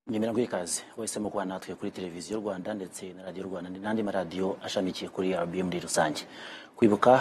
nyarwikazi wahisemo kubana natwe kuri televiziyo rwanda ndetse na radiyo rwanda n'andi maradiyo ashamikiye kuri rba muri rusange kwibuka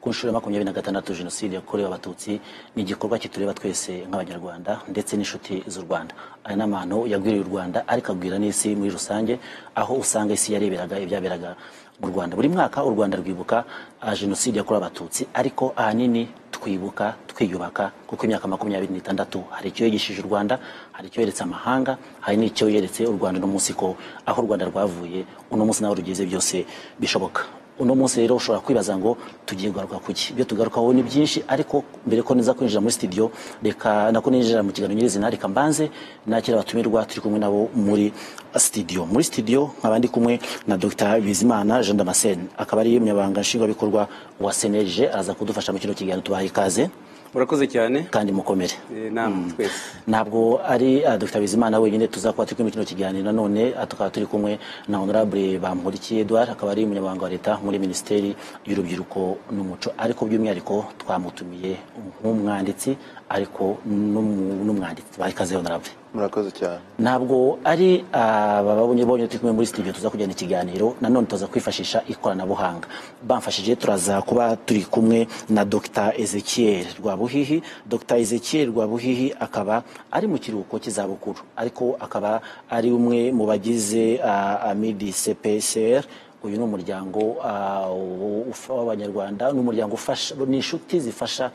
ku nshuro ya makumyabiri na gatandatu jenoside yakorewe abatutsi ni igikorwa kitureba twese nk'abanyarwanda ndetse n'inshuti z'u rwanda aya ni amahano yagwiriye u rwanda ariko agwira n'isi muri rusange aho usanga isi yareberaga ibyaberaga mu rwanda buri mwaka u rwanda rwibuka ah, jenoside yakorewe abatutsi ariko ahanini twibuka twiyubaka kuko imyaka makumyabiri n'itandatu hari icyo yigishije u rwanda hari icyo yeretse amahanga hari n'icyo yeretse u rwanda uno munsi ko aho u rwanda rwavuye uno munsi naho rugeze byose bishoboka uno munsi rero ushobora kwibaza ngo tugiye kugaruka ku ki ibyo tugarukaho ni byinshi ariko mbere ko niza kwinjira muri studio reka nako ninjira mu kiganiro nyirizina reka mbanze nakira abatumirwa turi kumwe nabo muri studio muri studio nkaba ndi kumwe na Dr Bizimana Jean Damascene akaba ari umunyabanga nshingwabikorwa wa seneje aza kudufasha mu kino kiganiro tubaha ikaze murakoze cyane kandi mukomere Eh, namwe twese ntabwo ari uh, Dr Bizimana wenyine tuzakuba turi kumwe kino kiganiro nanone ah, tukaba turi kumwe na honorable Bamurikiye Edouard akaba ari umunyamabanga wa leta muri minisiteri y'urubyiruko n'umuco ariko by'umwihariko twamutumiye nk'umwanditsi ariko n'umu- n'umwanditsi bahikaze honorable murakoze cyane ntabwo ari ababonye bonye turi kumwe muri studio tuza kujyana ikiganiro nanone tuza kwifashisha ikoranabuhanga bamfashije turaza kuba turi kumwe na Dr Ezekiel Rwabuhihi Dr Ezekiel Rwabuhihi akaba ari mu kiruhuko cy'izabukuru ariko akaba ari umwe mu bagize ah, Amidi CPCR uyu ni umuryango ah, u- ufa- w'abanyarwanda ni umuryango ufasha ni inshuti zifasha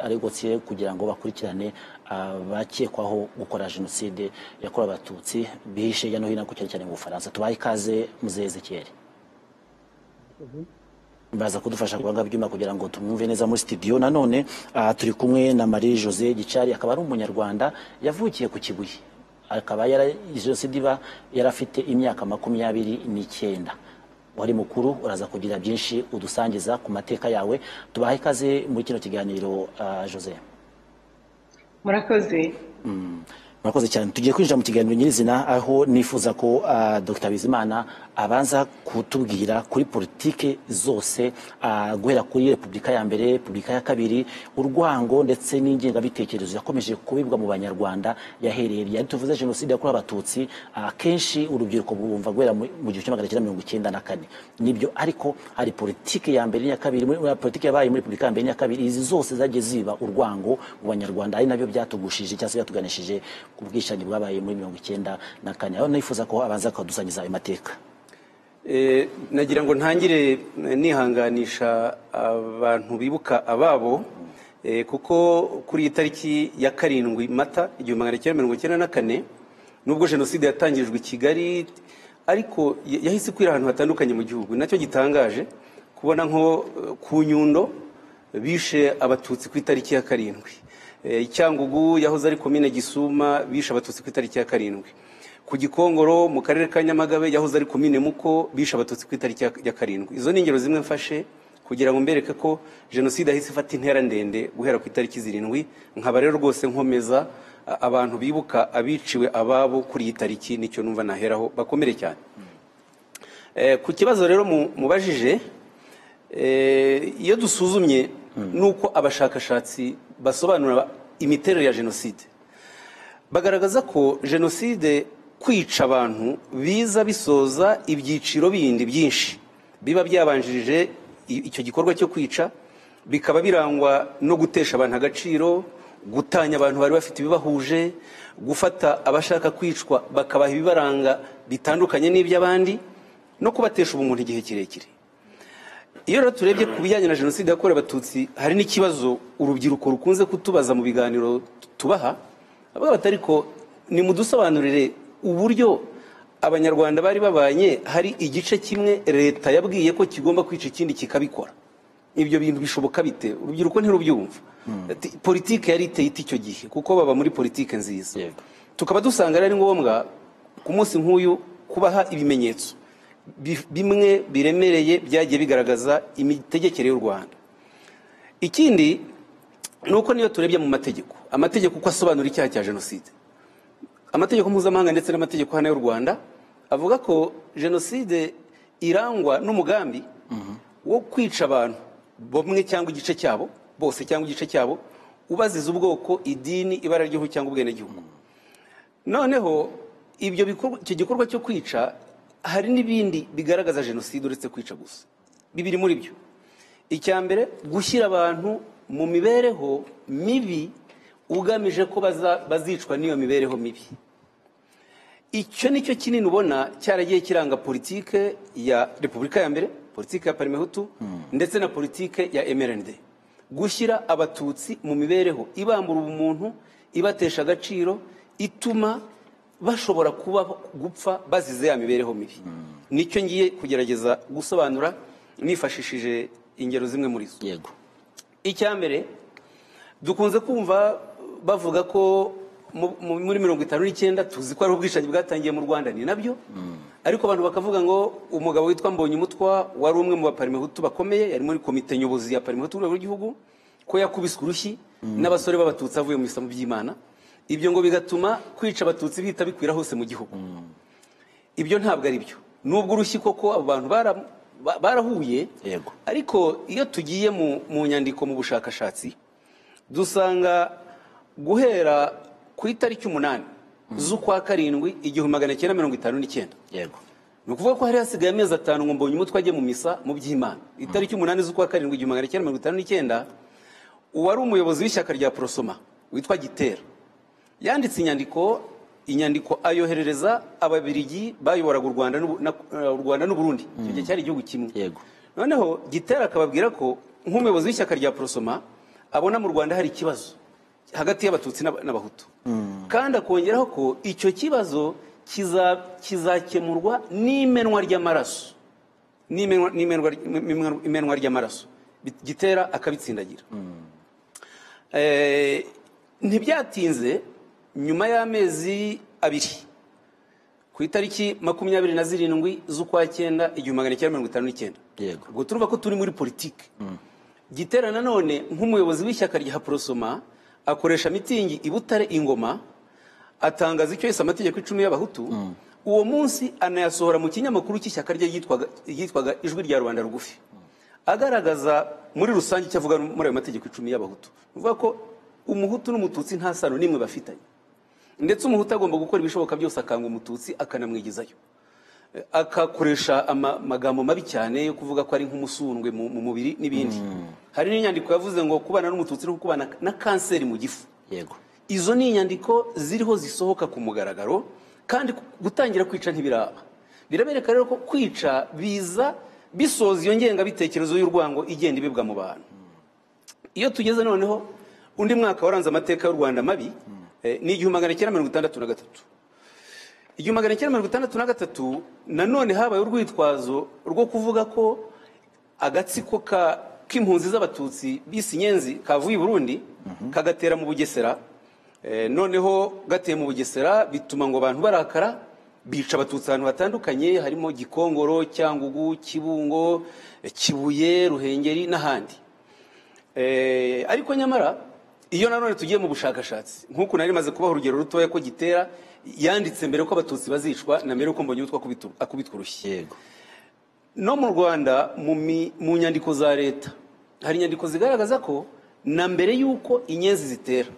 aregotse kugira ngo bakurikirane abakekwaho gukora jenoside yakorewe abatutsi bihishe hirya no hino ariko cyane cyane mu bufaransa tubahe ikaze muzezekere baza kudufasha guhanga ibyuma kugira ngo tumwumve neza muri studio nanone ah, turi kumwe na Marie Jose Gicari akaba ari umunyarwanda yavukiye ku Kibuye akaba yara jenoside iba yarafite imyaka makumyabiri n'icyenda wari mukuru uraza kugira byinshi udusangiza ku mateka yawe tubahe ikaze muri kino kiganiro ah, Jose murakoze murakoze cyane tugiye kwinjira mu kiganiro nyirizina aho nifuza ko ah, dr bizimana abanza kutubwira kuri politike zose ah, guhera kuri repubulika ya mbere repubulika ya kabiri urwango ndetse n'ingengabitekerezo yakomeje kubibwa mu banyarwanda yahereye yari tuvuze jenoside yakorewe abatutsi ah, kenshi urubyiruko bumva guhera mu mu gihumbi kimwe magana cyenda mirongo icyenda na kane nibyo ariko hari politike ya mbere n'iya kabiri muri muri politike yabaye muri repubulika ya mbere n'iya kabiri izi zose zagiye ziba urwango mu banyarwanda ari nabyo byatugushije cyangwa se byatuganishije ku bwicanyi bwabaye muri mirongo icyenda na kane aho nifuza ko abanza akadusangiza ayo mateka Eh, nagira ngo ntangire eh, nihanganisha abantu bibuka ababo eh, kuko kuri iyi tariki ya karindwi mata igihumbi magana cyenda mirongo icyenda na kane nubwo jenoside yatangirijwe i kigali ariko ya- yahise ikwira ahantu hatandukanye mu gihugu nacyo gitangaje kubona nko eh, ku nyundo bishe abatutsi ku itariki ya karindwi Eh, cyangugu yahoze ari komine gisuma bishe abatutsi ku itariki ya karindwi ku gikongoro mu karere ka nyamagabe yahoze ari komine muko bishe abatutsi ku itariki ya- ya karindwi izo ni ingero zimwe mfashe kugira ngo mbereke ko jenoside yahise ifata intera ndende guhera ku itariki zirindwi nkaba rero rwose nkomeza a- abantu bibuka abiciwe ababo kuri iyi tariki nicyo numva naheraho bakomere cyane Eh, ku kibazo rero mu- mubajije eh, iyo dusuzumye nuko abashakashatsi basobanura imiterere ya jenoside bagaragaza ko jenoside kwica abantu biza bisoza ibyiciro bindi byinshi biba byabanjirije i- icyo gikorwa cyo kwica bikaba birangwa no gutesha abantu agaciro gutanya abantu bari bafite ibibahuje gufata abashaka kwicwa bakabaha ibibaranga bitandukanye n'iby'abandi no kubatesha ubumuntu igihe kirekire iyo rero turebye ku bijyanye na jenoside yakorewe abatutsi hari n'ikibazo urubyiruko rukunze kutubaza mu biganiro tubaha avuga bati ariko nimudusobanurire uburyo abanyarwanda bari babanye hari igice kimwe leta yabwiye ko kigomba kwica ikindi kikabikora ibyo bintu bishoboka bite urubyiruko ntirubyumva Ati, politike yari iteye iti icyo gihe kuko baba muri politike nziza Yego. tukaba dusanga rero ari ngombwa ku munsi nk'uyu kubaha ibimenyetso bi- bimwe biremereye byagiye bigaragaza imitegekere y'u rwanda ikindi ni uko niyo turebye mu mategeko amategeko uko asobanura icyaha cya jenoside amategeko mpuzamahanga ndetse n'amategeko hano y'u rwanda avuga ko jenoside irangwa n'umugambi wo kwica abantu bamwe cyangwa igice cyabo bose cyangwa igice cyabo ubaziza ubwoko idini ibara ry'igihugu cyangwa ubwenegihugu noneho ibyo bikorwa icyo gikorwa cyo kwica hari n'ibindi bigaragaza jenoside uretse kwica gusa bibiri muri byo icya mbere gushyira abantu mu mibereho mibi ugamije ko baza- bazicwa n'iyo mibereho mibi icyo ni cyo kinini ubona cyaragiye kiranga politike ya repubulika ya mbere politike ya parimehutu ndetse na politike ya emerende gushyira abatutsi mu mibereho ibambura ubumuntu ibatesha agaciro ituma bashobora kuba gupfa bazize ya mibereho mibi nicyo ngiye kugerageza gusobanura nifashishije ingero zimwe muri zo yego icya mbere dukunze kumva bavuga ko mu- mu- muri mirongo itanu n'icyenda tuzi ko ari ubwicanyi bwatangiye mu rwanda ni nabyo ariko abantu bakavuga ngo umugabo witwa mbonye umutwa wari umwe mu baparimehutu bakomeye yari muri komite nyobozi ya parimehutu urwego rw'igihugu ko yakubiswe urushyi n'abasore b'abatutsi avuye mu isomo by'imana ibyo ngo bigatuma kwica abatutsi bihita bikwira hose mu gihugu ibyo ntabwo ari byo nubwo urushyi koko abo bantu bara- ba- barahuye Yego. ariko iyo tugiye mu, mu nyandiko mu bushakashatsi dusanga guhera ku itariki umunani z'ukwa karindwi igihumbi magana cyenda mirongo itanu n'icyenda yego ni ukuvuga ko hari hasigaye amezi atanu ngo mbonye umutwe ajye mu misa mu by'imana itariki umunani z'ukwa karindwi igihumbi magana cyenda mirongo itanu n'icyenda uwari umuyobozi w'ishyaka rya porosoma witwa gitera yanditse inyandiko inyandiko ayoherereza ababirigi bayoboraga u Rwanda n'u- na- eh, u Rwanda n'uburundi icyo gihe cyari igihugu kimwe Yego. noneho gitera akababwira ko nk'umuyobozi w'ishyaka rya porosoma abona mu rwanda hari ikibazo hagati y'abatutsi n'Aba- n'abahutu kandi akongeraho ko icyo kibazo kiza- kizakemurwa n'imenwa ry'amaraso n'imenwa- n'imenwa n'imenwa- imenwa ry'amaraso Bit- gitera akabitsindagira Eh, ntibyatinze nyuma y'amezi abiri ku itariki makumyabiri na zirindwi z'ukwa cyenda igihumbi magana cyenda mirongo itanu n'icyenda Yego. ubwo turuva ko turi muri politiki gitera nanone nk'umuyobozi w'ishyaka rya porosoma akoresha mitingi i butare ingoma atangaza icyo yise amategeko icumi y'abahutu uwo munsi anayasohora mu kinyamakuru cy'ishyaka rye yitwaga- yitwaga ijwi rya rubanda rugufi agaragaza muri rusange icyo avuga muri ayo mategeko icumi y'abahutu ni ukuvuga ko umuhutu n'umututsi nta sano n'imwe bafitanye ndetse umuhutu agomba gukora ibishoboka byose akanga umututsi akanamwigizayo akakoresha ama- amagambo mabi cyane yo kuvuga ko ari nk'umusundwe mu mu mubiri n'ibindi hari n'inyandiko yavuze ngo kubana n'umututsi no kubana na kanseri mu gifu yego izo ni inyandiko ziriho zisohoka ku mugaragaro kandi ku- gutangira kwica ntibiraba birabereka rero ko kwica biza bisoza iyo ngengabitekerezo y'urwango igenda ibibwa mu bantu iyo tugeze noneho undi mwaka waranze amateka y'u rwanda mabi eh, ni igihumbi magana cyenda mirongo itandatu na gatatu igihumbi magana cyenda mirongo itandatu na gatatu nanone habaye urwitwazo rwo kuvuga ko agatsiko ka k'impunzi z'abatutsi bise inyenzi kavuye i burundi kagatera mu bugesera Eh, noneho gateye mu bugesera bituma ngo abantu barakara bica abatutsi ahantu hatandukanye harimo gikongoro cyangugu kibungo eh, kibuye ruhengeri n'ahandi Eh, ariko nyamara iyo nanone tugiye mu bushakashatsi nk'uku nari maze kubaha urugero rutoya ko gitera yanditse mbere ko abatutsi bazicwa na mbere ko mbonye utwo akubitwa urushyi yego no mu rwanda mu mi- mu nyandiko za leta hari inyandiko zigaragaza ko na mbere y'uko inyenzi zitera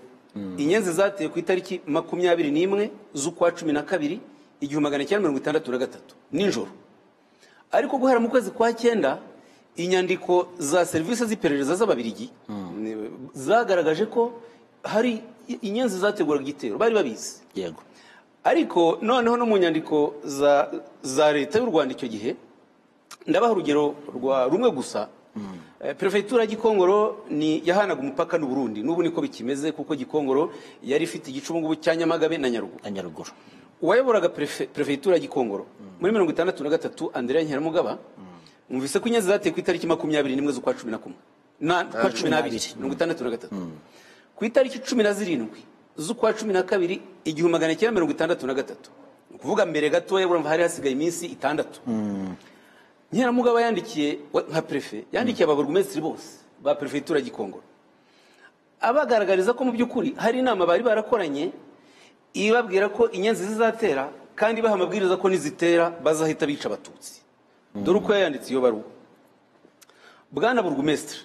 inyenzi zateye ku itariki makumyabiri n'imwe z'ukwa cumi na kabiri igihumbi magana cyenda mirongo itandatu na gatatu nijoro ariko guhera mu kwezi kwa cyenda inyandiko za serivisi z'iperereza z'ababirigi ni- zagaragaje ko hari i- inyenzi zateguraga igitero bari babizi yego ariko noneho no mu nyandiko za, za leta y'u rwanda icyo gihe ndabaha urugero rwa rumwe gusa Eh, perefegitura ya gikongoro ni yahanaga umupaka n'u Burundi n'ubu niko bikimeze kuko gikongoro yari ifite igice ubu ngubu cya nyamagabe na nyaruguru na nyaruguru uwayoboraga Perefe- perefegitura ya gikongoro muri mirongo itandatu na gatatu andrea nkeramugaba mwumvise ko inyenzi zateye ku itariki makumyabiri n'imwe z'ukwa cumi na kumwe Na- kwa cumi n'abiri Mm. mirongo itandatu na gatatu ku itariki cumi na zirindwi z'ukwa cumi na kabiri igihumbi magana cyenda mirongo itandatu na gatatu ni ukuvuga mbere gatoya urumva hari hasigaye iminsi itandatu nkeramugaba yandikiye wa- nka perefe yandikiye ababurugumesitiri bose ba perefegitura ya gikongoro abagaragariza ko mu by'ukuri hari inama bari barakoranye ibabwira ko inyenzi zizatera kandi baha amabwiriza ko nizitera bazahita bica abatutsi dore uko yayanditse iyo baruwa bwana burugumesitiri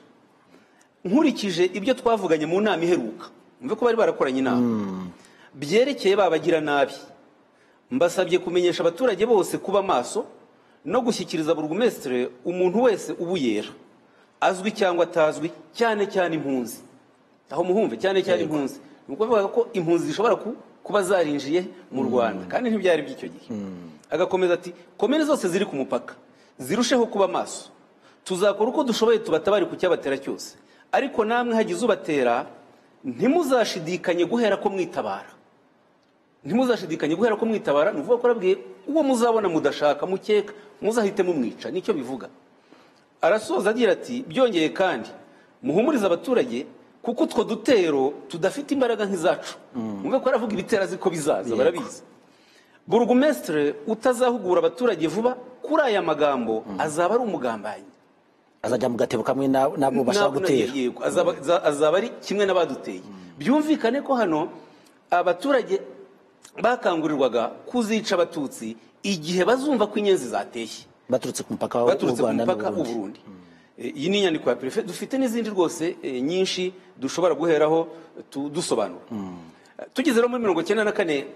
nkurikije ibyo twavuganye mu nama iheruka mve ko bari barakoranye inama byerekeye ba bagiranabi mbasabye kumenyesha abaturage bose kuba maso no gushyikiriza burugumesitire umuntu wese ubuyera azwi cyangwa atazwi cyane cyane impunzi aho muhumve cyane cyane impunzi ni ukuvuga ko impunzi zishobora ku- kuba zarinjiye mu rwanda kandi ntibyari by'icyo gihe agakomeza ati komere zose ziri ku mupaka zirusheho kuba maso tuzakora uko dushoboye tubatabare ku cyabatera cyose ariko namwe hagize ubatera ntimuzashidikanye guhera ko mwitabara ntimuzashidikanye guhera ko mwitabara ni ukuvuga ko arabwiye uwo muzabona mudashaka mukeka muzahite mumwica nicyo bivuga arasoza agira ati byongeye kandi muhumurize abaturage kuko utwo dutero tudafite imbaraga nk'izacu mwumve ko aravuga ibitera ziko bizaza barabizi burugumesitire utazahugura abaturage vuba kuri aya magambo azaba ari umugambanyi azajya mu gatebo kamwe na- n'abo bashaka Ntabwo gutera nagiye- yego, azaba- za- azaba ari kimwe n'abaduteye byumvikane ko hano abaturage bakangurirwaga kuzica abatutsi igihe bazumva ko inyenzi zateye baturutse ku mupaka w'u baturutse ku rwanda mupaka n'u w'u burundi burundi E, iyi ni inyandiko ya perefe dufite n'izindi rwose e, nyinshi dushobora guheraho tu- dusobanura tugeze rero muri mirongo icyenda na kane e,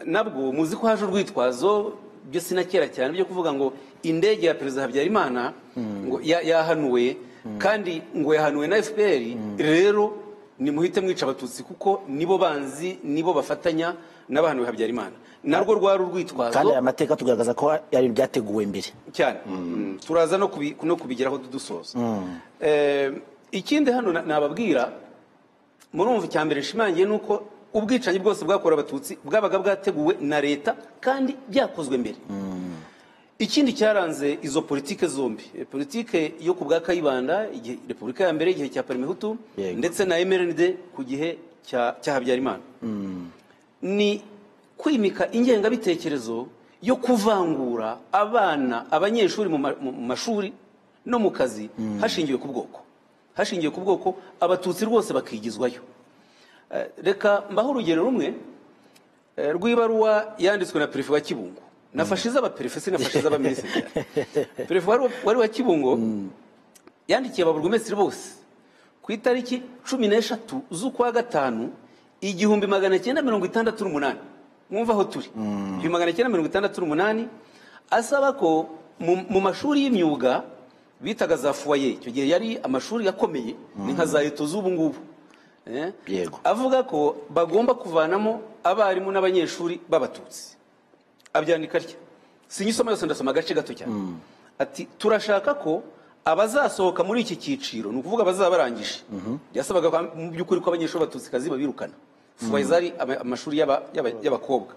nabwo muzi ko haje urwitwazo byo si na kera cyane byo kuvuga ngo indege ya perezida habyarimana ngo ya- yahanuwe kandi ngo yahanuwe na fpr rero nimuhite mwica abatutsi kuko nibo banzi nibo bafatanya n'abahanuwe habyarimana narwo rwari urwitwazo kandi aya mateka tugaragaza ko yari byateguwe mbere cyane Mm. turaza no kubi- no kubigeraho dusoza Eh, ikindi hano na- nababwira murumva icya mbere nshimangiye ni uko ubwicanyi bwose bwakorewe abatutsi bwabaga bwateguwe na leta kandi byakozwe mbere ikindi cyaranze izo politike zombi Eh, politike yo ku bwa kayibanda igihe repubulika ya mbere igihe cya parimehutu Yego. ndetse na emeride ku gihe cya cya habyarimana ni kwimika ingengabitekerezo yo kuvangura abana abanyeshuri mu ma- mu mu mashuri no mu kazi hashingiwe ku bwoko hashingiwe ku bwoko abatutsi rwose bakigizwayo Eh, reka mbaho urugero rumwe eh, rw'ibaruwa yanditswe na perefe wa kibungo nafashe iz'abaperefe sinafashe iz'abaminisitiri perefe wari wa- wari wa kibungo yandikiye ababurugumesitiri bose ku itariki cumi n'eshatu z'ukwa gatanu igihumbi magana cyenda mirongo itandatu n'umunani mwumva aho turi igihumbi magana cyenda mirongo itandatu n'umunani asaba ko mu, mu mashuri y'imyuga bitaga za fuwaye icyo gihe yari amashuri akomeye ni nka za eto z'ubu ngubu Eh? Yego. avuga ko bagomba kuvanamo abarimu n'abanyeshuri b'abatutsi abyandika atya sinyisoma yose ndasoma agace gato cyane ati turashaka ko abazasohoka muri iki cyiciro ni ukuvuga abazaba barangije yasabaga ko mu by'ukuri ko abanyeshuri b'abatutsi kazi babirukana fuwaye zari ama- amashuri y'aba- y'aba- y'abakobwa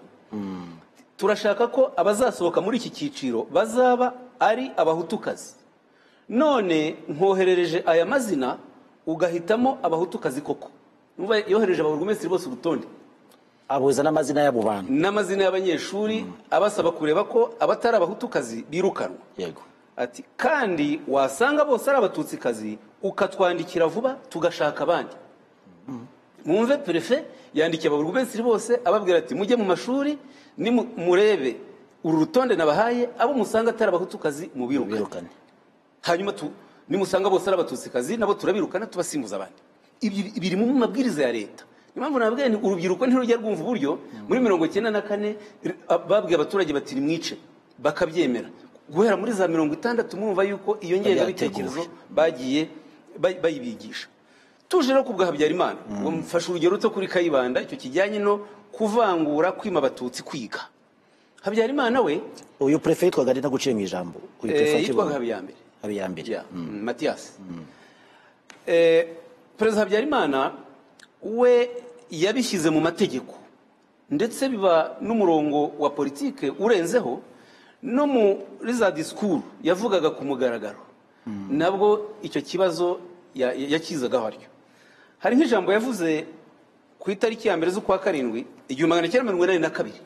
turashaka ko abazasohoka muri iki cyiciro bazaba ari abahutukazi none nkoherereje aya mazina ugahitamo abahutukazi koko Numva yohereje ababurugumesitiri bose urutonde abuza n'amazina y'abo bantu n'amazina y'abanyeshuri abasaba kureba ko abatari abahutukazi birukanwa yego ati kandi wasanga bose ari abatutsikazi ukatwandikira vuba tugashaka abandi mwumve perefe yandikiye ababurugumesitiri bose ababwira ati mujye mu mashuri nimu- murebe uru rutonde nabahaye abo musanga atari abahutukazi mubirukane birukane hanyuma tu- nimusanga bose ari abatutsi nabo turabirukana tubasimbuza abandi Ibi- biri mu mabwiriza ya leta niyo mpamvu nababwiye nti urubyiruko ntirujya rwumva uburyo muri mirongo icyenda na kane r- a- babwiye abaturage bati nimwice bakabyemera guhera muri za mirongo itandatu murumva yuko iyo ngengabitekerezo bagiye bay- bayibigisha tuje no ku bwa habyarimana uwo mfashe urugero ruto kuri kayibanda icyo kijyanye no kuvangura kwima abatutsi kwiga habyarimana we uyu prefe yitwaga nita guciye mu ijambo uyu prefe eh, wa yitwaga Kibungo habiyambere habiyambere Yeah. Mm. Mathias. Eh, Perezida Habyarimana we yabishyize mu mategeko ndetse biba n'umurongo wa politike urenzeho no muri za disikuru yavugaga ku mugaragaro nabwo icyo kibazo ya- ya- yakizagaho atyo hari nk'ijambo yavuze ku itariki ya mbere z'ukwa karindwi igihumbi magana cyenda mirongo inani na kabiri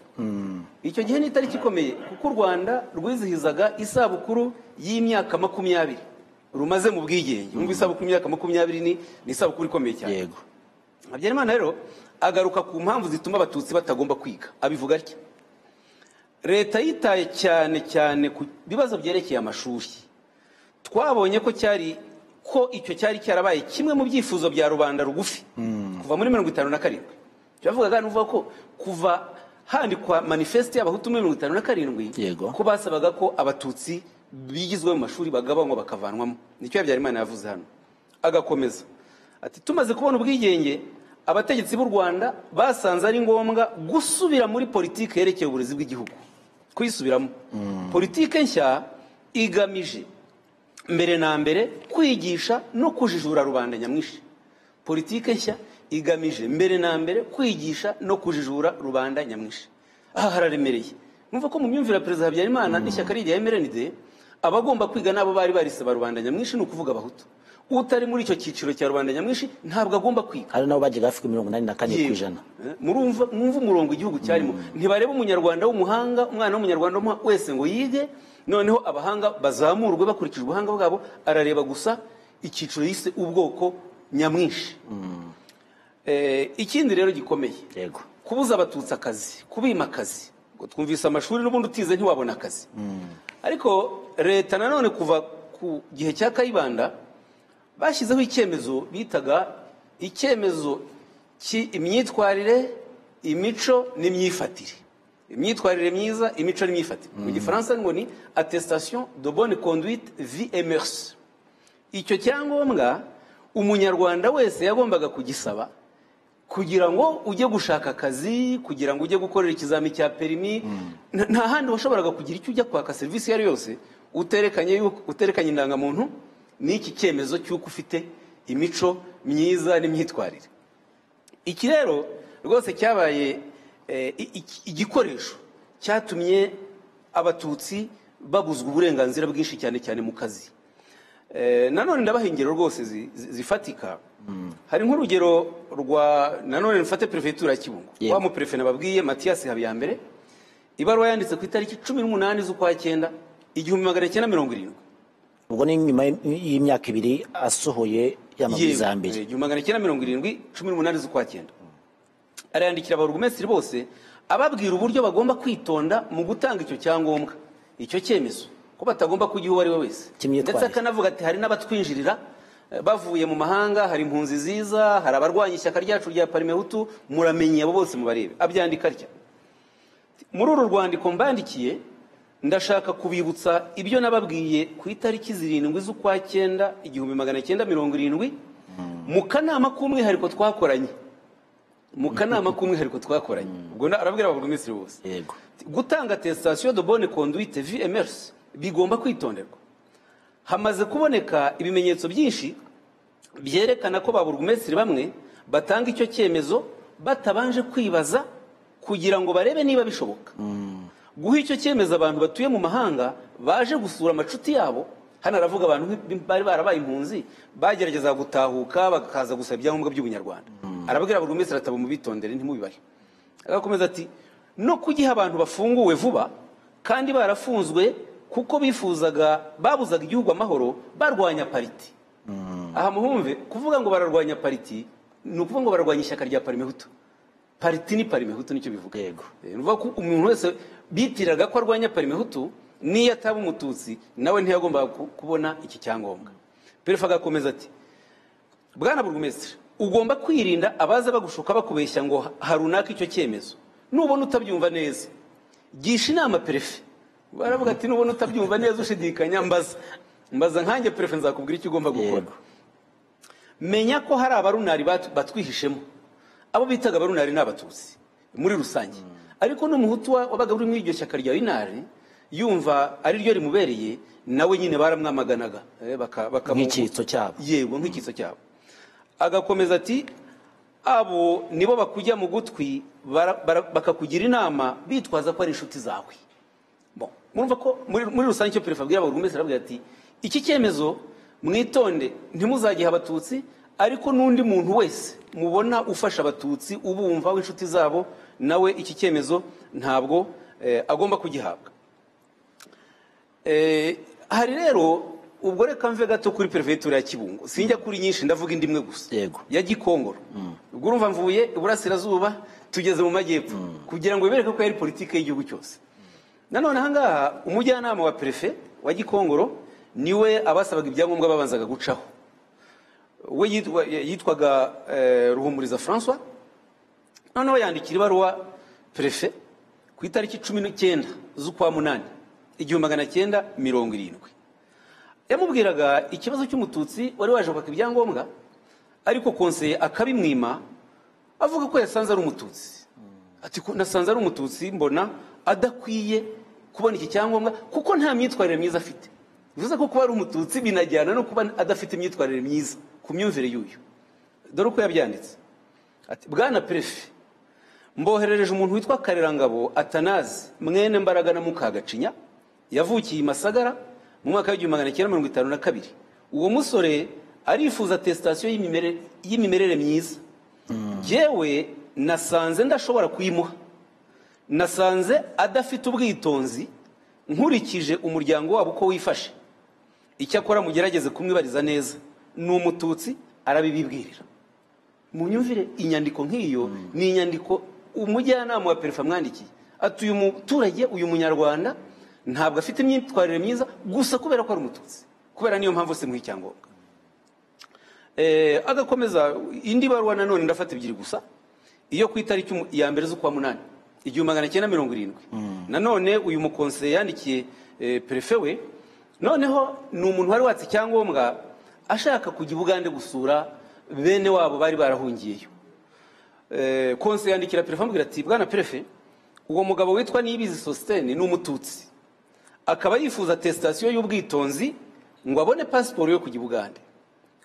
icyo gihe ni itariki ikomeye kuko u rwanda rwizihizaga isabukuru y'imyaka makumyabiri rumaze mu bwigenge Numva isabukuru y'imyaka makumyabiri ni ni isabukuru ikomeye cyane yego habyarimana rero agaruka ku mpamvu zituma abatutsi batagomba kwiga abivuga atya leta yitaye cyane cyane ku bibazo byerekeye amashuri twabonye ko cyari ko icyo cyari cyarabaye kimwe mu byifuzo bya rubanda rugufi kuva muri mirongo itanu na karindwi turavugaga nuvuga ko kuva handikwa manifeste y'abahutu muri mirongo itanu na karindwi Yego. ko basabaga ko abatutsi bigizwe mu mashuri bagabanywa bakavanwamo nicyo habyarimana yavuze hano agakomeza ati tumaze kubona ubwigenge abategetsi b'u rwanda basanze ari ngombwa gusubira muri politiki yerekeye uburezi bw'igihugu kuyisubiramo politiki nshya igamije mbere na mbere kwigisha no kujijura rubanda nyamwinshi politike nshya igamije mbere na mbere kwigisha no kujijura rubanda nyamwinshi aha hararemereye numva ko mu myumvire ya perezida habyarimana n'ishyaka rye rya mrnd abagomba kwiga n'abo bari barisaba rubanda nyamwinshi ni ukuvuga abahutu utari muri icyo cyiciro cya rubanda nyamwinshi ntabwo agomba kwiga hari nabo bajyaga hafi kuri mirongo inani na kane ku Yewe. ijana Eh, murumva mwumva umurongo igihugu cyarimo ntibareba umunyarwanda w'umuhanga umwana w'umunyarwanda w'umuha- wese ngo yige noneho abahanga bazamurwe bakurikije ubuhanga bwabo arareba gusa icyiciro yise ubwoko nyamwinshi Eh, ikindi rero gikomeye yego kubuza abatutsi akazi kubima akazi ngo twumvise amashuri n'ubundi utize ntiwabona akazi ariko leta nanone kuva ku gihe cya kayibanda bashyizeho icyemezo bitaga icyemezo cy'imyitwarire imico n'imyifatire imyitwarire myiza imico n'imyifatire mu gifaransa ngo ni attestation de bonne conduite vie et mœurs icyo cyangombwa umunyarwanda wese yagombaga kugisaba kugira ngo ujye gushaka akazi kugira ngo ujye gukorera ikizami cya perimi nta- nta handi washoboraga kugira icyo ujya kwaka serivisi iyo ari yo yose uterekanye yuko- uterekanye indangamuntu n'iki cyemezo cy'uko ufite imico myiza n'imyitwarire iki rero rwose cyabaye eh, i- i- igikoresho cyatumye abatutsi babuzwa uburenganzira bwinshi cyane cyane mu kazi Eh, nanone ndabaha ingero rwose zi- zi- zifatika hari nk'urugero rwa nanone mfate perefegitura ya kibungo Yego. wa muperefe nababwiye matiyasi habiyambere ibaruwa yanditse ku itariki cumi n'umunani z'ukwa cyenda igihumbi magana cyenda mirongo irindwi ubwo ni nyuma y'imyaka ibiri asohoye y'amabwiriza ya mbere Yewe, igihumbi magana cyenda mirongo irindwi cumi n'umunani z'ukwa cyenda arayandikira ababurugumesitiri bose ababwira uburyo bagomba kwitonda mu gutanga icyo cyangombwa icyo cyemezo ko batagomba kugiha uwo ari we wese Cy'imyitwarire. ndetse akanavuga ati hari n'abatwinjirira eh, bavuye mu mahanga hari impunzi ziza hari abarwanya ishyaka ryacu rya parimehutu muramenye abo bose mubarebe abyandika atya muri uru rwandiko mbandikiye ndashaka kubibutsa ibyo nababwiye ku itariki zirindwi z'ukwa cyenda igihumbi magana cyenda mirongo irindwi mu kanama k'umwihariko twakoranye mu kanama k'umwihariko twakoranye ubwo na- arabwira ababurugumesitiri bose yego gutanga attestation de bonne conduite VMRs bigomba kwitonderwa hamaze kuboneka ibimenyetso byinshi byerekana ko ba burugumesitiri bamwe batanga icyo cyemezo batabanje kwibaza kugira ngo barebe niba bishoboka guha icyo cyemezo abantu batuye mu mahanga baje gusura amacuti yabo hano aravuga abantu nk'i- bari barabaye impunzi bagerageza gutahuka bakaza gusaba ibyangombwa by'ubunyarwanda arabwira buri wese arataba mubitondere ntimubibahe agakomeza ati no kugiha abantu bafunguwe vuba kandi barafunzwe kuko bifuzaga babuzaga igihugu amahoro barwanya pariti aha muhumve kuvuga ngo bararwanya pariti ni ukuvuga ngo bararwanya ishyaka rya parimehutu pariti ni parimehutu nicyo bivuga Yego. Eh, ni ukuvuga ko umuntu wese bitiriraga ko arwanya parimehutu n'iyo ataba umututsi nawe ntiyagombaga ku- kubona iki cyangombwa perefe agakomeza ati bwana burugumesitiri ugomba kwirinda abaza bagushuka bakubeshya ngo ha runaka icyo cyemezo nubona utabyumva neza gisha inama perefe baravuga ati nubona utabyumva neza ushidikanya mbaza mbaza nkanjye perefe nzakubwira icyo ugomba gukora Yego. menya ko hari abarunari bat- batwihishemo abo bitaga abarunari ni abatutsi muri rusange ariko n'umuhutu wa- wabaga uri muri iryo shyaka rya unari yumva ari ryo rimubereye nawe nyine baramwamaganaga eh, baka- bakamu- Nk'icyitso cyabo. yego nk'icyitso cyabo agakomeza ati abo nibo bakujya mu gutwi bara- bara- bakakugira inama bitwaza ko ari inshuti zawe Bon, murumva ko muri muri rusange icyo perefe abwira buri wese arabwira ati iki cyemezo mwitonde ntimuzagihe abatutsi ariko n'undi muntu wese mubona ufasha abatutsi ubumva w'inshuti zabo nawe iki cyemezo ntabwo eh, agomba kugihabwa Eh, hari rero ubwo reka mve gato kuri perefegitura ya kibungo sinjya kuri nyinshi ndavuga indi imwe gusa Yego. ya gikongoro ubwo urumva mvuye iburasirazuba tugeze mu majyepfo kugira ngo bibereke ko yari politiki y'igihugu cyose nanone ahangaha umujyanama wa perefe wa gikongoro niwe abasabaga ibyangombwa babanzaga gucaho we yitwa- yitwaga eh, ruhumuriza francois noneho yandikira ibaruwa perefe ku itariki cumi n'icyenda z'ukwa munani igihumbi magana cyenda mirongo irindwi yamubwiraga ikibazo cy'umututsi wari waje kwaka ibyangombwa ariko konseye akabimwima avuga ko yasanze ari umututsi ati ko nasanze ari umututsi mbona adakwiye kubona iki cyangombwa kuko nta myitwarire myiza afite bivuze ko kuba ari umututsi binajyana no kuba adafite imyitwarire myiza ku myumvire y'uyu dore uko yabyanditse ati bwana perefe mboherereje umuntu witwa karerangabo atanazi mwene mbaraga na mukagacinya yavukiye i masagara mu mwaka w'igihumbi magana cyenda mirongo itanu na kabiri uwo musore arifuza atesitasiyo y'imimere- y'imimerere myiza yewe nasanze ndashobora kuyimuha nasanze adafite ubwitonzi nkurikije umuryango wabo uko wifashe icyakora mugerageze kumwibariza neza ni umututsi arabibibwirira mu nyumvire inyandiko nk'iyo ni inyandiko umujyanama wa perefe amwandikiye ati uyu muturage uyu munyarwanda ntabwo afite imyitwarire myiza gusa kubera ko ari umututsi kubera niyo mpamvu se muha icyangombwa Eh, agakomeza indi baruwa nanone ndafata ebyiri gusa iyo ku itariki umu- ya mbere z'ukwa munani igihumbi magana cyenda mirongo irindwi nanone uyu mukonseye yandikiye eh, perefe we noneho ni umuntu wari watse icyangombwa ashaka kujya i bugande gusura bene wabo bari barahungiyeyo Eh, konse yandikira perefe amubwira ati bwana perefe uwo mugabo witwa niyibizi sositene ni umututsi akaba yifuza tesitasiyo y'ubwitonzi ngo abone pasiporo yo kujya i bugande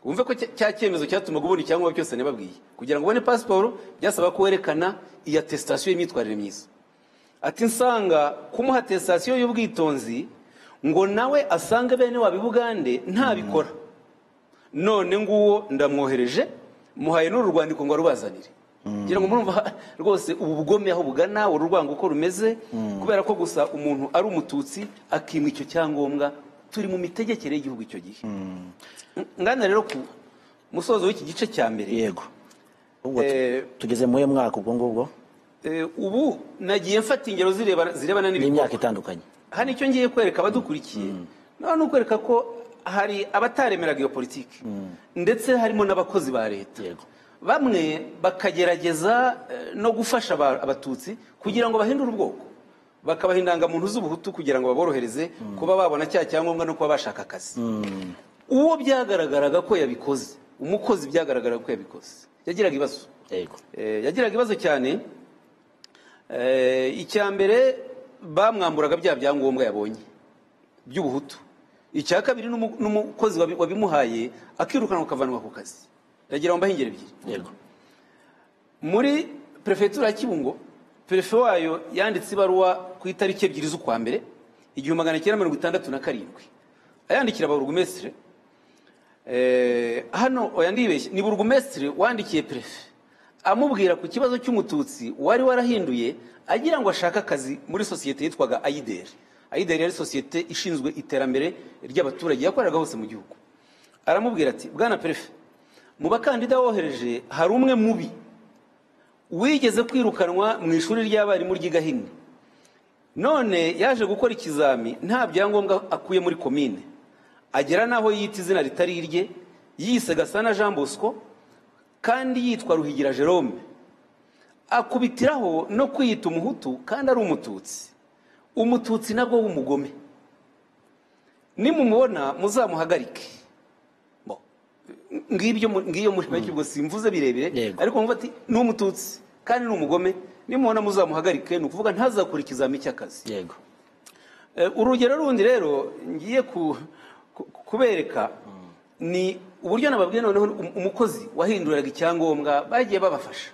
wumve ko cya- cya cyemezo cyatumaga ubona icyangombwa cyose nababwiye kugira ngo ubone pasiporo byasaba ko werekana iya tesitasiyo y'imyitwarire myiza ati nsanga kumuha tesitasiyo y'ubwitonzi ngo nawe asange bene wabo i bugande ntabikora none nguwo ndamwohereje muhaye n'uru rwandiko ngo arubazanire ngira ngo murumva ha- rwose ubu bugome aho bugana uru rwango uko rumeze kubera ko gusa umuntu ari umututsi akimwa icyo cyangombwa turi mu mitegekere y'igihugu icyo gihe ngana rero ku musozo w'iki gice cya mbere yego ubwo tu- Eh, tugeze mu uyu mwaka ubwo ngubwo Eh, ubu nagiye mfata ingero zirebana zirebana n'imyaka n'ibikorwa itandukanye hano icyo ngiye kwereka abadukurikiye naho ni ukwereka ko hari abataremeraga iyo politiki ndetse harimo n'abakozi ba leta Yego. bamwe bakagerageza eh, no gufasha aba- abatutsi kugira ngo bahindure ubwoko bakabaha indangamuntu z'ubuhutu kugira ngo baborohereze kuba babona cya cyangombwa no kuba bashaka akazi uwo byagaragaraga ko yabikoze umukozi byagaragaraga ko yabikoze yagiraga ibibazo yego Eh, yagiraga ibibazo cyane Eh, icya mbere bamwamburaga bya byangombwa yabonye by'ubuhutu icya kabiri n'umu- n'umukozi wabi- wabimuhaye akirukanwa akavanwa ku kazi ndagira ngo mbahingire ebyiri yego muri perefegitura ya kibungo perefe wayo yanditse ibaruwa ku itariki ebyiri z'ukwa mbere igihumbi magana cyenda mirongo itandatu na karindwi ayandikira ababurugumesitire Eh, hano oya ndibeshye ni burugumesitire wandikiye perefe amubwira ku kibazo cy'umututsi wari warahinduye agira ngo ashake akazi muri sosiyete yitwaga ayideri ayideri yari sosiyete ishinzwe iterambere ry'abaturage yakoreraga hose mu gihugu aramubwira ati bwana perefe mu bakandida wohereje hari umwe mubi wigeze kwirukanwa mu ishuri ry'abarimu ry'i gahini none yaje gukora ikizami nta byangombwa akuye muri komine agera n'aho yita izina ritari irye yise gasana jean bosco kandi yitwa ruhigira jerome akubitiraho no kwiyita umuhutu kandi ari umututsi umututsi nabwo w'umugome nimumubona muzamuhagarike Bo, ngibyo mu- ngiyo muri make ubwo simvuze birebire Yego. ariko mwumva ati ni umututsi kandi ni umugome nimubona muzamuhagarike ni ukuvuga ntazakora ikizami cy'akazi yego Eh, urugero rundi rero ngiye ku- ku- kubereka ni uburyo nababwiye noneho um- umukozi wahinduraga icyangombwa bagiye babafasha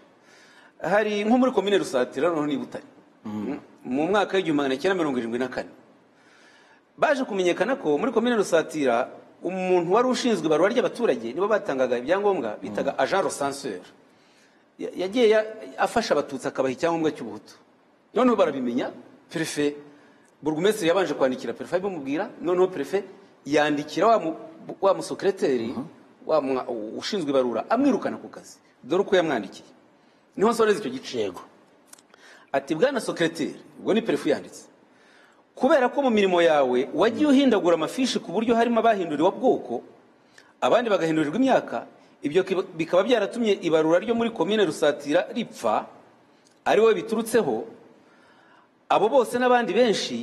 hari nko muri komine rusatira noneho ni i butare mu mwaka w'igihumbi magana cyenda mirongo irindwi na kane baje kumenyekana ko muri komine rusatira umuntu wari ushinzwe ibarura ry'abaturage nibo batangaga ibyangombwa bitaga agent resanseur Ya- yagiye ya- afasha abatutsi akabaha icyangombwa cy'ubuhutu noneho barabimenya perefe burugumesitiri yabanje kwandikira perefe abimubwira noneho perefe yandikira wa mu- wa musekereteri wa mwa- ushinzwe ibarura amwirukana ku kazi dore uko yamwandikiye niho nsoreza icyo gice yego ati bwana sokereteri ubwo ni perefu yanditse kubera ko mu mirimo yawe wagiye uhindagura amafishi ku buryo harimo abahinduriwe bwoko abandi bagahindurirwa imyaka ibyo kiba- bikaba byaratumye ibarura ryo muri komine rusatira ripfa ari wowe biturutseho abo bose n'abandi benshi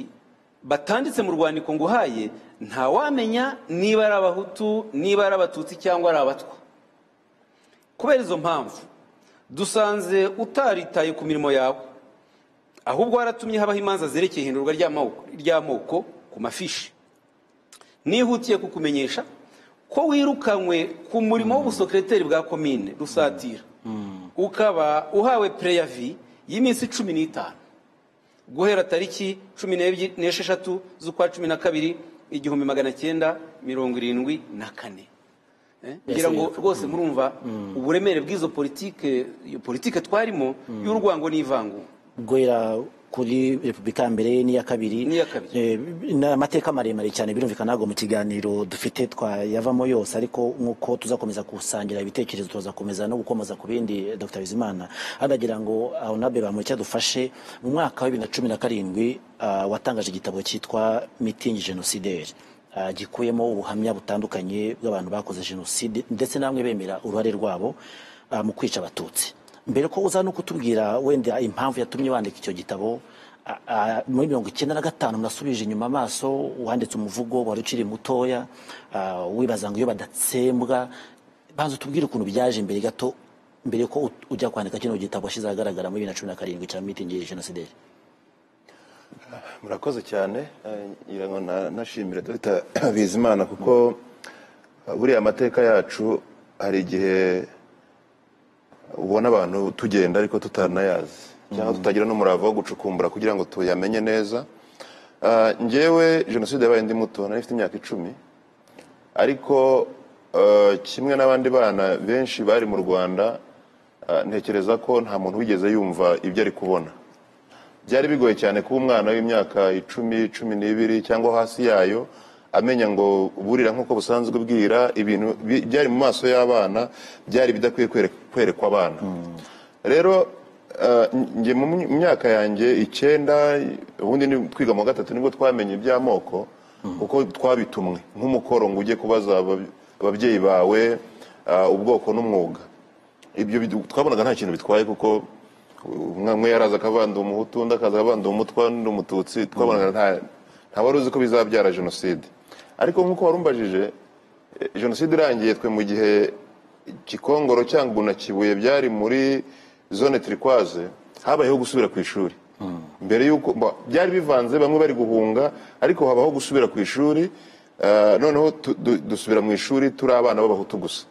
batanditse mu rwandiko nguhaye ntawamenya niba ari abahutu niba ari abatutsi cyangwa ari abatwa kubera izo mpamvu dusanze utaritaye ku mirimo yawe ahubwo waratumye habaho imanza zerekeye ihindurwa ry'amoko- ry'amoko ku mafishi nihutiye kukumenyesha ko wirukanywe ku murimo w'ubusokereteri bwa komine rusatira ukaba uhawe preyavi y'iminsi cumi n'itanu guhera tariki cumi n'ebyi- n'esheshatu z'ukwa cumi na kabiri igihumbi magana cyenda mirongo irindwi na kane Eh, ngira ngo rwose murumva uburemere bw'izo politike iyo politike twarimo y'urwango n'ivangu guhera kuri repubulika ya mbere n'iya kabiri N'iya kabiri. Eh, ni amateka maremare cyane birumvikana ntabwo mu kiganiro dufite twayavamo yose ariko nk'uko tuzakomeza gusangira ibitekerezo tuzakomeza no gukomoza ku bindi eh, dr bizimana hanagira ngo ahonabe bamureke dufashe mu mwaka wa bibiri na cumi na karindwi ah, watangaje igitabo cyitwa mitingi genocidaire ah, gikuyemo ubuhamya butandukanye bw'abantu bakoze jenoside ndetse namwe bemera uruhare rwabo ah, mu kwica abatutsi mbere ko uza no kutubwira wenda impamvu yatumye wandika icyo gitabo a- a- muri mirongo icyenda na gatanu nasubije inyuma amaso wanditse umuvugo wari ukiri mutoya a, wibaza ngo iyo badatsembwa banza utubwire ukuntu byaje imbere gato mbere ko ut- ujya kwandika kino gitabo washyize ahagaragara muri bibiri na cumi na karindwi cya mitingi ya jenoside murakoze cyane eh, ngira ngo na- nashimire dr bizimana kuko eh, buriya amateka yacu hari igihe ubona abantu tugenda ariko tutanayazi cyangwa tutagira n'umurava wo gucukumbura kugira ngo tuyamenye neza Ah, njyewe jenoside yabaye ndi muto nari mfite imyaka icumi ariko eh, kimwe n'abandi bana benshi bari mu rwanda eh, ntekereza ko nta muntu wigeze yumva ibyo ari kubona byari bigoye cyane kuba umwana w'imyaka icumi cumi n'ibiri cyangwa hasi yayo amenya ngo burira nk'uko busanzwe bwira ibintu bi- byari mu maso y'abana byari bidakwiye kwere- kwerekwa abana rero eh, njye mu my- myaka yanjye icyenda ubundi ni twiga mu wa gatatu nibwo twamenye iby'amoko uko twabitumwe nk'umukoro ngo ujye kubaza abab- ababyeyi bawe ah, ubwoko n'umwuga ibyo bidu- twabonaga nta kintu bitwaye kuko umwe umwe yaraza akavanda umuhutu undi akaza akavanda umutwa n'undi umututsi twabonaga nta nta wari uzi ko bizabyara jenoside ariko nk'uko warumbajije eh, jenoside irangiye twe mu gihe gikongoro cyangwa na kibuye byari muri zone turikwaze habayeho gusubira ku ishuri mbere y'uko ba- byari bivanze bamwe bari guhunga ariko habaho gusubira ku ishuri eh, noneho tu- du- dusubira mu ishuri turi abana b'abahutu gusa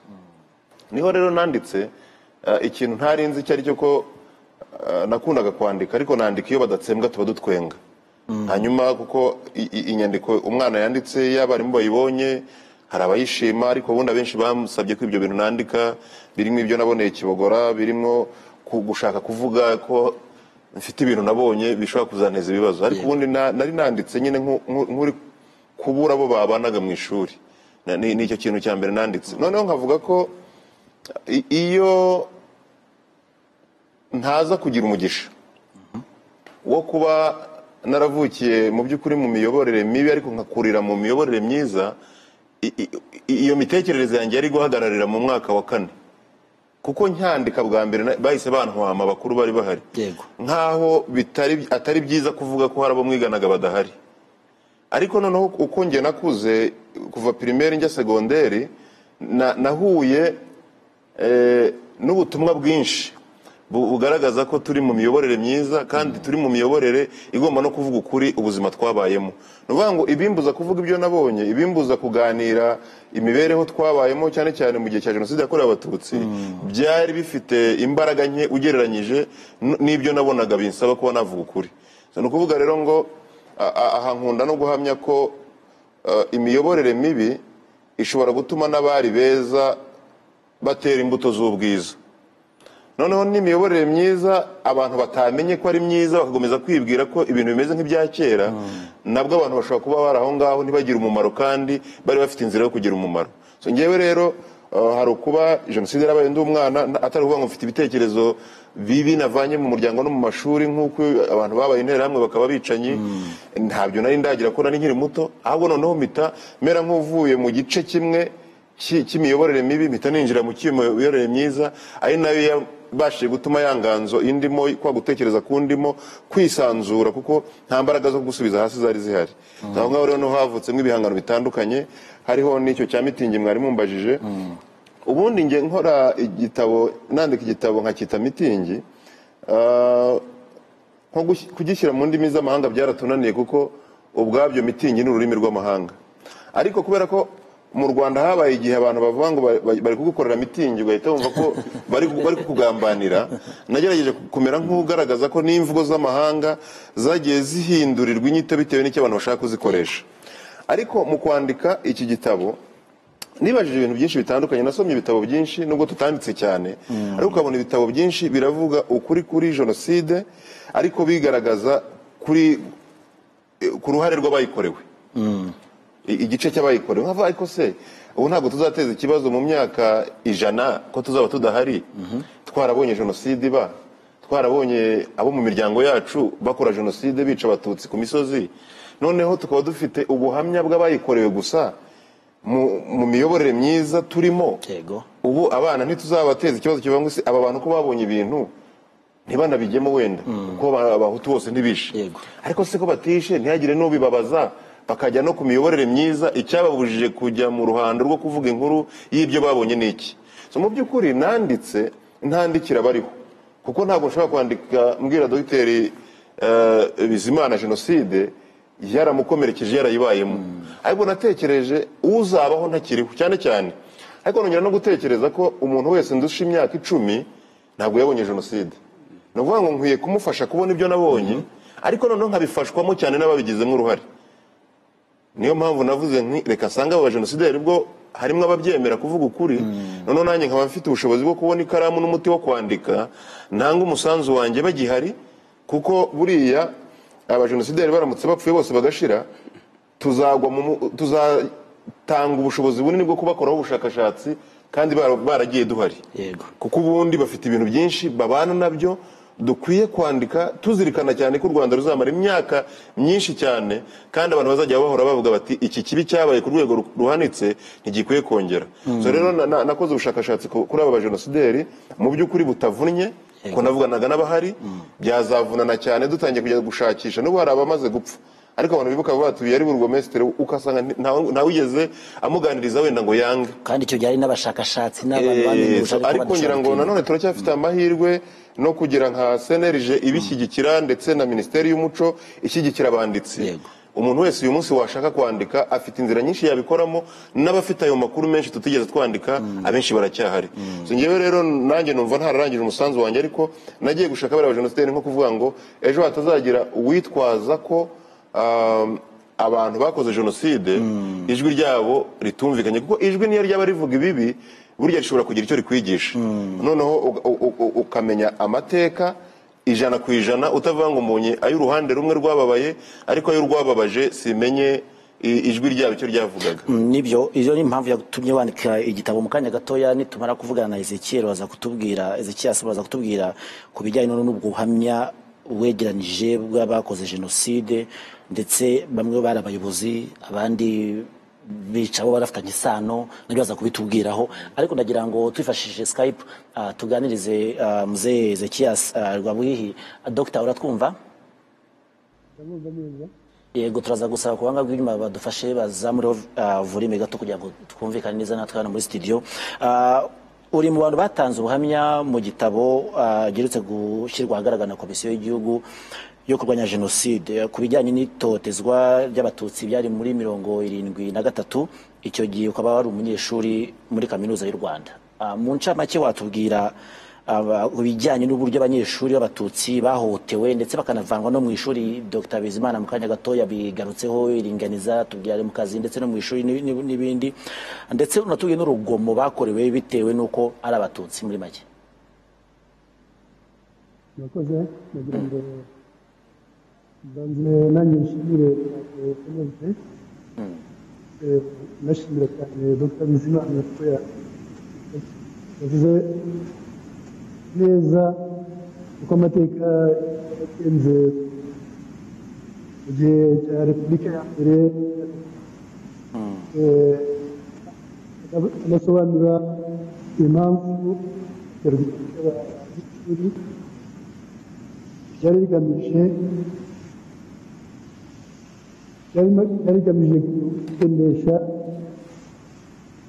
niho rero nanditse eh, ikintu ntarinzi icyo ari cyo ko eh, nakundaga kwandika ariko nandika iyo badatsembwa tuba dutwenga hanyuma kuko i- i- inyandiko umwana yanditse iyo abarimu bayibonye hari abayishima ariko ubundi abenshi bamusabye ko ibyo bintu nandika birimo ibyo naboneye i kibogora birimo ku- gushaka kuvuga ko mfite ibintu nabonye bishobora kuzanteza ibibazo ariko ubundi na- nari nanditse nyine nku- nku- nk'uri kubura abo babanaga mu ishuri Na- ni ni icyo kintu cya mbere nanditse noneho nkavuga ko i- iyo ntaza kugira umugisha wo kuba naravukiye mu by'ukuri mu miyoborere mibi ariko nkakurira mu miyoborere myiza i- i- i- iyo mitekerereze yanjye yari guhagararira mu mwaka wa kane kuko ncyandika bwa mbere na- bahise bantwama abakuru bari bahari Yego. nkaho bitari atari byiza kuvuga ko hari abo mwiganaga badahari ariko noneho uko njye nakuze kuva pirimeri njya segonderi na- nahuye eh, n'ubutumwa bwinshi bu- bugaragaza ko turi mu miyoborere myiza kandi turi mu miyoborere igomba no kuvuga ukuri ubuzima twabayemo ni ukuvuga ngo ibimbuza kuvuga ibyo nabonye ibimbuza kuganira imibereho twabayemo cyane cyane mu gihe cya jenoside yakorewe abatutsi byari bifite imbaraga nke ugereranyije n- n'ibyo nabonaga binsaba kuba navuga ukuri ni ukuvuga rero ngo A- a- aha nkunda no guhamya ko eh, imiyoborere mibi ishobora gutuma n'abari beza batera imbuto z'ubwiza noneho n'imiyoborere myiza abantu batamenye ko ari myiza bagakomeza kwibwira ko ibintu bimeze nk'ibya kera nabwo abantu bashobora kuba bari aho ngaho ntibagire umumaro kandi bari bafite inzira yo kugira umumaro so ngewe rero eh, hari ukuba jenoside yarabaye ndi umwana na- atari ukuvuga ngo mfite ibitekerezo bibi navanye mu muryango no mu mashuri nk'uko abantu babaye interahamwe bakaba bicanyi ntabyo nari ndagira ko nari nkiri muto ahubwo noneho mpita mera nk'uvuye mu gice kimwe cy'i- cy'imiyoborere mibi mpita ninjira mu cy'imiyoborere myiza ari nayo ya- ibashije gutuma ya nganzo indimo kwa gutekereza kundimo kwisanzura kuko nta mbaraga zo gusubiza hasi zari zihari aho ngaho rero niho havutsemo ibihangano bitandukanye hariho n'icyo cya mitingi mwari mumbajije ubundi njye nkora igitabo nandika igitabo nkacyita mitingi ah, nko gush- kugishyira mu ndimi z'amahanga byaratunaniye kuko ubwabyo mitingi ni ururimi rw'amahanga ariko kubera ko mu rwanda habaye igihe abantu bavuga ngo bari- bari bari kugukorera mitingi ugahita wumva ko bari bari kukugambanira nagerageje kumera nk'ugaragaza ko n'imvugo z'amahanga zagiye zihindurirwa inyito bitewe n'icyo abantu bashaka kuzikoresha ariko mu kwandika iki gitabo nibajije ibintu byinshi bitandukanye nasomye ibitabo byinshi nubwo tutanditse cyane ariko ukabona ibitabo byinshi biravuga ukuri kuri jenoside ariko bigaragaza kuri ku ruhare rw'abayikorewe I- igice cy'abayikorewe nkava ariko se ubu ntabwo tuzateza ikibazo mu myaka ijana ko tuzaba tudahari twarabonye jenoside iba twarabonye abo mu miryango yacu bakora jenoside bica abatutsi ku misozi noneho tukaba dufite ubuhamya bw'abayikorewe gusa mu mu miyoborere myiza turimo Yego. ubu abana ntituzabateza ikibazo kivuga ngo se aba bantu ko babonye ibintu ntibanabijyemo wenda kuko ba- abahutu bose ntibishe Yego. ariko se ko batishe ntihagire n'ubibabaza bakajya no ku miyoborere myiza icyababujije kujya mu ruhando rwo kuvuga inkuru y'ibyo babonye ni iki so mu by'ukuri nanditse ntandikira bariho kuko ntabwo nshobora kwandika mbwira dogiteri eh, bizimana jenoside yaramukomerekeje yarayibayemo ariko natekereje uzabaho ntakiriho cyane cyane ariko nongera no gutekereza ko umuntu wese ndusha imyaka icumi ntabwo yabonye jenoside ni ukuvuga ngo nkwiye kumufasha kubona ibyo nabonye ariko noneho nkabifashwamo cyane n'ababigizemo uruhare niyo mpamvu navuze nti reka nsanga aba bajenosideri bwo harimo ababyemera kuvuga ukuri noneho nanjye nkaba mfite ubushobozi bwo kubona ikaramu n'umuti wo kwandika nanga umusanzu wanjye bagihari kuko buriya abajenosideri baramutse bapfuye bose bagashira tuzagwa mu mu- tuzatanga ubushobozi bunini bwo kubakoraho ubushakashatsi kandi bara- baragiye duhari Yego. kuko ubundi bafite ibintu byinshi babana nabyo dukwiye kwandika tuzirikana cyane ko u rwanda ruzamara imyaka myinshi cyane kandi abantu bazajya bahora bavuga bati iki kibi cyabaye ku rwego ru- ruhanitse ntigikwiye kongera so rero na- na- nakoze ubushakashatsi ku- kuri aba bajenosideri mu by'ukuri butavunnye ko navuganaga n'abahari byazavunana cyane dutangiye kujya gushakisha n'ubu hari abamaze gupfa ariko abantu bibuka vuba batuye ari burugomesitiri ukasanga nti- ntawe ntawe amuganiriza wenda ngo yange kandi icyo byari n'abashakashatsi n'abantu Eh, bamenyesha so, ariko ngira ngo nanone turacyafite amahirwe no kugira nka senerije ibishyigikira ndetse na minisiteri y'umuco ishyigikira abanditsi Yego. umuntu wese uyu munsi washaka kwandika afite inzira nyinshi yabikoramo n'abafite ayo makuru menshi tutigeze twandika abenshi baracyahari So, njyewe rero nanjye numva ntararangije umusanzu wanjye ariko nagiye gushaka bariya bajenosideri nko kuvuga ngo ejo hatazagira uwitwaza ko um, abantu bakoze jenoside ijwi ryabo ritumvikanye kuko ijwi niyo ryaba rivuga ibibi burya rishobora kugira icyo rikwigisha noneho uga- u- u- ukamenya amateka ijana ku ijana utavuga ngo mbonye ay'uruhande rumwe rwababaye ariko ay'urwababaje simenye i- ijwi ryabo icyo ryavugaga nibyo iyo ni impamvu yatumye wandika igitabo mu kanya gatoya nitumara kuvugana na Ezekiel baza kutubwira Ezekiel Asaba baza kutubwira ku bijyanye none n'ubwo buhamya wegeranije bw'abakoze jenoside ndetse bamwe bari abayobozi abandi bica bo barafitanye isano nabyo baza kubitubwiraho ariko ndagira ngo twifashishije skype ah, tuganirize ah, muzehe Ezekiel ah, Rwabwihi Ah, Dr uratwumva yego turaza gusaba ku banga bw'inyuma badufashe bazamureho ah, volume gato kugira ngo twumvikane neza natwe hano muri studio Ah, uri mu bantu batanze ubuhamya mu gitabo ah, giherutse gushyirwa ahagaragara na komisiyo y'igihugu yo kurwanya jenoside ku bijyanye n'itotezwa ry'abatutsi byari muri mirongo irindwi na gatatu icyo gihe ukaba wari umunyeshuri muri kaminuza y'u rwanda Ah, mu ncamake watubwira aba- ibijyanye n'uburyo abanyeshuri b'abatutsi bahohotewe ndetse bakanavanwa no mu ishuri dr bizimana mu kanya gatoya bigarutseho iringaniza tubyare mu kazi ndetse no mu ishuri n'ibi- n'ibi- n'ibindi ndetse unatubwiye n'urugomo bakorewe bitewe n'uko ari abatutsi muri make murakoze nagira ngo mbanze nanjye nshimire kunyumve nashimira cyane dr bizimana ko ya- yavuze neza uko amateka yagenze mu gihe cya repubulika ya mbere Eh, anasobanura impamvu ya repubulika ya by'ukuri ryari rigamije ryari rigamije kugenesha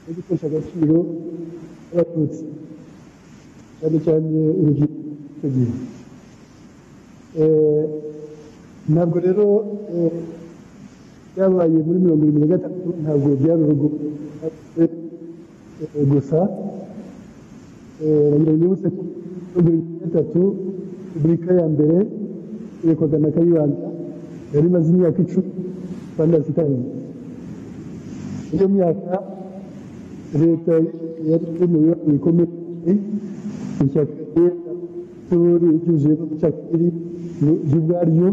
no gutesha agaciro abatutsi cyane cyane urubyiruko icyo gihe Eh, ntabwo rero eh, byabaye muri mirongo irindwi na gatatu ntabwo byari urugomo Eh, gusa eh, nagira ngo nyibutse ko mirongo irindwi na gatatu repubulika ya mbere irekurwaga na kayibanda yari imaze imyaka icumi rwanda zitanye iyo myaka leta yari iri mu bibazo bikomeye ishyaka ry'abanyeshuri ryuzuyemo ubucakiri bwaryo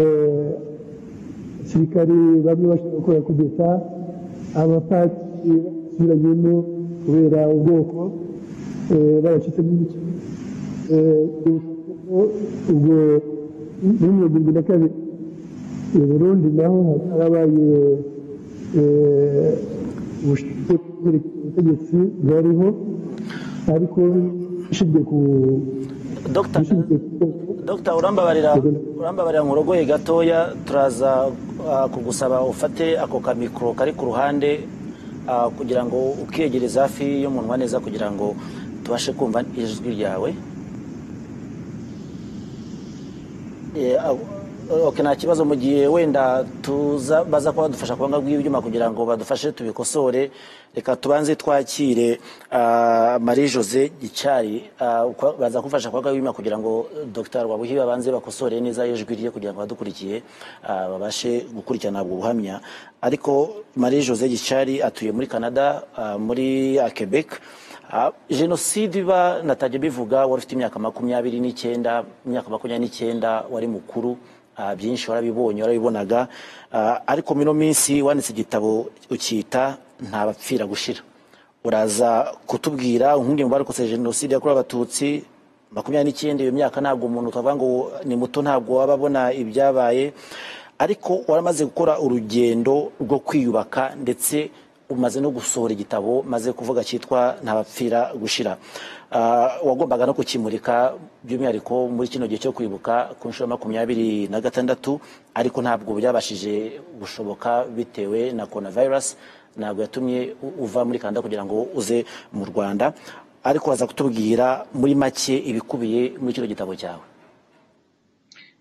abasirikari bamwe bashobora gukora kudeta abapatiri basubiranyemo kubera ubwoko baracitsemo ibice ubwo muri mirongo irindwi na kabiri mu burundi naho harabaye ubushinzwe ubutegetsi bwariho ariko ishingiye ku Dr. ishingiye ku Dr. urambabarira urambabarira mu rogoye gatoya turaza ah, kugusaba ufate ako kamikoro kari ku ruhande ah, kugira ngo ukegereza hafi y'umunwa neza kugira ngo tubashe kumva ijwi ryawe Eh, ah, okay, nta kibazo mu gihe wenda tuza baza kuba badufasha kubanga bw'ibyuma kugira ngo badufashe tubikosore reka tubanze twakire ah, marie jose gicyari ah, kwa- baza kufasha kubanga bw'ibyuma kugira ngo eh, dr wabuhi babanze bakosore neza ijwi rye kugira ngo abadukurikiye ah, babashe gukurikirana ubwo buhamya ariko marie jose gicyari atuye muri canada ah, muri ah, quebec Ah, jenoside iba natajya bivuga wari ufite imyaka makumyabiri n'icyenda imyaka makumyabiri n'icyenda wari mukuru ah, byinshi warabibonye warabibonaga Ah, ariko mino minsi wanditse igitabo ukita nta bapfira gushira uraza kutubwira umwe mu barokotse jenoside yakorewe abatutsi makumyabiri n'icyenda iyo myaka ntabwo umuntu twavuga ngo ni muto ntabwo waba abona ibyabaye ariko waramaze gukora urugendo rwo kwiyubaka ndetse umaze no gusohora igitabo maze kuvuga cyitwa ntabapfira gushira Ah, wagombaga no kukimurika by'umwihariko muri kino gihe cyo kwibuka ku nshuro ya makumyabiri na gatandatu ariko ntabwo byabashije gushoboka bitewe na coronavirus ntabwo yatumye u- uva muri canada kugira ngo uze mu rwanda ariko waza kutubwira muri make ibikubiye muri kino gitabo cyawe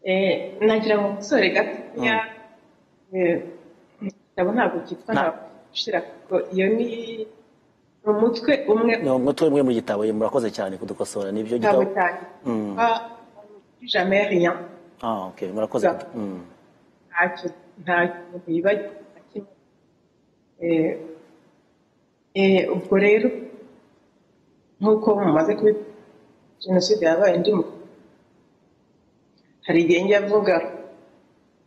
Eh, nagira ngo nsore gatoya eh, igitabo ntabwo cyitwa Na- ntabwo ushira kuko iyo ni ni umutwe umwe ni umutwe umwe mu gitabo ye, murakoze cyane kudukosora nibyo w'igitabo gitabo cyanjye cyitwa jamais rien ah, okay. murakoze Za- mm. ntacyo nta kintu yibagiwe na kimwe Eh, eh, ubwo rero nk'uko mumaze kubi jenoside yabaye ndi mu hari igihe njya mvuga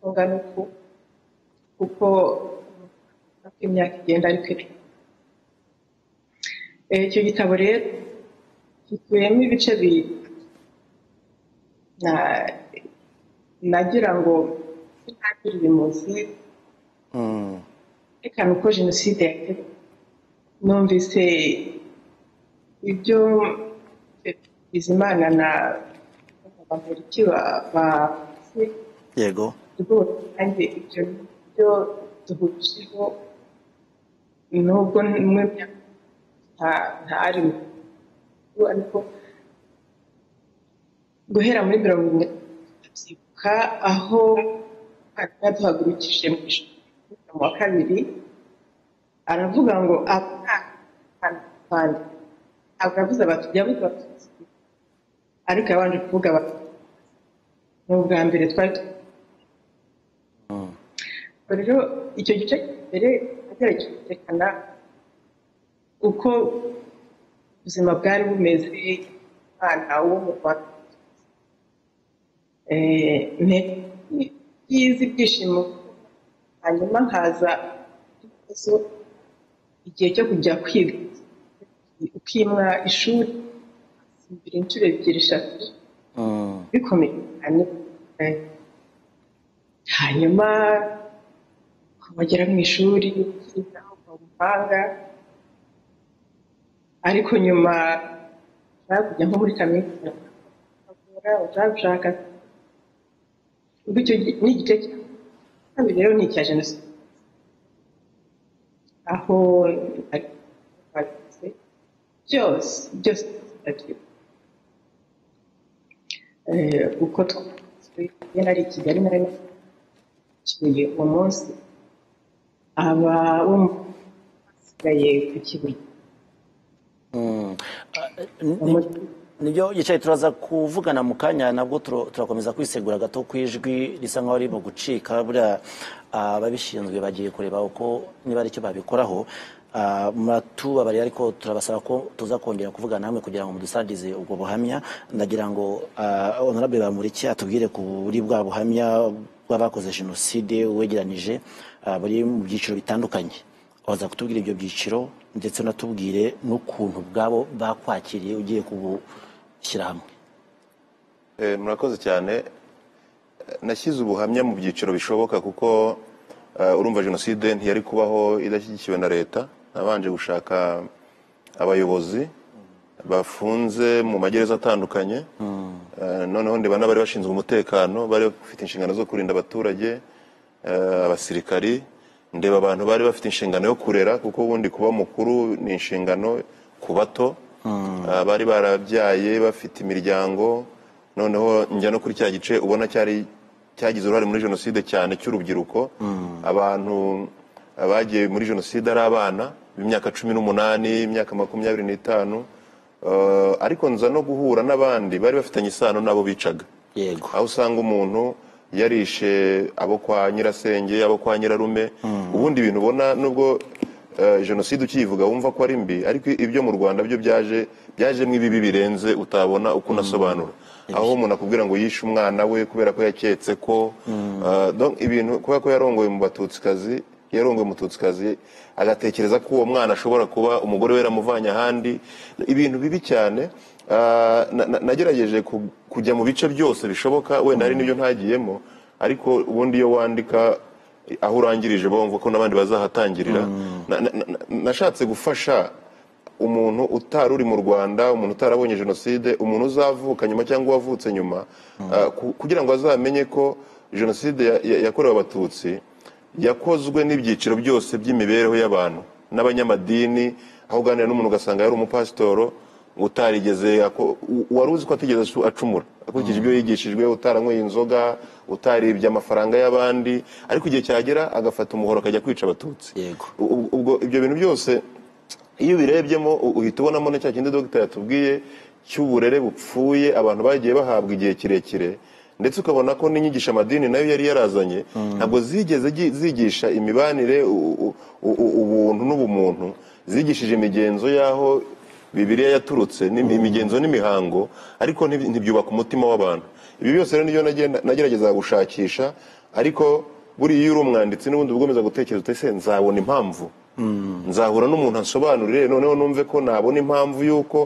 mvuga n'uku kuko uko imyaka igenda ariko iri Eh, icyo gitabo rero gikubiyemo ibice bibiri na- nagira ngo ntangire ibimuzi Mm. reka uko jenoside yateguwe numvise ibyo bizimana na bamuriki bavuze yego rwose kandi ibyo byo duhurijeho nubwo mwe nta- ntari mu gihugu, ariko guhera muri mirongo irindwi ndabyibuka aho mwarimu yaduhagurukije mu ishuri mu wa kabiri aravuga ngo abana rwanda ntabwo yavuze abatutsi yavuze abatutsi ariko yabanje kuvuga abatutsi ni ubwa mbere twari tu- Ubwo rero icyo gice mbere nagerageje kwerekana uko ubuzima bwari bumeze umwana wo mu rwanda Eh, intego yize ibyishimo hanyuma haza ibibazo igihe cyo kujya kwiga ukimwa ishuri imbere inshuro ebyiri eshatu Mm. bikomeye cyane Eh, hanyuma wagera mu ishuri ukiga ukaba umuhanga ariko nyuma nshaka kujya nko muri kaminuza ushaka utabishaka ubwo icyo gi- ni igice cya kabiri rero ni icya jenoside aho byose byose ndabyibuka Eh, uko twasuye iyo nari i kigali nari naciye uwo munsi aba bo basigaye ku kibuye nibyo yicaye turaza kuvugana mu kanya nabwo turo- turakomeza kwisegura gato ku ijwi risa nkaho riri mu gucika buriya ah, ababishinzwe bagiye kureba uko niba ari icyo babikoraho Ah, muratubabarira ariko turabasaba ko tuza kongera kuvugana hamwe kugira ngo mudusangize ubwo buhamya ndagira ngo ah, honorable bamuriki atubwire kuri bwa buhamya bw'abakoze jenoside wegeranije ah, buri mu byiciro bitandukanye waza kutubwira ibyo byiciro ndetse unatubwire n'ukuntu ubwabo bakwakiriye ugiye kubushyira hamwe Eh, murakoze cyane Eh, nashyize ubuhamya mu byiciro bishoboka kuko eh, urumva jenoside ntiyari kubaho idashyigikiwe na leta nabanje gushaka abayobozi bafunze mu magereza atandukanye Eh, noneho ndeba n'abari bashinzwe umutekano bari bafite inshingano zo kurinda abaturage eh, abasirikari ndeba abantu bari bafite inshingano yo kurera kuko ubundi kuba mukuru ni inshingano ku bato Eh, bari barabyaye bafite imiryango noneho njya no kuri cya gice ubona cyari cyagize uruhare muri jenoside cyane cy'urubyiruko abantu eh, bagiye muri jenoside ari abana b'imyaka cumi n'umunani imyaka makumyabiri n'itanu Eh, ariko nza no guhura n'abandi bari bafitanye isano n'abo bicaga yego aho usanga umuntu yarishe abo kwa nyirasenge abo kwa nyirarume ubundi ibintu ubona nubwo eh, jenoside ukiyivuga wumva ko ari mbi ariko ibyo mu rwanda byo byaje byajemo ibibi birenze utabona uko unasobanura aho umuntu akubwira ngo yishe umwana we kubera ko yaketse ko eh, donc ibintu kubera ko yarongoye mu batutsikazi yarongoye umututsikazi agatekereza ko uwo mwana ashobora kuba umugore we yaramuvanye ahandi ibintu bibi cyane Ah, na- na- nagerageje ku- kujya mu bice byose bishoboka wenda hari n'ibyo ntagiyemo ariko ubundi iyo wandika aho urangirije bumva ko n'abandi bazahatangirira Na- na- na- na- nashatse gufasha umuntu utari uri mu rwanda umuntu utarabonye jenoside umuntu uzavuka nyuma cyangwa uwavutse nyuma ah, ku- kugira ngo azamenye ko jenoside ya- ya- yakorewe abatutsi yakozwe n'ibyiciro byose by'imibereho y'abantu n'abanyamadini aho uganira n'umuntu ugasanga yari umupasitoro utarigeze ako- u- wari uzi ko atigeze asu- acumura akurikije ibyo yigishijwe utaranyweye inzoga utaribye amafaranga y'abandi ariko igihe cyagera agafata umuhoro akajya kwica abatutsi Yego. U- u- ubwo ibyo bintu byose iyo ubirebyemo u- uhita ubonamo na cya kindi dogita yatubwiye cy'uburere bupfuye abantu bagiye bahabwa igihe kirekire ndetse ukabona ko n'inyigisha amadini nayo yari yarazanye ntabwo zigeze gi- zigisha imibanire u- u- u- ubuntu n'ubumuntu zigishije imigenzo y'aho bibiriya yaturutse n'imi- imigenzo n'imihango ariko ntiby- ntibyubaka umutima w'abantu ibi byose rero nibyo nagenda- nageragezaga gushakisha ariko buriya iyo uri umwanditsi n'ubundi uba ugomeza gutekereza uti ese nzabona impamvu nzahura n'umuntu ansobanurire noneho numve ko nabona impamvu y'uko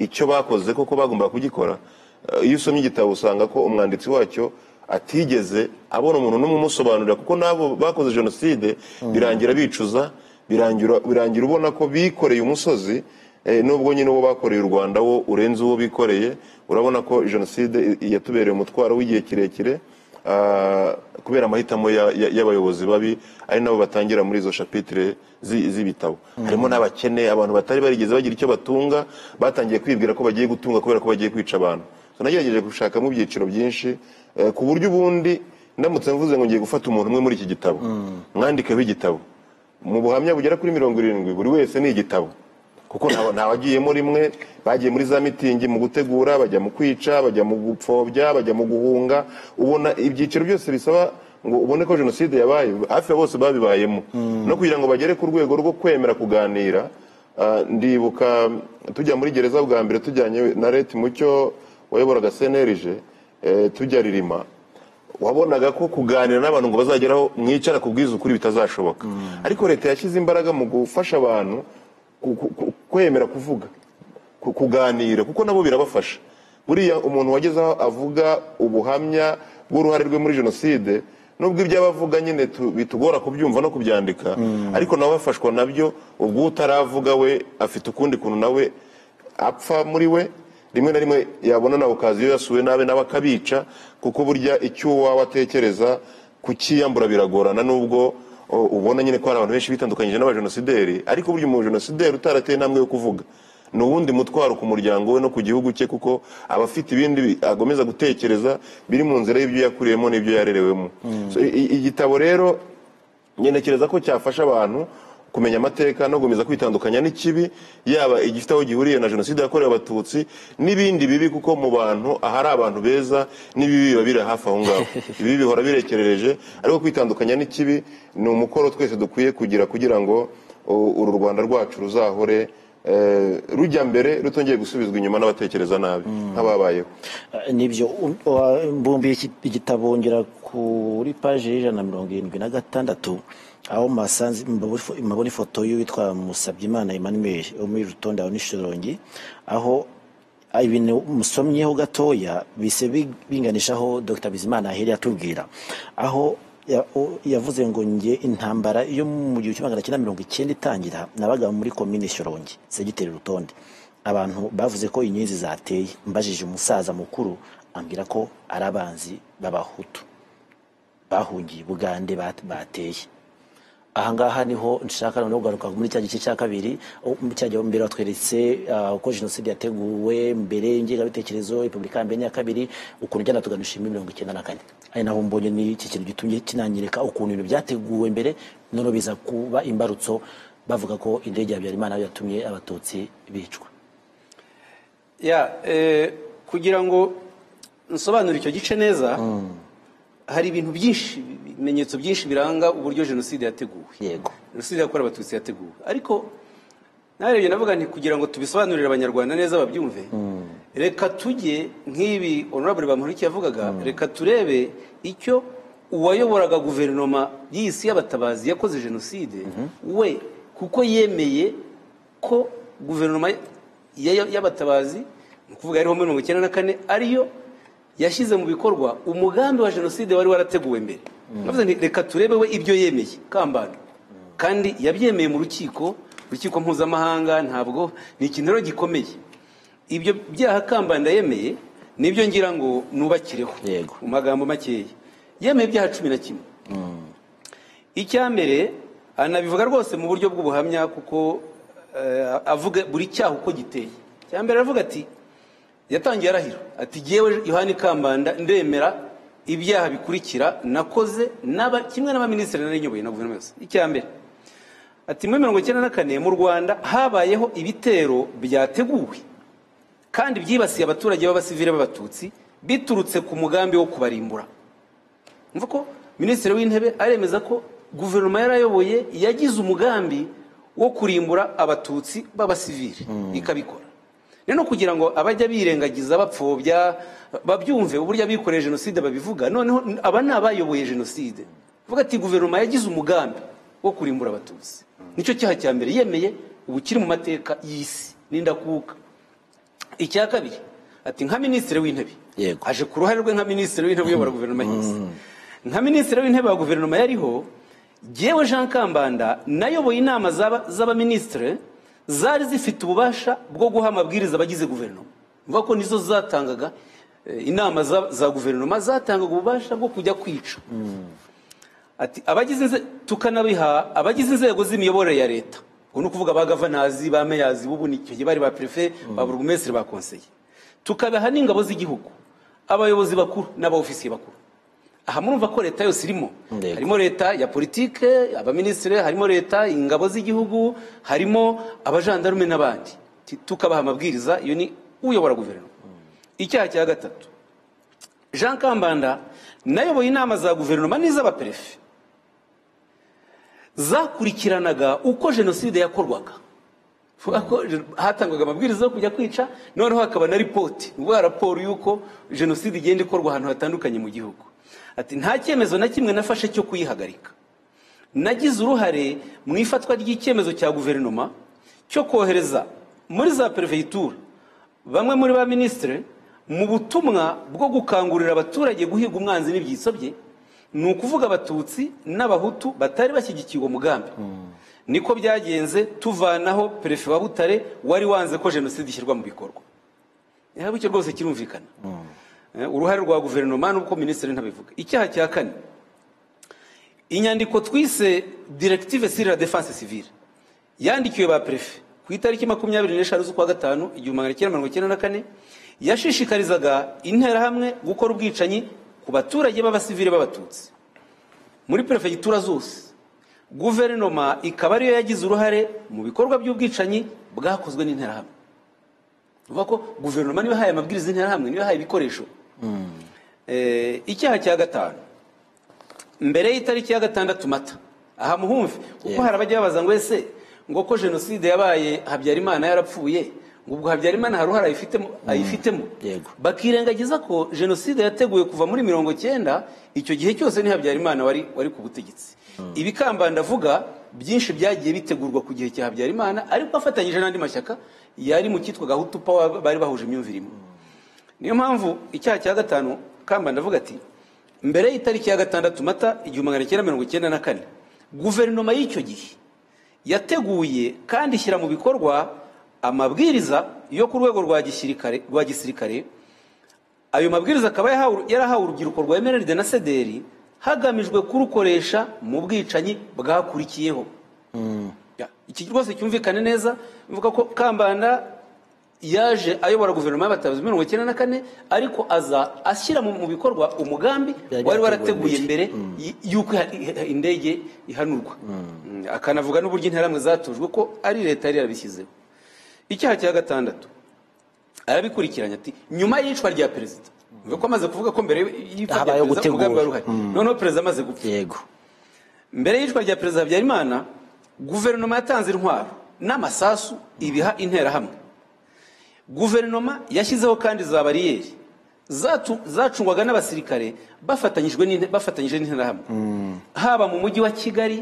icyo bakoze koko bagomba kugikora Eh, iyo usomye igitabo usanga ko umwanditsi wacyo atigeze abona umuntu n'umwe umusobanurira kuko n'abo bakoze jenoside birangira bicuza birangira birangira ubona ko bikoreye umusozi eh, nubwo nyine uwo bakoreye u rwanda wo urenze uwo bikoreye urabona ko jenoside i- yatubereye umutwaro w'igihe kirekire ah, kubera amahitamo ya- ya- y'abayobozi babi ari nabo batangira muri izo shapitire zi- z'ibitabo harimo n'abakene abantu batari barigeze bagira icyo batunga batangiye kwibwira ko bagiye gutunga kubera ko bagiye kwica abantu So, nagerageje gushakamo ibyiciro byinshi eh, ku buryo ubundi ndamutse mvuze ngo ngiye gufata umuntu umwe muri iki gitabo mwandikeho igitabo mu buhamya bugera kuri mirongo irindwi buri wese ni igitabo kuko nta- nta wagiyemo rimwe bagiye muri za mitingi mu gutegura bajya mu kwica bajya mu gupfobya bajya mu guhunga ubona ibyiciro byose bisaba ngo ubone ko jenoside yabaye hafi ya bose babibayemo no kugira ngo bagere ku rwego rwo kwemera kuganira ah, ndibuka tujya muri gereza bwa mbere tujyanye na leta mucyo wayoboraga senerije tujya ririma wabonaga ko kuganira n'abantu ngo bazageraho mwicara kubwiza ukuri bitazashoboka ariko leta yashyize imbaraga mu gufasha abantu ku- ku- ku- kwemera kuvuga ku- kuganira kuko nabo birabafasha buriya umuntu wageze aho avuga ubuhamya bw'uruhare rwe muri jenoside nubwo ibyo aba avuga nyine tu- bitugora kubyumva no kubyandika ariko nawe afashwa nabyo ubwo utaravuga we afite ukundi kuntu nawe apfa muri we rimwe na rimwe yabona na okaziyo yasuwe nabi nawe akabica kuko burya icyo waba atekereza kukiyambura biragorana nubwo o, ubona nyine ko hari abantu benshi bitandukanyije n'abajenosideri ariko burya umujenosideri utarateye intambwe yo kuvuga ni uwundi mutwaro ku muryango we no ku gihugu cye kuko aba afite ibindi bi- agomeza gutekereza biri mu nzira y'ibyo yakuriyemo n'ibyo yarerewemo So, i- i- igitabo rero ngenekereza ko cyafasha abantu kumenya amateka no gukomeza kwitandukanya n'ikibi yaba igifite aho gihuriye na jenoside yakorewe abatutsi n'ibindi bibi kuko mu bantu ahari abantu beza n'ibibi biba biri hafi aho ngaho ibibi bihora birekerereje ariko kwitandukanya n'ikibi ni umukoro twese dukwiye kugira kugira ngo u- uru rwanda rwacu ruzahore eh, rujya mbere rutongeye gusubizwa inyuma n'abatekereza nabi nk'ababayeho Eh, nibyo um, wa- mbumbiye iki- igitabo ngera kuri paji y'ijana na mirongo irindwi na gatandatu aho mbasanze- mbabura ifo- mbabona ifoto y'uwitwa musabyimana emmanuel wo muri rutonde aho n'ishirongi aho ibintu musomyeho gatoya bise bi- binganishaho dr bizimana ahera atubwira aho ya- o- yavuze ngo njye intambara yo mu gihumbi kimwe magana cyenda mirongo icyenda itangira nabaga muri komine shyorongi segiteri rutonde abantu bavuze ko inyenzi zateye mbajije umusaza mukuru ambwira ko ari abanzi b'abahutu bahungiye ubugande bat- bateye ahangaha niho nshaka noneho kugaruka muri cya gice cya kabiri aho- cya gihe mbere watweretse ah, uko jenoside yateguwe mbere y'ingengabitekerezo repubulika ya mbere n'iya kabiri ukuntu njyana tuganishima mirongo icyenda na kane ari naho mbonye n'iki kintu gitumye kinanyereka ukuntu ibintu byateguwe mbere noneho biza kuba imbarutso bavuga ko indege ya habyarimana yatumye abatutsi bicwa ya eh, kugira ngo nsobanure icyo gice neza hari ibintu byinshi ibimenyetso byinshi biranga uburyo jenoside yateguwe yego jenoside yakorewe abatutsi yateguwe ariko narebye navuga nti kugira ngo tubisobanurire abanyarwanda neza babyumve reka tujye nk'ibi honorable bamporiki yavugaga reka turebe icyo uwayoboraga guverinoma y'isi y'abatabazi yakoze jenoside we kuko yemeye ko guverinoma ya- ya- y'abatabazi ni ukuvuga yariho muri mirongo icyenda na kane ariyo yashyize mu bikorwa umugambi wa jenoside wari warateguwe mbere Navuze nti reka turebe we ibyo yemeye kambanda kandi yabyemeye mu rukiko urukiko mpuzamahanga ntabwo ni ikintu rero gikomeye ibyo byaha kambanda yemeye nibyo ngira ngo nubakireho Yego. mu magambo makeya yemeye ibyaha cumi na kimwe icya mbere anabivuga rwose mu buryo bw'ubuhamya kuko eh, avuga buri cyaha uko giteye icya mbere aravuga ati yatangiye arahira ati yewe yohani kambanda ndemera ibyaha bikurikira nakoze n'aba- kimwe n'abaminisitiri nari nyoboye na guverinoma yose icya mbere ati muri mirongo icyenda na kane mu rwanda habayeho ibitero byateguwe kandi byibasiye abaturage b'abasivile b'abatutsi biturutse ku mugambi wo kubarimbura mvuga ko minisitiri w'intebe aremeza ko guverinoma yarayoboye yagize umugambi wo kurimbura abatutsi b'abasivili ikabikora rero kugira ngo abajya birengagiza bapfobya babyumve uburyo abikoreye jenoside babivuga noneho aba ni abayoboye jenoside uvuga ati guverinoma yagize umugambi wo kurimbura abatutsi nicyo cyaha cya mbere yemeye ubu kiri mu mateka y'isi n'indakuka icya kabiri ati nka minisitiri w'intebe Yego. aje ku ruhare rwe nka minisitiri w'intebe uyobora guverinoma y'isi nka minisitiri w'intebe wa guverinoma yariho yewe jean kambanda nayoboye inama z'aba- z'abaminisitiri zari zifite ububasha bwo guha amabwiriza abagize guverinoma mvuga ko nizo zatangaga eh, inama za, za guverinoma zatangaga ububasha bwo kujya kwica ati abagize inze- tukanabiha abagize inzego z'imiyoborere ya leta ubwo ni ukuvuga ba gavanazi ba meyazi bubu ni icyo gihe bari ba perefe ba burugumesitiri ba konseye tukabaha n'ingabo z'igihugu abayobozi bakuru n'abaofisiye bakuru aha murumva ko leta yose irimo Yego. harimo leta ya politike abaminisitiri harimo leta ingabo z'igihugu harimo abajandarume n'abandi Ti- tukabaha amabwiriza iyo ni uyobora guverinoma icyaha cya gatatu jean kambanda nayoboye inama za guverinoma n'iz'abaperefe zakurikiranaga uko jenoside yakorwaga Vuga ko je- hatangwaga amabwiriza yo kujya kwica noneho hakaba na ripoti uvuga raporo y'uko jenoside igenda ikorwa ahantu hatandukanye mu gihugu ati nta cyemezo na kimwe nafashe cyo kuyihagarika nagize uruhare mu ifatwa ry'icyemezo cya guverinoma cyo kohereza muri za perefegitura bamwe muri ba minisitiri mu butumwa bwo gukangurira abaturage guhiga umwanzi n'ibyitso bye ni ukuvuga abatutsi n'abahutu batari bashyigikiye uwo mugambi niko byagenze tuvanaho perefe wa butare wari wanze ko jenoside ishyirwa mu bikorwa igihe icyo rwose kirumvikana Eh, uruhare rwa guverinoma n'uko minisitiri ntabivuga icyaha cya kane inyandiko twise directive sur la defense civile yandikiwe ba prefe ku itariki makumyabiri n'eshanu z'ukwa gatanu igihumbi magana cyenda mirongo cyenda na kane yashishikarizaga interahamwe gukora ubwicanyi ku baturage b'abasivile b'abatutsi muri perefegitura zose guverinoma ikaba ariyo yagize uruhare mu bikorwa by'ubwicanyi bwakozwe n'interahamwe uvuga ko guverinoma niba ihaye amabwiriza y'interahamwe niba ihaye ibikoresho Eh, icyaha cya gatanu mbere y'itariki ya gatandatu mata aha muhumve kuko Yeah. hari abajya babaza ngo ese ngo ko jenoside yabaye habyarimana yarapfuye ngo ubwo habyarimana hari uruhare ayifitemo ayifitemo Yego. bakirengagiza ko jenoside yateguwe kuva muri mirongo cyenda icyo gihe cyose ni habyarimana wari wari ku butegetsi ibikamba ndavuga byinshi byagiye bitegurwa ku gihe cya habyarimana ariko afatanyije n'andi mashyaka yari mu cyitwa gahutu pawa bari bahuje imyumvire imwe niyo mpamvu icyaha cya gatanu kamba ndavuga ati mbere y'itariki ya gatandatu mata igihumbi magana cyenda mirongo cyenda na kane guverinoma y'icyo gihe yateguye kandi ishyira mu bikorwa amabwiriza yo ku rwego rwa gisirikare rwa gisirikare ayo mabwiriza akaba yahawe- yarahawe urubyiruko rwa emeride na sederi hagamijwe kurukoresha mu bwicanyi bwakurikiyeho Ya, iki rwose cyumvikane neza mvuga ko kambanda yaje ayobora guverinoma y'abatabazi mirongo icyenda na kane ariko aza ashyira mu mu bikorwa umugambi Byari wari byateguwe warateguye mbere. mbere y- y'uko iha- iha- indege ihanurwa Mm, akanavuga n'uburyo interahamwe zatojwe ko ari leta yari yarabishyizeho icyaha cya gatandatu arabikurikiranya ati nyuma y'icwa rya perezida bivuga ko amaze kuvuga ko mbere y'ipfa rya Habayeho perezida umugambi wari uhari gutegura. Mm. noneho perezida amaze gupfa yego mbere y'icwa rya perezida habyarimana guverinoma yatanze intwaro n'amasasu ibiha interahamwe guverinoma yashyizeho kandi za bariyeri zatu- zacungwaga n'abasirikare bafatanyijwe n'inte- bafatanyije n'interahamwe haba mu mujyi wa kigali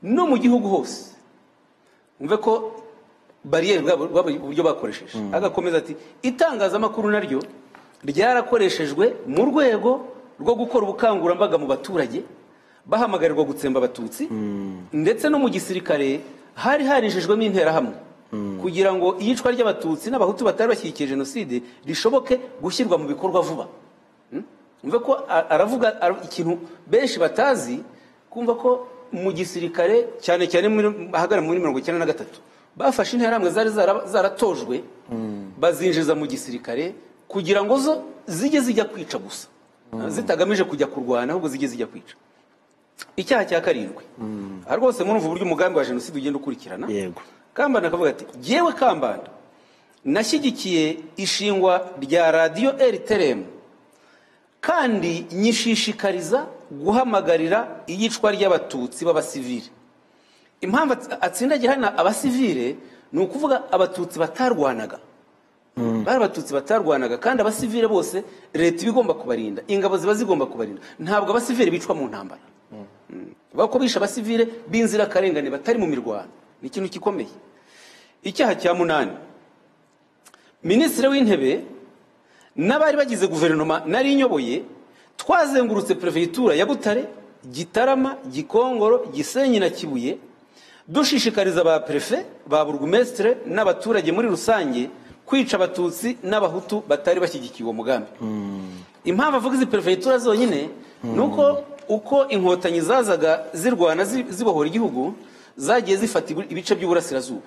no mu gihugu hose umve ko bariyeri bwa- bwa- uburyo bakoresheje agakomeza ati itangazamakuru naryo ryarakoreshejwe mu rwego rwo gukora ubukangurambaga mu baturage bahamagarirwa gutsemba abatutsi ndetse no mu gisirikare hari harijejwemo interahamwe kugira ngo iyicwa ry'abatutsi n'abahutu batari bashyigikiye jenoside rishoboke gushyirwa mu bikorwa vuba umve ko a- aravuga ara- ikintu benshi batazi kumva ko mu gisirikare cyane cyane muri- ahagana muri mirongo icyenda na gatatu bafashe interahamwe zari zara- zaratojwe bazinjiza mu gisirikare kugira ngo zo zijye zijya kwica gusa zitagamije kujya kurwana ahubwo zijye zijya kwica icyaha cya karindwi aha rwose murumva uburyo umugambi wa jenoside ugenda ukurikirana yego kambanda akavuga ati jyewe kambanda nashyigikiye ishingwa rya radiyo eriteremu kandi nyishishikariza guhamagarira iyicwa ry'abatutsi b'abasivile impamvu ats- atsindagira hano abasivile ni ukuvuga abatutsi batarwanaga bari abatutsi batarwanaga kandi abasivile bose leta iba igomba kubarinda ingabo ziba zigomba kubarinda ntabwo abasivile bicwa mu ntambara bako bishe abasivile b'inzirakarengane batari mu mirwano ni ikintu gikomeye icyaha cya munani minisitiri w'intebe n'abari bagize guverinoma nari nyoboye twazengurutse perefegitura ya butare gitarama gikongoro gisenyi na kibuye dushishikariza ba perefe ba burugumesitire n'abaturage muri rusange kwica abatutsi n'abahutu batari bashyigikiye uwo mugambi impamvu avuga izi perefegitura zonyine ni uko uko inkotanyi zazaga zirwana zi- zibohora igihugu zagiye zifata ibi- ibice by'uburasirazuba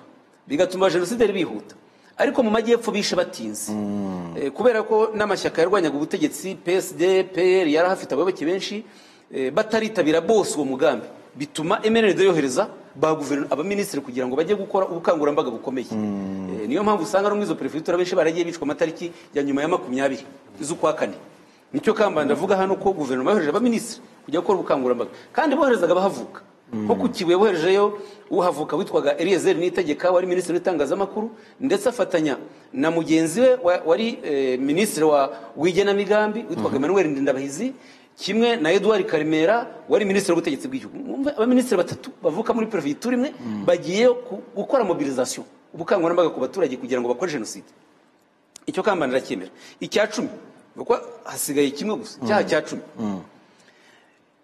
bigatuma jenoside yari bihuta ariko mu majyepfo bishe batinze Eh, kubera ko n'amashyaka yarwanyaga ubutegetsi psd pr yari ahafite abayoboke benshi eh, bataritabira bose uwo mugambi bituma emereride yohereza ba guverinoma abaminisitiri kugira ngo bajye gukora ubukangurambaga bukomeye Eh, niyo mpamvu usanga no muri izo perefegitura benshi baragiye bicwa amatariki ya nyuma ya makumyabiri z'ukwa kane nicyo kamba ndavuga hano ko guverinoma yohereje abaminisitiri kujya gukora ubukangurambaga kandi boherezaga abahavuka nko ku kibuye boherejeyo uhavuka witwaga eliyezeri nitegeka wari minisitiri w'itangazamakuru ndetse afatanya na mugenzi we wa- wari eh, minisitiri wa- w'igenamigambi witwaga emmanuel ndindabahizi kimwe na eduwari karimera wari minisitiri w'ubutegetsi bw'igihugu Mwumve abaminisitiri batatu bavuka muri perefegitura imwe bagiye ku- gukora mobilizasiyo ubukangurambaga ku baturage kugira ngo bakore jenoside icyo kamba ndacyemera icya cumi kuko hasigaye kimwe gusa icyaha cya cumi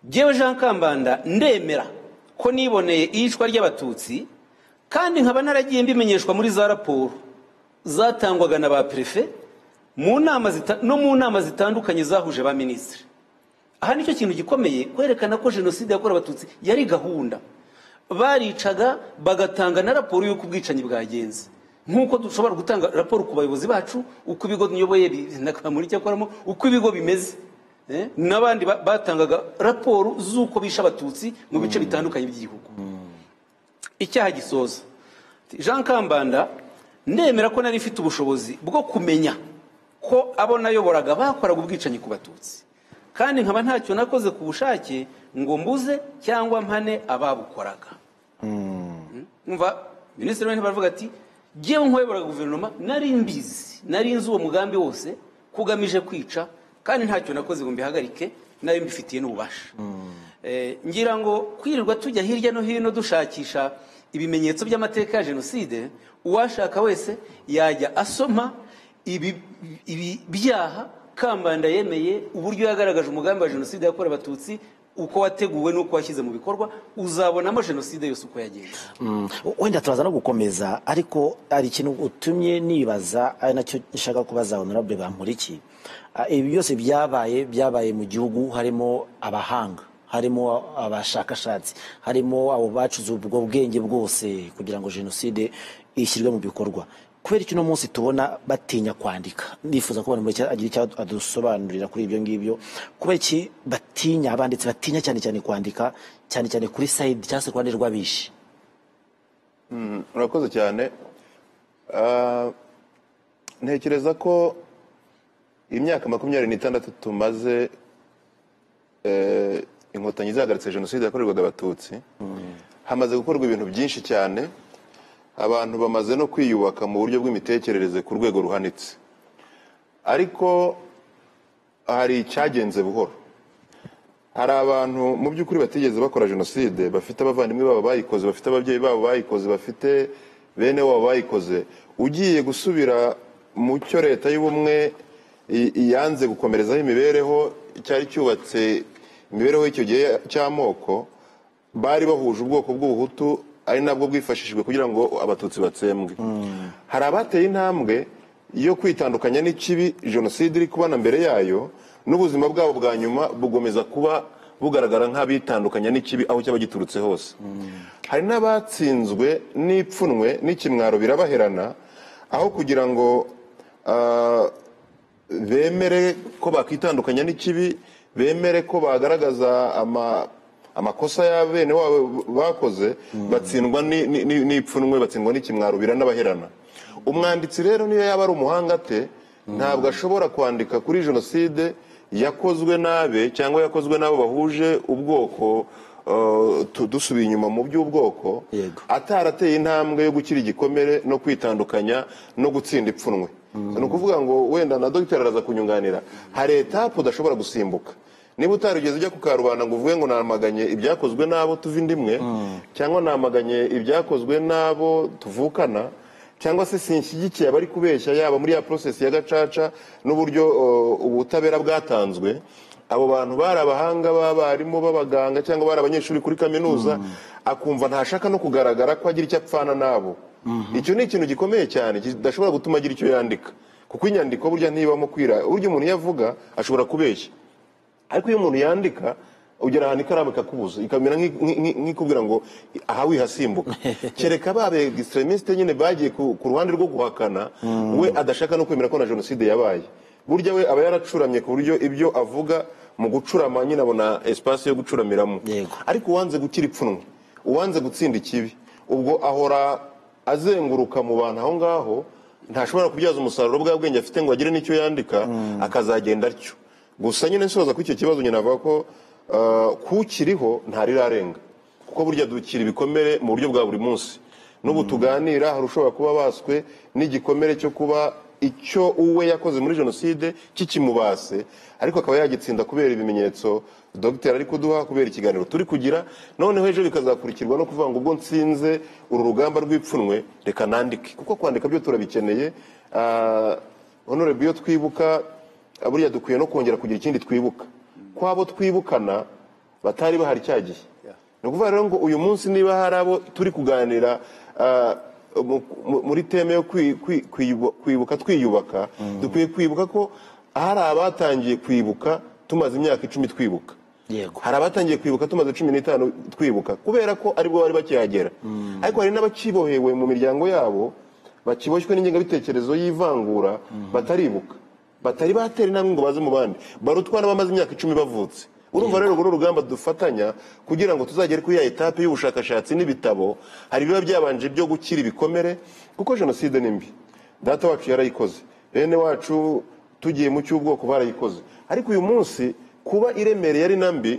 jyewe jean kambanda ndemera ko niboneye iyicwa ry'abatutsi kandi nkaba naragiye mbimenyeshwa muri za raporo zatangwaga na ba perefe mu nama zita- no mu nama zitandukanye zahuje ba minisitiri aha nicyo kintu gikomeye kwerekana ko jenoside yakorewe abatutsi yari gahunda baricaga bagatanga na raporo y'uko ubwicanyi bwagenze nk'uko dushobora gutanga raporo ku bayobozi bacu uko ibigo nyoboye bi- nakamura icyo akoramo uko ibigo bimeze Eh, n'abandi ba- batangaga raporo z'uko bishe abatutsi mu bice bitandukanye by'igihugu icyaha gisoza jean kambanda ndemera ko nari mfite ubushobozi bwo kumenya ko abo nayoboraga bakoraga ubwicanyi ku batutsi kandi nkaba ntacyo nakoze ku bushake ngo mbuze cyangwa mpane ababukoraga mva minisitiri w'intebe aravuga ati ngewe nk'uwayoboraga guverinoma nari mbizi nari nzi uwo mugambi wose kugamije kwica kandi ntacyo nakoze ngo mbihagarike nayo mbifitiye n'ububasha Eh, ngira ngo kwirirwa tujya hirya no hino dushakisha ibimenyetso by'amateka ya jenoside uwashaka wese yajya asoma ibi ibi byaha kambanda yemeye uburyo yagaragaje umugambi wa jenoside yakorewe abatutsi uko wateguwe n'uko washyize mu bikorwa uzabonamo jenoside yose uko yagenze Mm, wenda turaza no gukomeza ariko hari ikintu utumye nibaza ari nacyo nshaka kubaza honorable bamporiki Ah, ibi byose byabaye byabaye mu gihugu harimo abahanga harimo abashakashatsi harimo abo bacuze ubwo bwenge bwose kugira ngo jenoside ishyirwe mu bikorwa kubera iki uno munsi tubona batinya kwandika nifuza ko buri muntu agira icyo adusobanurira kuri ibyo ngibyo kubera iki batinya abanditsi batinya cyane cyane kwandika cyane cyane kuri sayidi cyangwa se ku ruhande rw'abishi murakoze cyane Ah, ntekereza ko imyaka makumyabiri n'itandatu tumaze eh, inkotanyi zahagaritse jenoside yakorerwaga abatutsi hamaze gukorwa ibintu byinshi cyane abantu bamaze no kwiyubaka mu buryo bw'imitekerereze ku rwego ruhanitse ariko hari icyagenze buhoro hari abantu mu by'ukuri batigeze bakora jenoside bafite abavandimwe babo bayikoze bafite ababyeyi babo bayikoze bafite bene wabo bayikoze ugiye gusubira mu cyo leta y'ubumwe i- i- yanze gukomerezaho imibereho cyari cyubatse imibereho y'icyo gihe cy'amoko bari bahuje ubwoko bw'ubuhutu ari nabwo bwifashishijwe kugira ngo abatutsi batsembwe hari abateye intambwe yo kwitandukanya n'ikibi jenoside iri kubana mbere yayo n'ubuzima bwabo bwa nyuma bugomeza kuba bugaragara nk'abitandukanya n'ikibi aho cyaba giturutse hose hari n'abatsinzwe n'ipfunwe n'ikimwaro birabaherana aho kugira ngo ah, bemere ko bakitandukanya n'ikibi bemere ko bagaragaza ama- amakosa ya bene wabo bakoze batsindwa ni- ni- ni- n'ipfunwe batsindwa n'ikimwaro biranabaherana umwanditsi rero niyo yaba ari umuhanga ate ntabwo ashobora kwandika kuri jenoside yakozwe n'abe cyangwa yakozwe n'abo bahuje ubwoko eh, tu- dusubiye inyuma mu by'ubwoko Yego. atarateye intambwe yo gukira igikomere no kwitandukanya no gutsinda ipfunwe ni ukuvuga ngo wenda na dogiteri araza kunyunganira hari etapu udashobora gusimbuka niba utarigeze ujya ku karubanda ngo uvuge ngo namaganye ibyakozwe n'abo tuva inda imwe cyangwa namaganye ibyakozwe n'abo tuvukana cyangwa se sinshyigikiye abari kubeshya yaba muri ya porosesi ya gacaca n'uburyo uh, ubutabera bwatanzwe abo bantu bari abahanga b'abarimu b'abaganga cyangwa bari abanyeshuri kuri kaminuza akumva ntashaka no kugaragara ko agira icyo apfana n'abo icyo ni ikintu gikomeye cyane kidashobora gutuma agira icyo yandika kuko inyandiko burya ntibamo kwira burya umuntu iyo avuga ashobora kubeshya ariko iyo umuntu yandika ugera ahantu ikaramu ikakubuza ikamera nk'i- nk'i- nk'i- nk'ikubwira ngo aha wihasimbuka kereka ba begisitremisite nyine bagiye ku ku ruhande rwo guhakana we adashaka no kwemera ko na jenoside yabaye burya we aba yaracuramye ku buryo ibyo avuga mu gucurama nyine abona esipasi yo gucuramiramo Yego. ariko uwanze gukira ipfunwe uwanze gutsinda ikibi ubwo ahora azenguruka mu bantu aho ngaho ntashobora kubyaza umusaruro bwa bwenge afite ngo agire n'icyo yandika akazagenda atyo gusa nyine nsoza kuri icyo kibazo nyine avuga ko uh, kukiriho ntarirarenga kuko burya dukira ibikomere mu buryo bwa buri munsi n'ubu tuganira hari ushobora kuba baswe n'igikomere cyo kuba icyo uwe yakoze muri jenoside kikimubase ariko akaba yagitsinda kubera ibimenyetso dogiteri ari kuduha kubera ikiganiro turi kugira noneho ejo bikazakurikirwa no kuvuga ngo ubwo nsinze uru rugamba rw'ipfunwe reka nandike kuko kwandika byo turabikeneye Ah, honorable iyo twibuka ah, buriya dukwiye no kongera kugira ikindi twibuka kwabo twibukana batari bahari cyagiye ni ukuvuga rero ngo uyu munsi niba hari abo turi kuganira ah, mu- mu- muri teme yo kwi- kwi- kwiyu- kwibuka twiyubaka dukwiye kwibuka ko hari abatangiye kwibuka tumaze imyaka icumi twibuka Yego. hari abatangiye kwibuka tumaze cumi n'itanu twibuka kubera ko aribwo bari bakihagera ariko hari n'abakibohewe mu miryango yabo bakiboshywe n'ingengabitekerezo y'ivangura bataribuka batari batera intambwe ngo baze mu bandi barutwa n'abamaze imyaka icumi bavutse urumva rero uru rugamba dufatanya kugira ngo tuzagere kuri ya etape y'ubushakashatsi n'ibitabo hari ibiba byabanje byo gukira ibikomere kuko jenoside ni mbi data wacu yarayikoze bene wacu tugiye mu cy'ubwoko barayikoze ariko uyu munsi kuba iremereye ari na mbi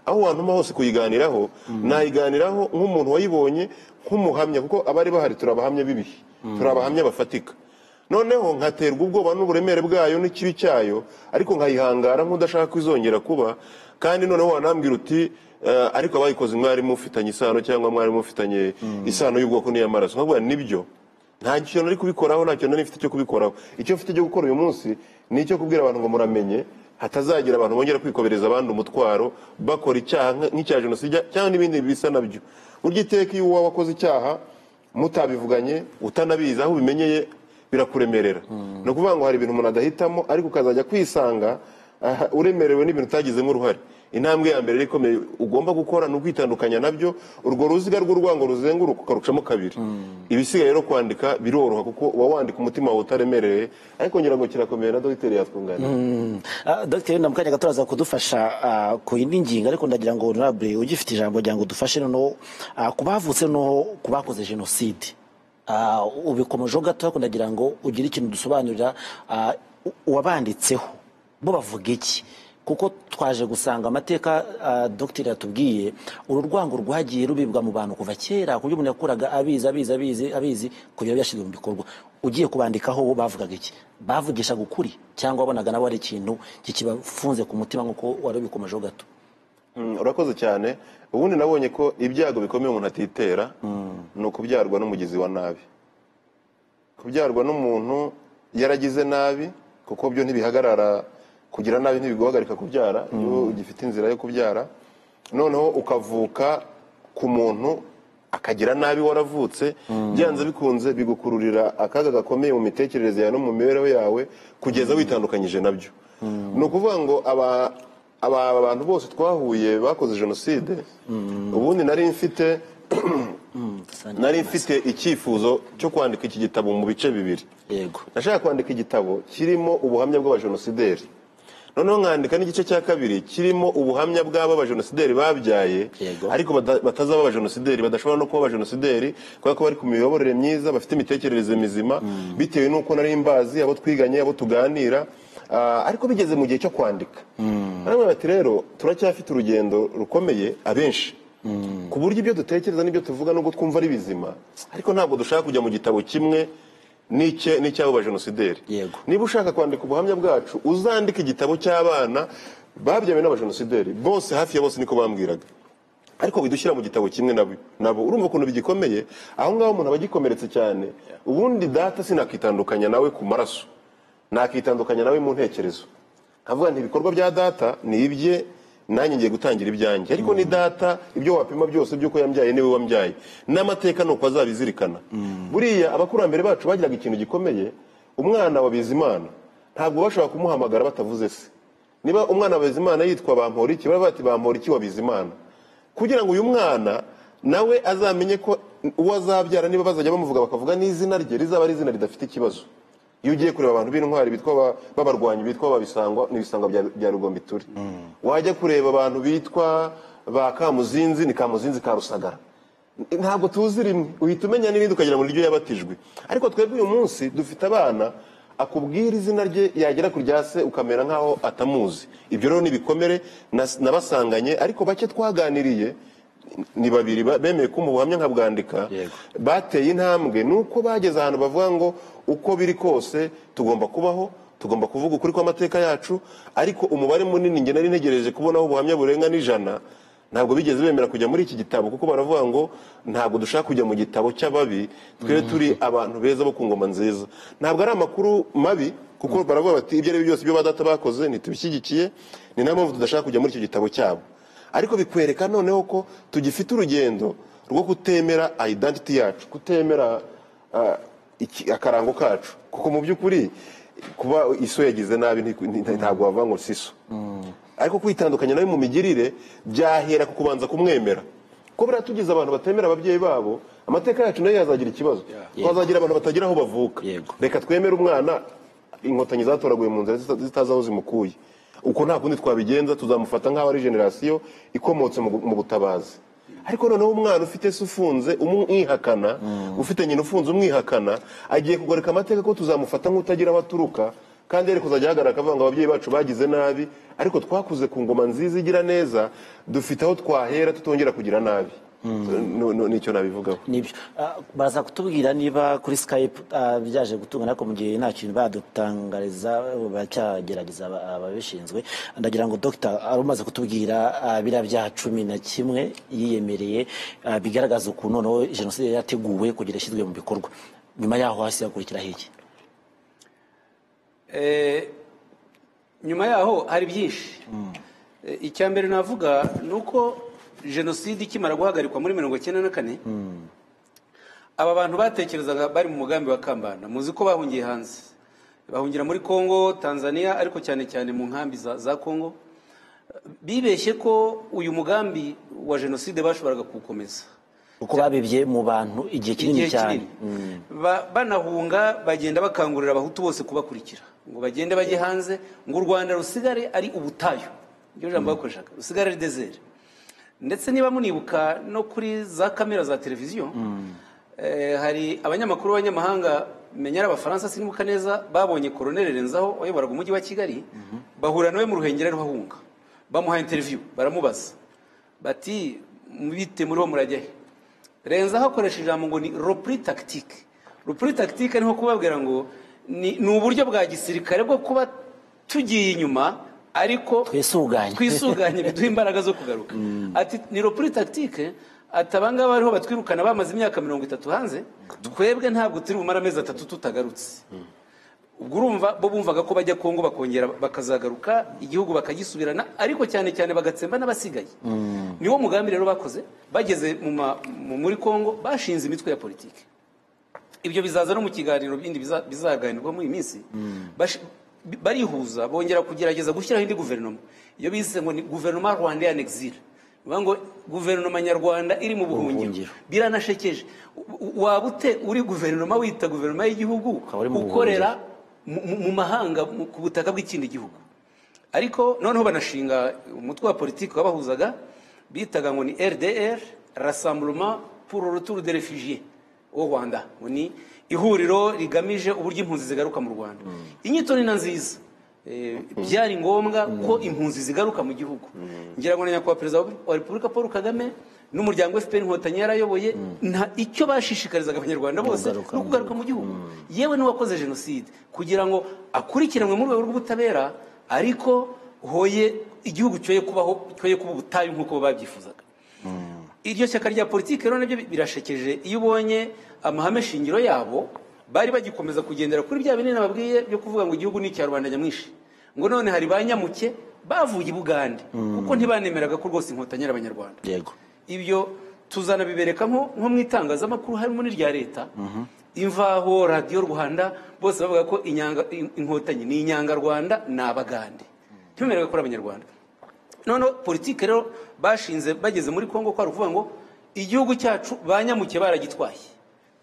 aho wantuma hose kuyiganiraho nayiganiraho nk'umuntu wayibonye nk'umuhamya kuko abari bahari turi abahamya b'ibihe turi abahamya bafatika noneho nkaterwa ubwoba n'uburemere bwayo n'ikibi cyayo ariko nkayihangara nk'udashaka ko izongera kuba kandi noneho wanambwira uti "Eh, ariko abayikoze mwari mufitanye isano cyangwa mwari mufitanye isano y'ubwoko n'iy'amaraso nkabwira nibyo nta kintu nari kubikoraho nta kintu nari mfite cyo kubikoraho icyo mfite cyo gukora uyu munsi ni icyo kubwira abantu ngo muramenye hatazagira abantu bongera kwikobereza abandi umutwaro bakora icyaha nk- nk'icya jenoside cyangwa n'ibindi bisa nabyo burya iteka iyo uwawe akoze icyaha mutabivuganye utanabizi aho ubimenyeye birakuremerera ni ukuvuga ngo hari ibintu umuntu adahitamo ariko ukazajya kwisanga aha, uremerewe n'ibintu utagizemo uruhare intambwe ya mbere ikomeye ugomba gukora ni ukwitandukanya nabyo urwo ruziga rw'urwango ruzenguruka ukarucamo kabiri ibisigaye rero kwandika biroroha kuko uba wandika umutima wawe utaremereye ariko ngira ngo kirakomeye na dogiteri yatwunganira Ah, Dr wenda mu kanya gato araza kudufasha ah, ku yindi ngingo ariko ndagira ngo honorable ugifite ijambo kugira ngo dufashe noneho ah, ku bavutse noneho ku bakoze jenoside Ah, ubikomejeho gato ariko ndagira ngo ugire ikintu dusobanurira ah, u- uwabanditseho bo bavuga iki kuko twaje gusanga amateka ah, dogiteri yatubwiye uru rwango rwagiye rubibwa mu bantu kuva kera ku buryo umuntu yakuraga abizi abizi abizi abizi kugera byashyizwe mu bikorwa ugiye kubandikaho bo bavugaga iki bavugishaga ukuri cyangwa wabonaga nabo ari ikintu kikibafunze ku mutima nk'uko wari ubikomejeho gato Mm, urakoze cyane ubundi nabonye ko ibyago bikomeye umuntu atitera ni ukubyarwa n'umugizi wa nabi kubyarwa n'umuntu yaragize nabi kuko byo ntibihagarara kugira nabi ntibiguhagarika kubyara iyo ugifite inzira yo kubyara noneho ukavuka ku muntu akagira nabi waravutse byanze bikunze bigukururira akaga gakomeye mu mitekerereze yawe no mu mibereho yawe kugeza witandukanyije nabyo ni ukuvuga ngo aba aba bantu bose twahuye bakoze jenoside ubundi nari mfite nari mfite icyifuzo cyo kwandika iki gitabo mu bice bibiri yego nashaka kwandika igitabo kirimo ubuhamya bw'abajenosideri noneho nkandika n'igice cya kabiri kirimo ubuhamya bw'abo abajenosideri babyaye Yego. ariko bada- batazaba abajenosideri badashobora no kuba abajenosideri kubera ko bari ku miyoborere myiza bafite imitekerereze mizima bitewe n'uko nari mbazi abo twiganye abo tuganira ah, ariko bigeze mu gihe cyo kwandika baramubwira bati rero turacyafite urugendo rukomeye abenshi ku buryo ibyo dutekereza n'ibyo tuvuga nubwo twumva ari bizima ariko ntabwo dushaka kujya mu gitabo kimwe n'icye n'icy'abo bajenosideri Yego. niba ushaka kwandika ubuhamya bwacu uzandike igitabo cy'abana babyawe n'abajenosideri bose hafi ya bose niko bambwiraga ariko bidushyira mu gitabo kimwe nabo nabo urumva ukuntu bigikomeye aho ngaho umuntu aba agikomeretse cyane ubundi data sinakitandukanya nawe ku maraso nakitandukanya nawe mu ntekerezo nkavuga nti ibikorwa bya data ni ibye nanjye ngiye gutangira ibyanjye ariko ni data ibyo wapima byose by'uko yambyaye niwe wambyaye n'amateka ni uko azabizirikana buriya abakurambere bacu bagiraga ikintu gikomeye umwana wa bizimana ntabwo bashobora kumuhamagara batavuze se niba umwana wa bizimana yitwa bamporiki baba bati bamporiki wa bizimana kugira ngo uyu mwana nawe azamenye ko uwo azabyara niba bazajya bamuvuga bakavuga n'izina rye rizaba ari izina ridafite ikibazo iyo ugiye kureba abantu b'intwari bitwa ba- b'abarwanyi bitwa babisangwa n'ibisangwa bya- bya rugombituri wajya kureba abantu bitwa ba kamuzinzi ni kamuzinzi ka rusagara ntabwo tuzi rimwe uhita umenya n'irindi ukagira ngo niryo yabatijwe ariko twebwe uyu munsi dufite abana akubwira izina rye yagera ku rya se ukamera nk'aho atamuzi ibyo rero ni ibikomere nas- nabasanganye ariko bake twaganiriye ni babiri ba- bemeye kumpa ubuhamya nkabwandika Yego. bateye intambwe ni uko bageze ahantu bavuga ngo uko biri kose tugomba kubaho tugomba kuvuga ukuri kw'amateka yacu ariko umubare munini nge nari ntegereje kubonaho ubuhamya burenga n'ijana ntabwo bigeze bemera kujya muri iki gitabo kuko baravuga ngo ntabwo dushaka kujya mu gitabo cy'ababi twe turi abantu beza bo ku ngoma nziza ntabwo ari amakuru mabi kuko baravuga bati ibyo ari byo byose ibyo ba data bakoze ntitubishyigikiye ni nayo mpamvu tudashaka kujya muri icyo gitabo cyabo ariko bikwereka noneho ko tugifite urugendo rwo kutemera identity yacu kutemera ah, iki- akarango kacu kuko mu by'ukuri kuba iso yagize nabi nti- nti- ntabwo wavuga ngo si so ariko kwitandukanya nawe mu migirire byahera ku kubanza kumwemera ko buriya tugize abantu batemera ababyeyi babo amateka yacu nayo yazagira ikibazo twazagira abantu batagira aho bavuka Yego. reka twemere umwana inkotanyi zatoraguye mu nzira zita- zitazi aho zimukuye uko nta kundi twabigenza tuzamufata nk'aho ari generasiyo ikomotse mu gu- mu butabazi ariko noneho umwana ufite se ufunze umwihakana ufite nyina ufunze umwihakana agiye kugoreka amateka ko tuzamufata nk'utagira aho aturuka kandi yari kuzajya ahagarara akavuga ngo ababyeyi bacu bagize nabi ariko twakuze ku ngoma nziza igira neza dufite aho twahera tutongera kugira nabi No- no- nicyo nabivugaho nibyo Ah, baza kutubwira niba kuri skype ah, byaje gutunga ariko mu gihe nta kintu badutangariza eh, baracyagerageza aba- ababishinzwe ndagira ngo dogita ari umaze kutubwira ah, biriya byaha cumi na kimwe yiyemereye ah, bigaragaza ukuntu noneho jenoside yari yateguwe kugira ishyizwe mu bikorwa nyuma yaho hasi hakurikiraho iki Eh, nyuma yaho hari byinshi Eh, icya mbere navuga ni uko jenoside ikimara guhagarikwa muri mirongo icyenda na kane aba bantu batekerezaga bari mu mugambi wa kambanda muzi ko bahungiye hanze bahungira muri congo tanzania ariko cyane cyane mu nkambi za, za congo bibeshye ko uyu mugambi wa jenoside bashoboraga kuwukomeza kuko babibye mu bantu igihe kinini igihe cyane kinini Ba- banahunga bagenda bakangurira abahutu bose kubakurikira ngo bagende bajye hanze ngo u rwanda rusigare ari ubutayu iryo jambo bakoreshaga rusigare ari dezere ndetse niba munibuka no kuri za kamera za televiziyo eh, hari abanyamakuru b'abanyamahanga menya ari abafaransa sinibuka neza babonye koroneri renzaho wayoboraga umujyi wa kigali bahura nawe mu ruhengeri ariho ahunga bamuhaye interiviyu baramubaza bati mubite muriho murajya he renzaho akoresha ijambo ngo ni ropuri takitike ropuri takitike ni nko kubabwira ngo ni ni uburyo bwa gisirikare bwo kuba tugiye inyuma ariko Twisuganye. twisuganye biduha imbaraga zo kugaruka ati ni ropuri takitike ati abangaba ariho batwirukana bamaze imyaka mirongo itatu hanze twebwe ntabwo turi bumare amezi atatu tutagarutse ubwo urumva bo bumvaga ko bajya kongo bakongera bakazagaruka igihugu bakagisubirana ariko cyane cyane bagatsemba n'abasigaye niwo mugambi rero bakoze bageze mu ma- mu- muri kongo bashinze imitwe ya politiki ibyo bizaza no mu kiganiro bindi biza- bizaganirwa muri iyi minsi Bash- bi- barihuza bongera kugerageza gushyiraho indi guverinoma iyo bise ngo ni guverinoma rwanda en exil bivuga ngo guverinoma nyarwanda iri mu buhungiro Buhungiro. biranashekeje U- u- waba ute uri guverinoma wita guverinoma y'igihugu Ukaba uri mu ukorera mu- mu mu mahanga mu- ku butaka bw'ikindi gihugu ariko noneho banashinga umutwe wa politiki wabahuzaga bitaga ngo ni rdr rassemblement pour le retour de refugiés au rwanda ngo ni ihuriro rigamije uburyo impunzi zigaruka mu rwanda inyito ni na nziza Eh, byari ngombwa ko impunzi zigaruka mu gihugu ngira ngo na nyakubahwa perezida wa repubulika paul kagame n'umuryango fpr inkotanyi yarayoboye nta icyo bashishikarizaga abanyarwanda bose Kugaruka ni mu ukugaruka mu gihugu yewe n'uwakoze jenoside kugira ngo akurikiranwe mu rwego rw'ubutabera ariko hoye igihugu cyoye kubaho cyoye kuba ubutayu nk'uko babyifuzaga iryo shyaka rya politiki rero nabyo birashekeje iyo ubonye amahame shingiro yabo bari bagikomeza kugendera kuri bya binini nababwiye byo kuvuga ngo igihugu ni icya rubanda nyamwinshi ngo none hari ba nyamuke bavuye i bugande kuko ntibanemeraga ko rwose inkotanyi ari abanyarwanda yego ibyo tuzanabibereka nko nko mu itangazamakuru harimo n'irya leta imvaho radiyo rwanda bose bavuga ko inyanga- in- inkotanyi ni inyangarwanda ni abagande ntibemererwe ko ari abanyarwanda noneho politiki rero bashinze bageze muri congo kwa ruvuga ngo igihugu cyacu ba nyamuke baragitwaye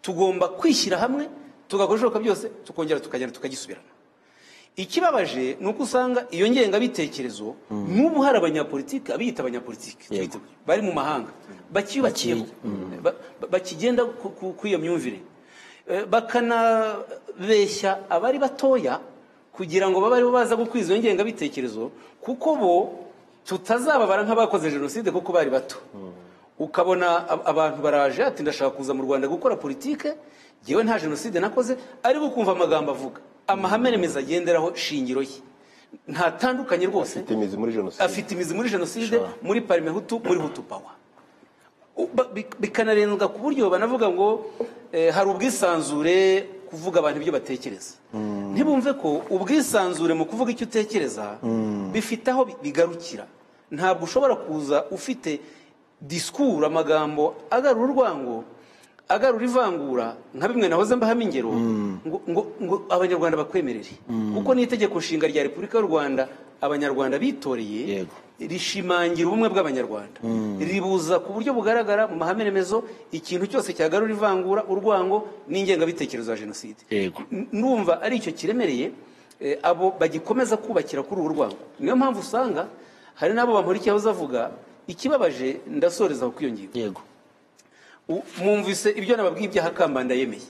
tugomba kwishyira hamwe tugakora ibishoboka byose tukongera tukagenda tukagisubirana ikibabaje ni uko usanga iyo ngengabitekerezo n'ubu hari abanyapolitiki abiyita abanyapolitiki Yego. bari mu mahanga bakiyubakiyeho Ba- ba- bakigenda ku- ku- kuri iyo myumvire Eh, bakanabeshya abari batoya kugira ngo babe aribo baza gukwiza iyo ngengabitekerezo kuko bo tutazababara nk'abakoze jenoside kuko bari bato ukabona ab- abantu baraje ati ndashaka kuza mu rwanda gukora politike ngewe nta jenoside nakoze ariko ukumva amagambo avuga amahame remezo agenderaho shingiro ye ntatandukanye rwose afite imizi muri jenoside afite imizi muri jenoside muri parime hutu muri hutu pawa U- ba- bi- bikanarenzwa ku buryo banavuga ngo eh, hari ubwisanzure kuvuga abantu ibyo batekereza ntibumve ko ubwisanzure mu kuvuga icyo utekereza bifite aho bi- bigarukira ntabwo ushobora kuza ufite disikuru amagambo agarura urwango agarura ivangura nka bimwe nahoze mbaha ingero ngo ngo ngo abanyarwanda bakwemerere kuko n'itegeko nshinga rya repubulika y'u rwanda abanyarwanda bitoreye Yego. rishimangira ubumwe bw'abanyarwanda ribuza ku buryo bugaragara mu mahame remezo ikintu cyose cyagarura ivangura urwango n'ingengabitekerezo ya jenoside Yego. N- numva ari icyo kiremereye eh, abo bagikomeza kubakira kuri ubu rwango niyo mpamvu usanga hari n'abo bamurikiye aho uzavuga ikibabaje ndasoreza aho kwiyongera yego U- mwumvise ibyo nababwiye ibyaha kambanda yemeye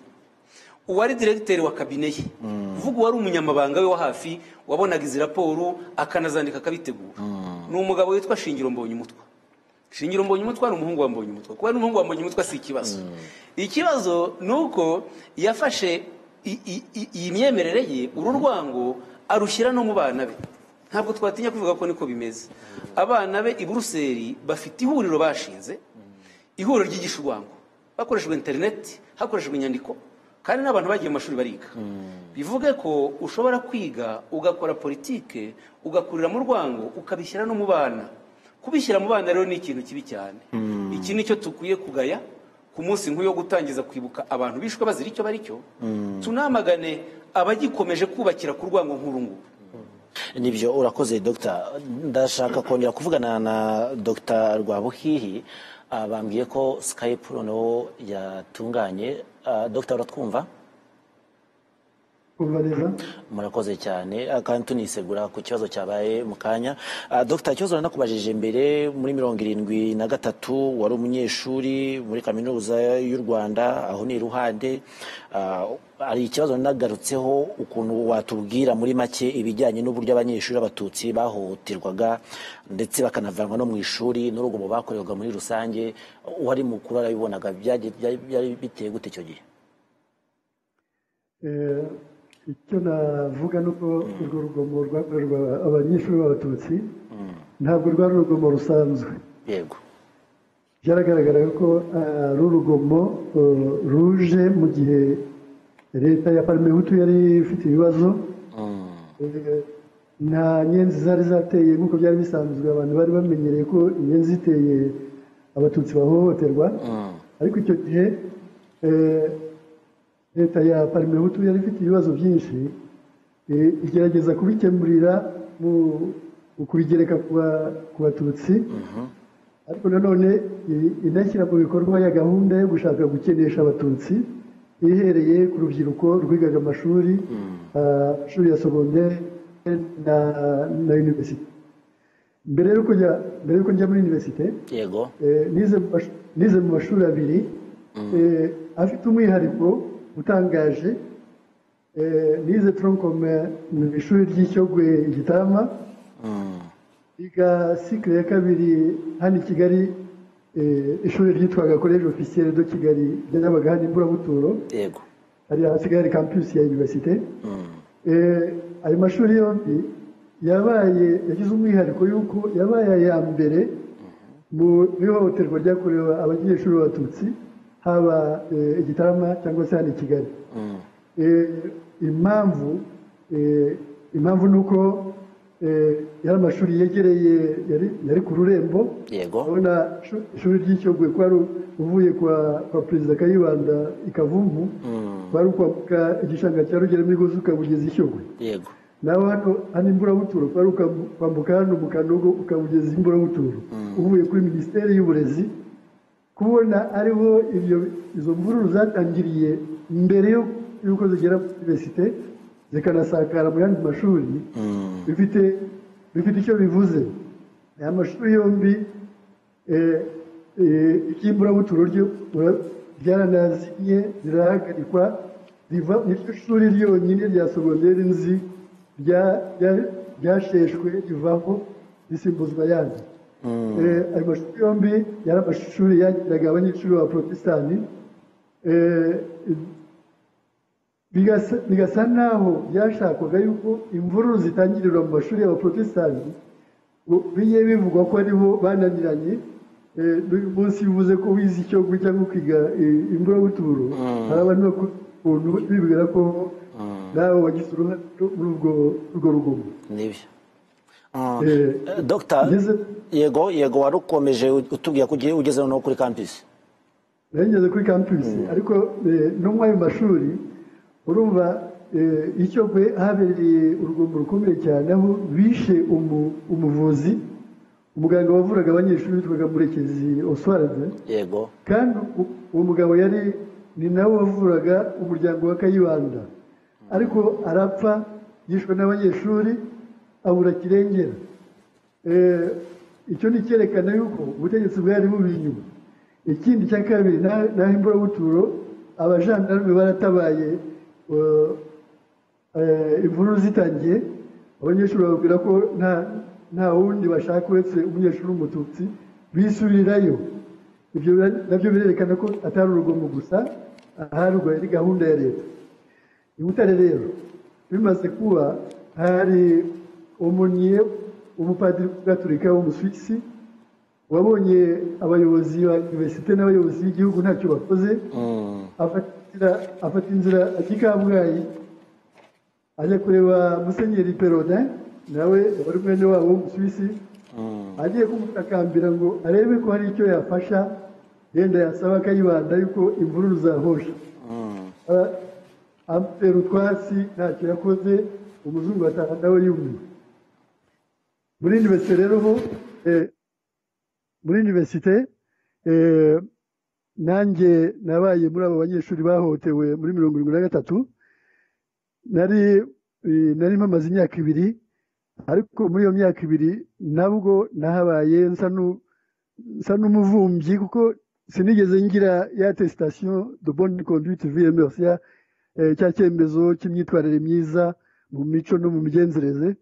uwari diregiteri wa kabine ye uvuga uwari umunyamabanga we wa hafi wabonaga izi raporo akanazandika akabitegura ni umugabo witwa shingiro mbonyumutwa shingiro mbonyumutwa ni umuhungu wa mbonyumutwa kuba ari umuhungu wa mbonyumutwa si ikibazo ikibazo ni uko yafashe i- i- i- iyi myemerere ye uru rwango arushyira no mu bana be ntabwo twatinya kuvuga ko niko bimeze abana be i buruseli bafite ihuriro bashinze ihuriro ryigisha urwango hakoreshejwe interineti hakoreshejwe inyandiko kandi n'abantu bagiye mu mashuri bariga bivuge ko ushobora kwiga ugakora politike ugakurira mu rwango ukabishyira no mu bana kubishyira mu bana rero ni ikintu kibi cyane iki ni cyo dukwiye kugaya ku munsi nk'uyu wo gutangiza kwibuka abantu bishwe bazira icyo bari cyo tunamagane abagikomeje kubakira ku rwango nk'uru nguru nibyo urakoze dogita ndashaka kongera kuvugana na dogita rwabuhihi ah, bambwiye ko skype noneho yatunganye Ah, dogita uratwumva kumva neza murakoze cyane ah, kandi tunisegura ku kibazo cyabaye mu kanya Ah, dogita ikibazo nanakubajije mbere muri mirongo irindwi na gatatu wari umunyeshuri muri kaminuza y'u rwanda aho ni iruhande Ah, hari ikibazo nagarutseho ukuntu watubwira muri make ibijyanye n'uburyo abanyeshuri b'abatutsi bahohoterwaga ndetse bakanavanwa no mu ishuri n'urugomo bakorerwaga muri rusange uwari mukuru arabibonaga byagiye- byari byari biteye gute icyo gihe Eh, icyo navuga ni uko urwo rugomo rwakorerwa abanyeshuri b'abatutsi ntabwo rwari urugomo rusanzwe yego byaragaragaraga ko eh, ari urugomo eh, ruje mu gihe leta ya parimehutu yari ifite ibibazo Eh, nta nyenzi zari zateye nk'uko byari bisanzwe abantu bari bamenyereye ko inyenzi ziteye abatutsi bahohoterwa ariko icyo gihe eh, leta ya parimehutu yari ifite ibibazo byinshi eh, igerageza kubikemurira mu mu kubigereka ku ba- ku batutsi ariko nanone i- inashyira mu bikorwa ya gahunda yo gushaka gukenesha abatutsi ihereye ku rubyiruko rwigaga amashuri ah, amashuri ya segonderi na na universite mbere y'uko njya mbere y'uko njya muri universite yego eh, nize mu mash- nize mu mashuri abiri eh, afite umwihariko utangaje eh, nize tronkom mu ishuri ry'icyogwe i gitama biga sikire ya kabiri hano i kigali eh, ishuri ryitwaga college officiel de kigali ryabaga hano imburabuturo yego hari ahasigaye hari campus ya universite Eh, ayo mashuri yombi yabaye yagize umwihariko y'uko yabaye aya mbere mu ihohoterwa ryakorewe abanyeshuri b'abatutsi haba eh, i gitarama cyangwa se hano i kigali Eh, impamvu eh, impamvu ni uko eh, yari amashuri yegereye yari- yari ku rurembo yego urabona ishu- ishuri ry'icyogwe ko ari uvuye kwa kwa perezida kayibanda i kavumu kwari ukwambuka igishanga cya rugera imigozi ukabugeza ishyogwe yego nawe hano hano imburabuturo kwari ukwambu- kwambuka hano mu kanogo ukabugeza imburabuturo uvuye kuri minisiteri y'uburezi kubona ariho ibyo izo mvururu zatangiriye mbere yo- y'uko zigera muri univerisite zikanasakara mu yandi mashuri bifite bifite icyo bivuze aya mashuri yombi eh, eh, iry'imburabuturo ryo ura- ryaranaziye rirahagarikwa riva niryo shuri ryonyine rya segonderi nzi rya- rya- ryasheshwe rivaho risimbuzwa yandi Eh, ayo mashuri yombi yari amashuri yagiraga abanyeshuri ba porotesitanti Eh, bigasa bigasa naho byashakwaga yuko imvururu zitangirirwa mu mashuri y'abaporotesitanti ngo bijye bivugwa ko aribo bananiranye Eh, n'uyu munsi iyo uvuze ko wize icyo guca cyangwa ukiga eh, imburabuturo hari abantu bakora ukuntu bibwira ko nawe wagize uruhare muri ubwo urwo rugomo nibyo Ah, Eh, eh, Dr. ngeze- yego yego wari ukomeje utubwira ko ugiye ugeze noneho kuri campus nari ngeze kuri kampusi ariko eh, no muri ayo mashuri urumva eh, icyo kwe habereye urugombo rukomeye cyane aho bishe umu- umuvuzi umuganga wavuraga abanyeshuri witwaga murekezi oswaraze yego kandi u- uwo mugabo yari ni nawe wavuraga umuryango wa kayibanda ariko arapfa yishwe n'abanyeshuri abura kirengera Eh, icyo ni icyerekana yuko ubutegetsi bwari bubiri inyuma ikindi cya kabiri na- naho imburabuturo abajandarume baratabaye eh, eh, imvururu zitangiye abanyeshuri bababwira ko nta nta wundi bashaka uretse umunyeshuri w'umututsi bisubirirayo ibyo bira- nabyo birerekana ko atari urugomo gusa aharwa yari gahunda ya leta i butare rero bimaze kuba hari umuniye umupadiri gaturika w'umusuwisi wabonye abayobozi ba univerisite n'abayobozi b'igihugu ntacyo bakoze afata inzira- afata inzira ajya i kabgayi ajya kureba musenyeri peroda nawe wari mwene wabo w'umusuwisi agiye kumutakambira ngo arebe ko hari icyo yafasha yenda yasaba akayibanda yuko imvururu zahosha Ara- amutera utwatsi ntacyo yakoze umuzungu ataha nawe yumiwe muri univerisite rero ho eh, muri univerisite eh, nanjye nabaye muri abo banyeshuri bahohotewe muri mirongo irindwi na gatatu nari eh, nari mpamaze imyaka ibiri ariko muri iyo myaka ibiri nabwo nahabaye nsa n'u- nsa n'umuvumbyi kuko sinigeze ngira ya tesitasiyo de bonne conduite vms ya eh, cya cyemezo cy'imyitwarire myiza mu mico no mu migenzereze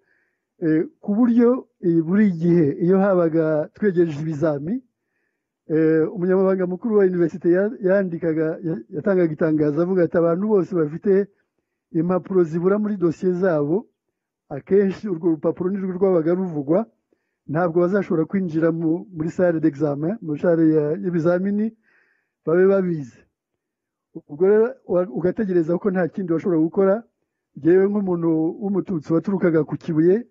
Eh, ku buryo eh, buri gihe iyo habaga twegereje ibizami eh, umunyamabanga mukuru wa univerisite ya- yandikaga ya- yatangaga itangazo avuga ati abantu bose bafite impapuro zibura muri dosiye zabo akenshi urwo rupapuro nirwo rwabaga ruvugwa ntabwo bazashobora kwinjira mu- muri sale d'examen muri sale ya- y'ibizamini babe babizi ubwo rero wa- ugategereza ko nta kindi washobora gukora ngewe nk'umuntu w'umututsi waturukaga ku kibuye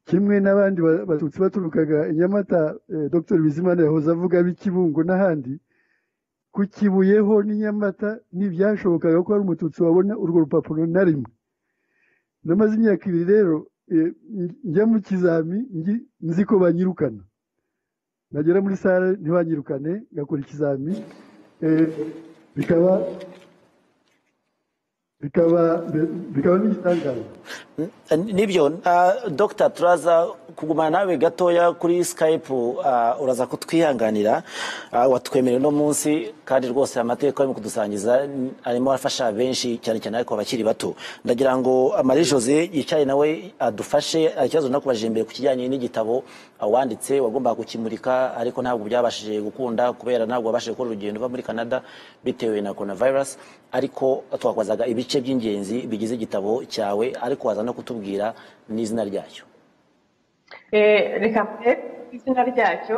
kimwe n'abandi ba- batutsi baturukaga i nyamata eh, dr bizimana yahoze avuga ab'ikibungo n'ahandi ku kibuye ho n'i nyamata ntibyashobokaga ko hari umututsi wabona urwo rupapuro na rimwe namaze imyaka ibiri rero eh, nj- njya mu kizami ngi- nzi ko banyirukana nagera muri sale ntibanyirukane ngakora ikizami Eh, bikaba bikaba bikaba n'igitangaza nibyo ah, dr turaza kugumana nawe gatoya kuri skype ah, uraza kutwihanganira ah, watwemereye uno munsi kandi rwose amateka arimo kudusangiza n- arimo afasha benshi cyane cyane ariko abakiri bato ndagira ngo ah, marie jose yicaye nawe adufashe hari ikibazo nakubajije imbere ku kijyanye n'igitabo ah, wanditse wagombaga kukimurika ariko ntabwo byabashije gukunda kubera ntabwo wabashije gukora urugendo uva muri canada bitewe na coronavirus ariko twakwazaga ibice by'ingenzi bigize igitabo cyawe ariko waza no kutubwira n'izina ryacyo Eh, reka mbe izina ryacyo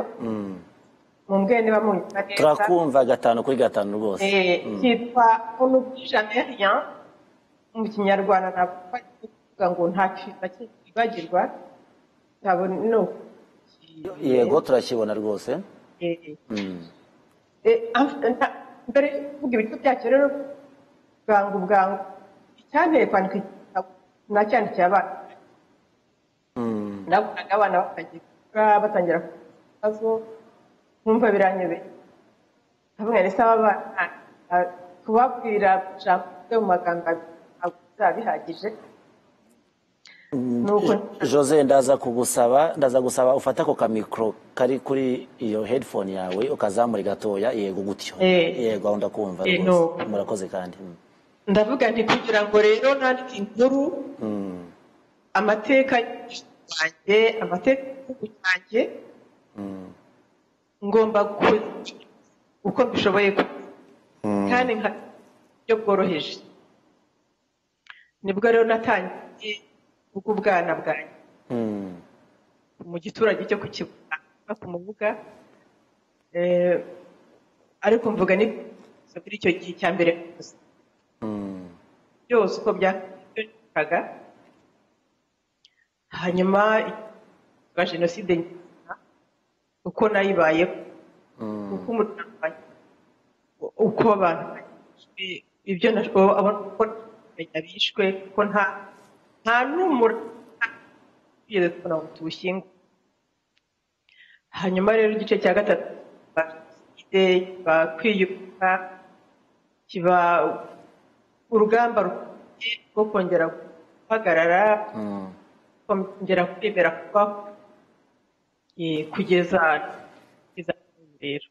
mumbwire niba munyumva neza turakumva gatanu kuri gatanu rwose Eh, cyitwa unubwi jamais rien mu kinyarwanda ntabwo kuvuga ngo nta kintu na kimwe twibagirwa cyabona no yego turakibona rwose Eh, Eh, am- nta- mbere yo kuvuga ibitwe byacyo rero bwangu bwangu icyanteye kwandika iki gitabo nacyandikiye abana nabonaga abana batangiye kuvuga batangira kugira ibibazo nkumva biranyobeye ndavuga ndetse aba bana ah, kubabwira ijambo ryo mu magambo ntabwo bizaba bihagije nuko jose ndaza kugusaba ndaza gusaba ufate ako kamikoro kari kuri iyo headphone yawe ukazamura gatoya yego gutyo Eh. yego aho ndakumva Eh, rwose no. murakoze kandi Mm. ndavuga nti kugira ngo rero nandike inkuru amateka yanjye amateka y'igihugu cyanjye ngomba gukora uko mbishoboye kose kandi nka buryo bworoheje nibwo rero natangiye ubwana bwanjye Mm. mu giturage cyo ku kibuga no ku mubuga Eh, ariko mvuga ni muri icyo gihe cya mbere gusa byose uko byakaga hanyuma ba jenoside nyuma, uko nayibayeho uko umuryango wanjye uko bafashwe ibyo nashoboye abona ko ntamenya bishwe ko nta nta n'umura yigeze kubona ngo tuwushyingure hanyuma rero igice cya gatatu kiba jenoside kiba kwiyubaka kiba urugamba rukomeye rwo kongera guhagarara kongera kwemera kuba eh, kugeza kugeza n'ubu rero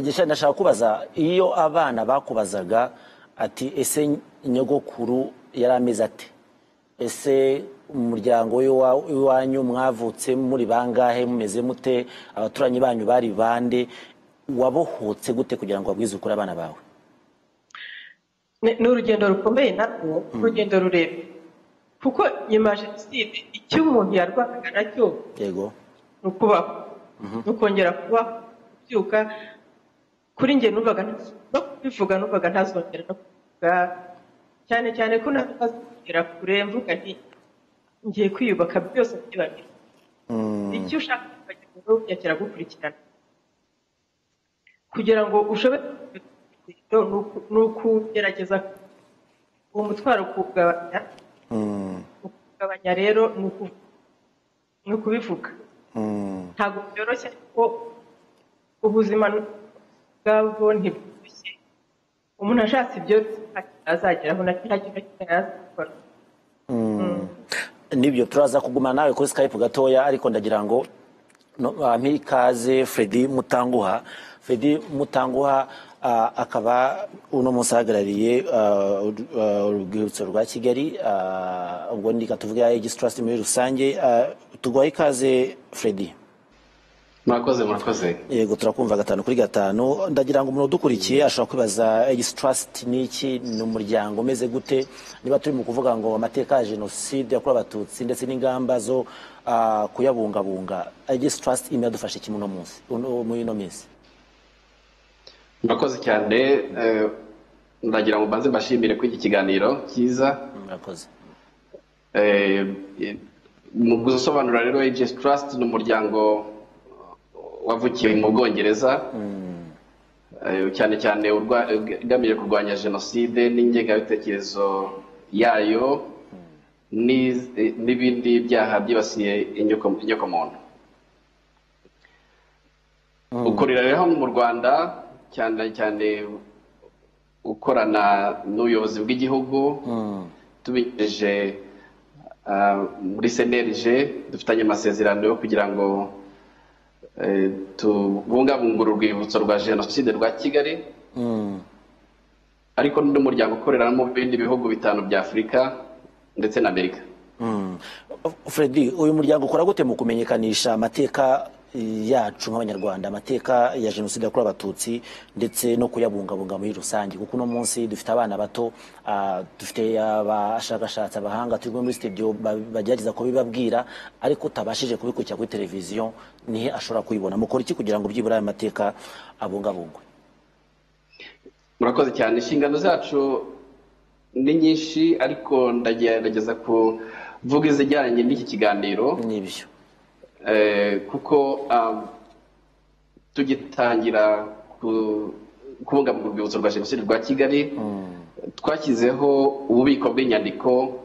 Gisha ndashaka kubaza iyo abana bakubazaga ati ese nyogokuru yari ameze ate ese umuryango we wa- iwanyu mwavutse muri bangahe mumeze mute abaturanyi banyu bari bande wabohotse gute kugira ngo wabwize ukuri abana bawe ni ni urugendo rukomeye narwo urugendo rurerure kuko nyuma ya jenoside icyo umuntu yarwanaga nacyo yego ni ukubaho ni ukongera kubaho kubyuka kuri njye numvaga nta- no kubivuga numvaga ntazongera no kubivuga cyane cyane ko ntazongera kure mvuga nti ngiye kwiyubaka byose byibagirwa icyo ushaka kubagezaho byakira gukurikirana kugira ngo ushobore kugera ku rugendo ni ukugerageza uwo mutwaro kuwugabanya kuwugabanya rero ni uku- ni ukubivuga ntabwo byoroshye kuko ubuzima bwabwo ntibworoshye umuntu ashatse ibyo azageraho nta kintu na kimwe yazakora nibyo turaza kuguma nawe kuri skype gatoya ariko ndagira ngo no- bampe ikaze fredi mutanguha fredi mutanguha ah, akaba uno munsi ahagarariye ah, uru- ah, urwibutso rwa kigali ah, ubwo ndika tuvuge aegis trust muri rusange ah, tuguha ikaze fredi murakoze murakoze yego turakumva gatanu kuri gatanu ndagira ngo umuntu udukurikiye ashobora kwibaza egisi trust ni iki ni umuryango umeze gute niba turi mu kuvuga ngo amateka ya jenoside yakorewe abatutsi ndetse n'ingamba zo ah, kuyabungabunga egisi trust imwe yadufasha iki muno munsi uno- muri ino minsi murakoze cyane eh, ndagira ngo mbanze mbashimire ko iki kiganiro cyiza murakoze Eh, eh, mu gusobanura rero AGS Trust ni umuryango wavukiye mu Bwongereza Eh, cyane cyane urwa- ugamije kurwanya jenoside n'ingengabitekerezo yayo n'iz- eh, n'ibindi byaha byibasiye inyoko- inyokomuntu ukorera rero hano mu rwanda cyane cyane ukorana n'ubuyobozi bw'igihugu tubinyujije ah, muri senerije dufitanye amasezerano yo kugira ngo eh, tubungabunge urwibutso rwa jenoside rwa kigali ariko n'undi muryango ukorera no mu bindi bihugu bitanu bya afurika ndetse na amerika Mm. fredi uyu muryango ukora gute mu kumenyekanisha amateka yacu nk'abanyarwanda amateka ya jenoside yakorewe abatutsi ndetse no kuyabungabunga muri rusange kuko uno munsi dufite abana bato ah, dufite abashakashatsi abahanga turi muri studio ba- bagerageza kubibabwira ariko utabashije kubikurikira kuri televiziyo nihe ashobora kuyibona mukora iki kugira ngo byibura aya mateka abungabungwe murakoze cyane inshingano zacu ni nyinshi ariko ndagerageza kuvuga izijyanye n'iki kiganiro n'ibyo eh, kuko um, tugitangira ku- kubungabunga urwibutso rwa jenoside rwa kigali twashyizeho ububiko bw'inyandiko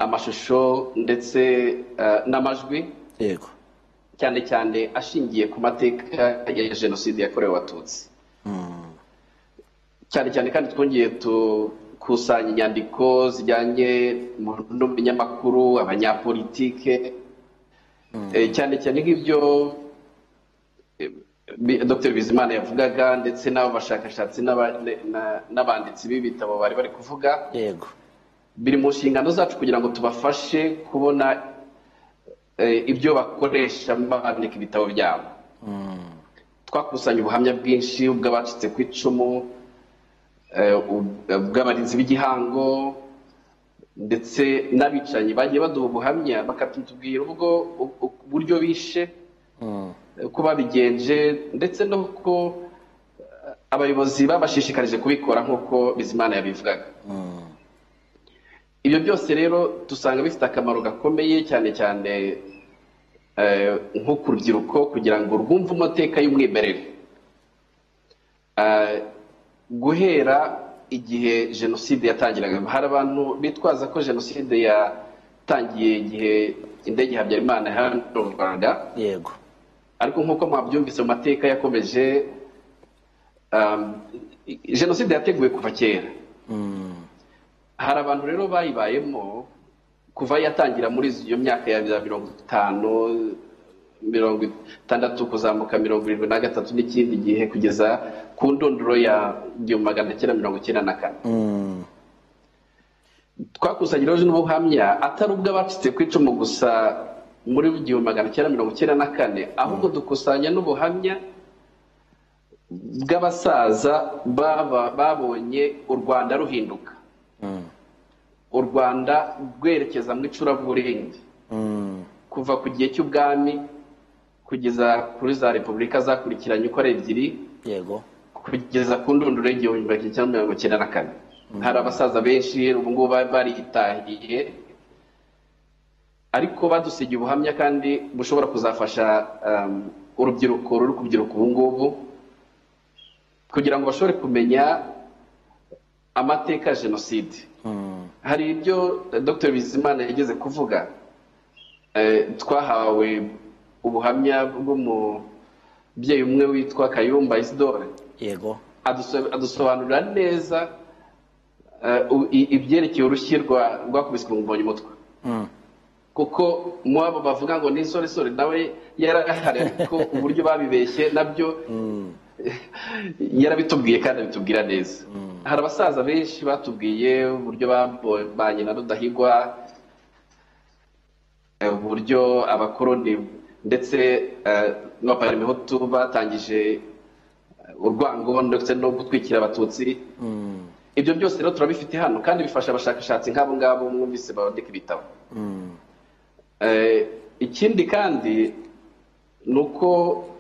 amashusho ndetse eh, n'amajwi yego cyane cyane ashingiye ku mateka ya jenoside yakorewe abatutsi cyane cyane kandi twongeye dukusanya inyandiko zijyanye mu n'umunyamakuru abanyapolitike Eh, cyane cyane nk'ibyo eh, Bi- dr bizimana yavugaga ndetse n'abo bashakashatsi n'aba- ne- na- n'abanditsi b'ibitabo bari bari kuvuga yego biri mu nshingano zacu kugira ngo tubafashe kubona eh, ibyo bakoresha bandika ibitabo byabo twakusanya ubuhamya bwinshi bw'abacitse ku icumu eh, u- bw'abarinzi b'igihango ndetse n'abicanyi bagiye baduha ubuhamya bakatubwira ubwo u- u- uburyo bishe eh, uko babigenje ndetse n'uko eh, abayobozi babashishikarije kubikora nk'uko bizimana yabivugaga ibyo byose rero dusanga bifite akamaro gakomeye cyane cyane eh, nko ku rubyiruko kugira ngo rwumve amateka y'umwimerere guhera igihe jenoside yatangiraga hari abantu bitwaza ko jenoside yatangiye igihe indege habyarimana hano mu rwanda yego ariko nk'uko mwabyumvise mu mateka yakomeje um, jenoside yateguwe kuva kera hari abantu rero bayibayemo kuva yatangira muri iyo myaka ya za mirongo itanu mirongo itandatu kuzamuka mirongo irindwi na gatatu n'ikindi gihe kugeza ku ndunduro ya igihumbi magana cyenda mirongo icyenda na kane twakusanyije rero n'ubuhamya atari ubwo abacitse ku icumu gusa muri igihumbi magana cyenda mirongo icyenda na kane ahubwo dukusanya n'ubuhamya bw'abasaza baba babonye u rwanda ruhinduka u rwanda rwerekeza mu icuraburindi kuva ku gihe cy'ubwami kugeza kuri za repubulika zakurikiranye uko ari ebyiri yego kugeza ku ndunduro y'igihumbi magana cyenda mirongo icyenda na kane hari abasaza benshi ubu ngubu bari baritahiye ariko badusigiye ubuhamya kandi bushobora kuzafasha um, urubyiruko ruri kubyiruka ubu ngubu kugira ngo bashobore kumenya amateka ya jenoside hari ibyo dr bizimana yigeze kuvuga Eh, twahawe ubuhamya bw'umubyeyi umwe witwa kayumba isidore yego aduso- adusobanurira neza eh, u- i- ibyerekeye urushyi rwa- rwakubiswe mu mbonyumutwe Mm. kuko mwabo bavuga ngo ni insoresore nawe yarahari ariko uburyo babibeshye nabyo yarabitubwiye kandi abitubwira neza hari abasaza benshi batubwiye uburyo babanye na rudahigwa eh, uburyo abakoroni ndetse eh, n'abaparamihutu batangije eh, urwango ndetse no gutwikira abatutsi ibyo byose rero turabifite hano kandi bifasha abashakashatsi nk'abo ngabo mwumvise bandika ibitabo Eh, ikindi kandi ni uko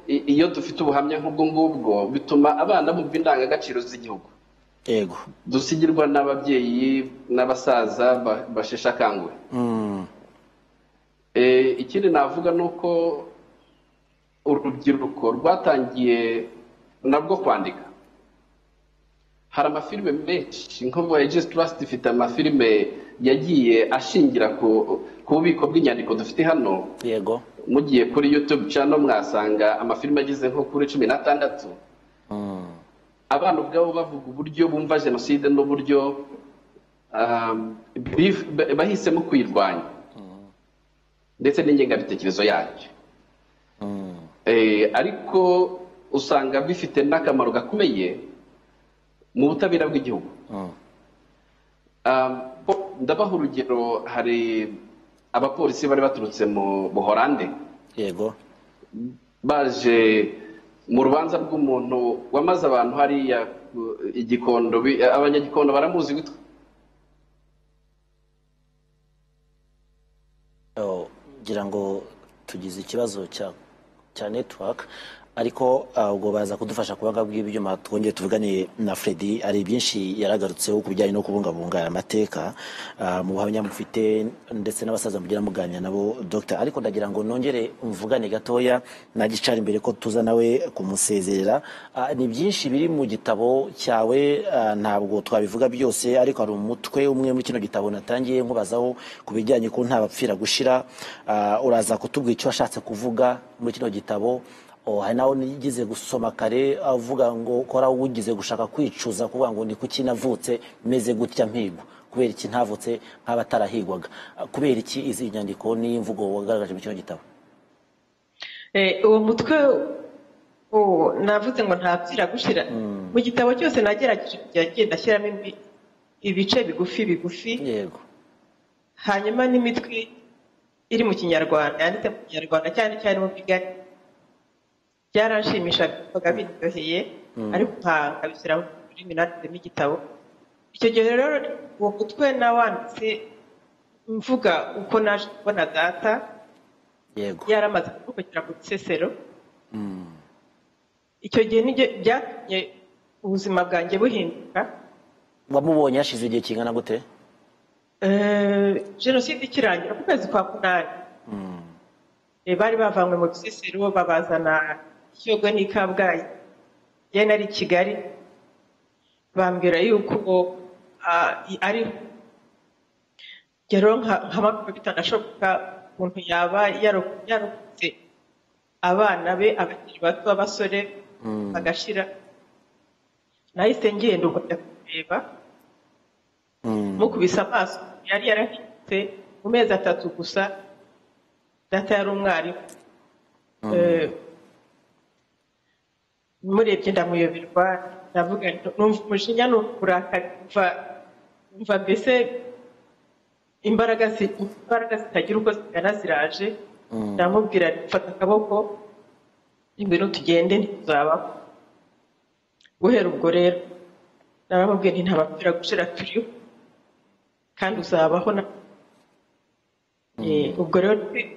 i- iyo dufite ubuhamya nk'ubwo ngubwo bituma abana bumva indangagaciro z'igihugu yego dusigirwa n'ababyeyi n'abasaza ba- basheshe akanguhe Mm. Eh, ikindi navuga ni uko urubyiruko rwatangiye narwo kwandika hari amafilime menshi nko voyages trust ifite amafilime yagiye ashingira ku ku bubiko bw'inyandiko dufite hano yego mugiye kuri youtube channel mwasanga amafilime ageze nko kuri cumi n'atandatu abana ubwabo bavuga uburyo bumva jenoside n'uburyo um, bif- ba- bahisemo kuyirwanya ndetse n'ingengabitekerezo yayo Eh, ariko usanga bifite n'akamaro gakomeye mu butabera bw'igihugu Um, bo- ndabaha urugero hari abapolisi bari baturutse mu buhorande yego baje mu rubanza rw'umuntu wamaze abantu hariya ku- igikondo bi- abanyagikondo baramuzi witwa Oh, ngira ngo tugize ikibazo cya cya network ariko ah, ubwo baza kudufasha kubaga bw'ibyuma twongeye tuvuganiye na Freddy hari byinshi yaragarutseho ku bijyanye no kubungabunga aya mateka ah, mu buhamya mufite ndetse n'abasaza mugira muganira nabo Dr ariko ndagira ngo nongere mvugane gatoya na gicara imbere ko tuza nawe kumusezerera Ah, ni byinshi biri mu gitabo cyawe ah, ntabwo twabivuga byose ariko hari umutwe umwe muri kino gitabo natangiye nkubazaho ku bijyanye ko nta bapfira gushira Ah, uraza kutubwira icyo washatse kuvuga muri kino gitabo Oh, hari nawe nigeze gusoma kare avuga ngo kora ugize gushaka kwicuza kuvuga ngo ni kuki navutse meze gutya mpigwa kubera iki ntavutse nk'abatarahigwaga Ah, kubera iki izi nyandiko n'imvugo wagaragaje muri kino gitabo Eh, uwo mutwe uwo navuze ngo ntapfira gushira mu gitabo cyose nagerageje kujya ngenda ashyiramo imbi- ibice bigufi bigufi yego hanyuma n'imitwe iri mu kinyarwanda yanditse mu kinyarwanda cyane cyane mu bigari byaranshimishaga bivuga biryoheye ariko nkanga bishyira mu rurimi nanditsemo igitabo icyo gihe rero uwo mutwe nawanditse mvuga uko naje kubona data yego yaramaze kuvukira mu Bisesero icyo gihe nibyo byatumye ubuzima bwanjye buhinduka wamubonye hashize igihe kingana gute Eh, jenoside ikirangira mu kwezi kwa munani Eh, bari bavanywe mu Bisesero babazana Shyogwe n'Ikabgayi njye nari i kigali bambwira yuko ah, i- ari rero nka makuru bitanashoboka ukuntu yaba yaro- yarokotse abana be abakiri bato b'abasore bagashira nahise ngenda uko njya kureba mukubise amaso yari yarahindutse mu mezi atatu gusa data yari umwarimu Eh, murebye ndamuyoberwa ndavuga nti numva umujinya numva uburakari numva numva mbese imbaraga zi- imbaraga zitagira uko zingana ziraje ndamubwira nti mfata akaboko ngwino tugende ntituzabaho guhera ubwo rero naramubwiye nti ntabapfira gushira turiho kandi uzabaho na Eh, ubwo rero ni-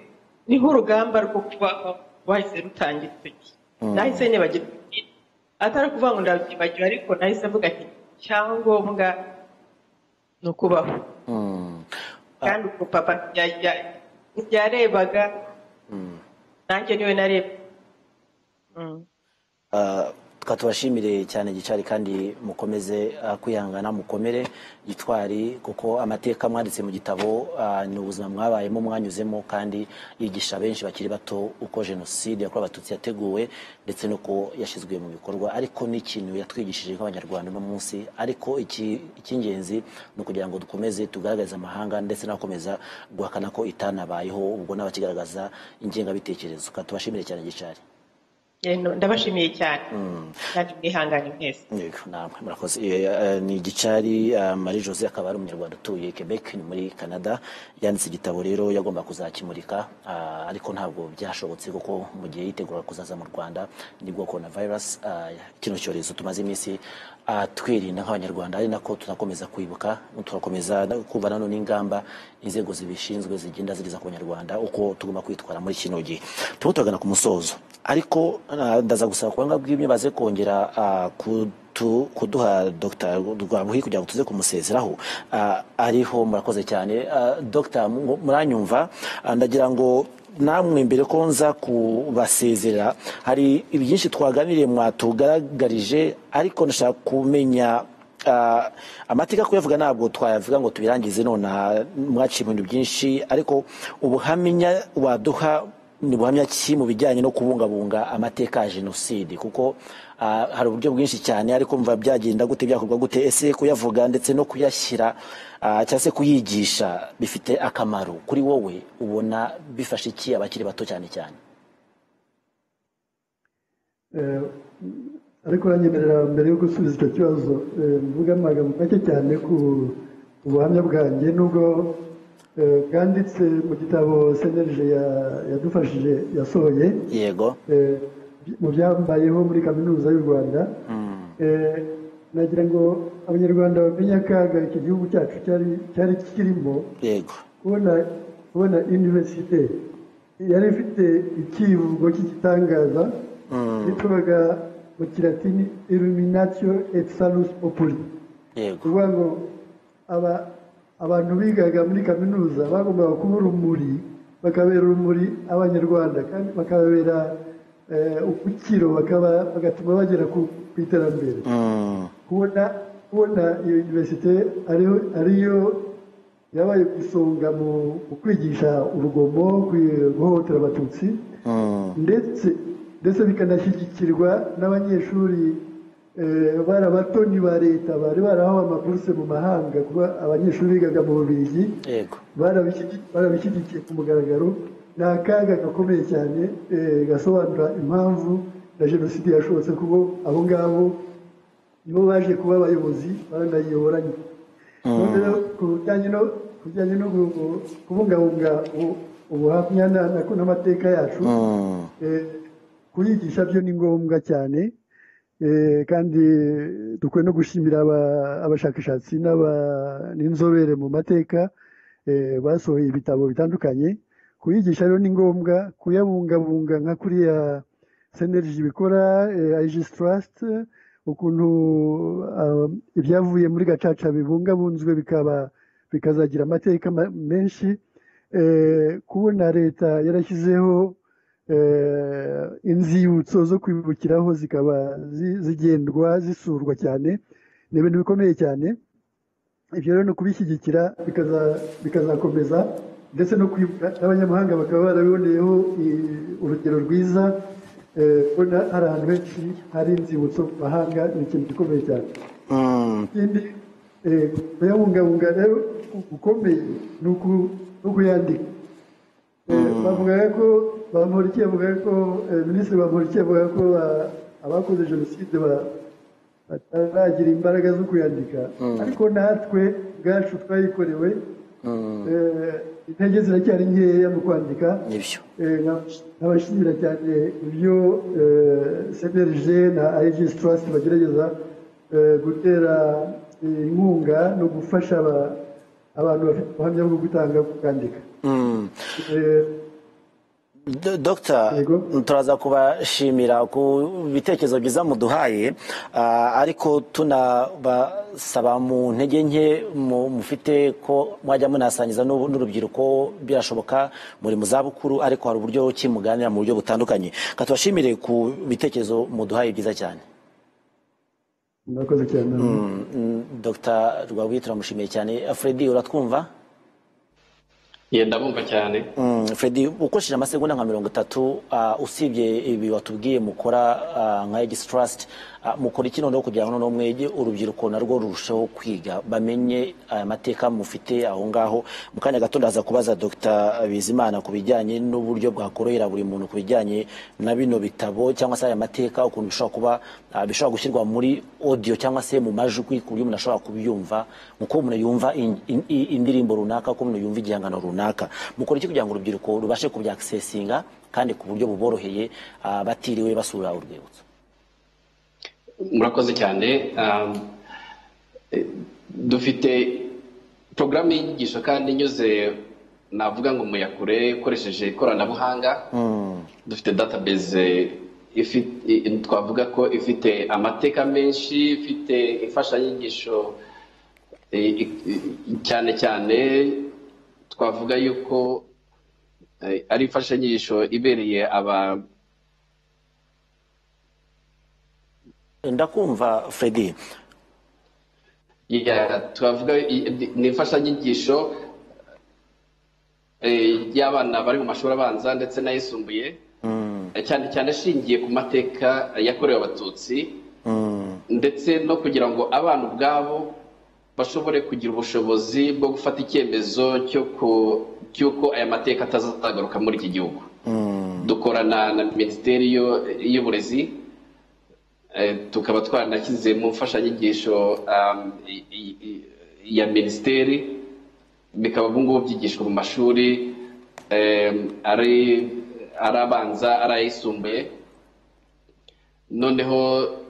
niho urugamba rwo kubaho rwahise rutangira icyo gihe nahise nibagirwa atari ukuvuga ngo ndabyibagiwe ariko nahise mvuga ati icyangombwa ni ukubaho kandi ubwo papa ntiyajya- ntiyarebaga nanjye niwe nareba Ah, twa tubashimire cyane gicari kandi mukomeze ah, kwihangana mukomere gitwari kuko amateka mwanditse mu gitabo ah, ni ubuzima mwabayemo mwanyuzemo kandi yigisha benshi bakiri bato uko jenoside yakorewe abatutsi yateguwe ndetse nuko yashyizwe mu bikorwa ariko n'ikintu yatwigishije nk'abanyarwanda uno munsi ariko iki- icy'ingenzi ni ukugira ngo dukomeze tugaragarize amahanga ndetse n'abakomeza guhakana ko itanabayeho ubwo n'abakigaragaza ingengabitekerezo tubashimire cyane gicari Eh, no, ndabashimiye cyane kandi mwihangane mwese Yego, namwe murakoze Eh, eh, ni gicari eh, marie jose akaba ari umunyarwanda utuye quebec ni muri canada yanditse igitabo rero yagomba kuzakimurika ah, ariko ntabwo byashobotse kuko mu gihe yitegura kuzaza mu rwanda nibwo corona virus kino cyorezo tumaze iminsi ah, twirinda nk'abanyarwanda ari nako tunakomeza kwibuka turakomeza no kumva nano n'ingamba inzego zibishinzwe zigenda zigeza ku banyarwanda uko tugomba kwitwara muri kino gihe turimo turagana ku musozo ariko ah, ndaza gusaba kubanga bw'imwe baze kongera ah, kutu- kuduha dr rwabuhi kugira ngo tuze kumusezeraho Ah, ariho murakoze cyane Ah, dr mu- muranyumva Ah, ndagira ngo namwe mbere ko nza kubasezera hari byinshi twaganiriye mwatugaragarije ariko ndashaka kumenya Ah, amateka kuyavuga ntabwo twayavuga ngo tubirangize nonaha mwaciye ibintu byinshi ariko ubuhamya waduha ni buhamya ki mu bijyanye no kubungabunga amateka ya jenoside kuko ah, hari uburyo bwinshi cyane ariko mva byagenda gute byakorwa gute ese kuyavuga ndetse no kuyashyira ah, cyangwa se kuyigisha bifite akamaro kuri wowe ubona bifasha iki abakiri bato cyane cyane Eh, ariko uranyemerera mbere yo gusubiza icyo kibazo eh, mvuge amagambo make cyane ku ku buhamya bwanjye nubwo eh, bwanditse mu gitabo senerije ya- yadufashije yasohoye yego eh, mu byambayeho muri kaminuza y'u rwanda Eh, nagira ngo abanyarwanda bamenye akaga iki gihugu cyacu cyari cyari kirimo yego kubona kubona univerisite yari ifite ikivugo cy'igitangaza cyitwaga mu kilatini iluminatio et salus populi yego kuvuga ngo aba- abantu bigaga muri kaminuza bagombaga kuba urumuri bakabera urumuri abanyarwanda kandi bakababera eh, ubukiro bakaba- bagatuma bagera ku ku iterambere Mm, kubona kubona iyo univerisite ariyo ariyo yabaye ku isonga mu mu kwigisha urugomo kwi- guhohotera abatutsi mm, ndetse ndetse bikanashyigikirwa n'abanyeshuri eh, bari abatoni ba leta bari barahawe amaburuse mu mahanga kuba abanyeshuri bigaga mu bubirigi yego barabishyigikiye barabishyigikiye ku mugaragaro ni akaga gakomeye cyane eh, gasobanura impamvu na jenoside yashobotse kuko abo ngabo nibo baje kuba abayobozi baranayiyoboranye none rero ku bijyanye no ku bijyanye no gu- gu- kubungabunga ubu- ubuhamya na- na- n'amateka yacu Mm, Eh, kuyigisha byo ni ngombwa cyane Eh, kandi dukwiye no gushimira aba- abashakashatsi n'aba- n'inzobere mu mateka eh, basohoye ibitabo bitandukanye kuyigisha rero ni ngombwa kuyabungabunga nka kuriya seneriji bikora ayijisi tarasite ukuntu ah, ibyavuye muri gacaca bibungabunzwe bikaba bikazagira amateka ma- menshi eh, kubona leta yarashyizeho inzibutso zo kwibukiraho zikaba zigendwa zisurwa cyane ni ibintu bikomeye cyane ibyo rero ni ukubishyigikira bikazakomeza ndetse no kwibuka n'abanyamahanga bakaba barabiboneyeho urugero rwiza kubona hari ahantu henshi hari inzibutso mu mahanga ni ikintu gikomeye cyane ikindi kuyabungabunga rero gukomeye ni ukuyandika bavugaga ko bamporiki yavugaga ko minisitiri bamporiki yavugaga ko abakoze jenoside bataragira imbaraga zo kuyandika ariko natwe ubwacu twayikorewe intege ziracyari nkeya mu kwandika nkabashimira cyane ibyo senerije na ayegisi turasiti bagerageza gutera inkunga no gufasha abantu bafite ubuhamya bwo gutanga kwandika dogita turaza kubashimira ku bitekerezo byiza muduhaye ariko tunabasaba mu ntege nke mufite ko mwajya munasangiza n'urubyiruko birashoboka muri mu zabukuru ariko hari uburyo ki muganira mu buryo butandukanye tubashimire ku bitekerezo muduhaye byiza cyane dogita rwabuye turamushimiye cyane Fredy uratwumva yenda bumva cyane Fredy ukoresheje amasegonda nka mirongo itatu usibye ibi watubwiye mukora nka egisi tarasiti mukora iki noneho kugira ngo noneho mwege urubyiruko narwo rurusheho kwiga bamenye amateka mufite aho ngaho mu kanya gato ndaza kubaza dr bizimana ku bijyanye n'uburyo bwakorohera buri muntu ku bijyanye na bino bitabo cyangwa se aya mateka ukuntu bishobora kuba bishobora gushyirwa muri odiyo cyangwa se mu majwi ku buryo umuntu ashobora kubyumva uko umuntu yumva indirimbo runaka uko umuntu yumva igihangano runaka mukora iki kugira ngo urubyiruko rubashe kubyakisesinga kandi ku buryo buboroheye batiriwe basura urwibutso murakoze cyane dufite porogaramu yigisho kandi inyuze navuga ngo muyakure ikoresheje ikoranabuhanga dufite database twavuga ko ifite amateka menshi ifite imfashanyigisho cyane cyane twavuga yuko ari imfashanyigisho ibereye aba ndakumva Fredy twavuga ni imfashanyigisho y'abana bari mu mashuri abanza ndetse n'ayisumbuye cyane cyane ashingiye ku mateka yakorewe abatutsi ndetse no kugira ngo abana ubwabo bashobore kugira ubushobozi bwo gufata icyemezo cy'uko aya mateka atazagaruka muri iki gihugu dukorana na minisiteri y'uburezi tukaba twanashyize mu mfashanyigisho ya minisiteri bikaba ubu ngubu byigishwa mu mashuri ari abanza ari ayisumbuye noneho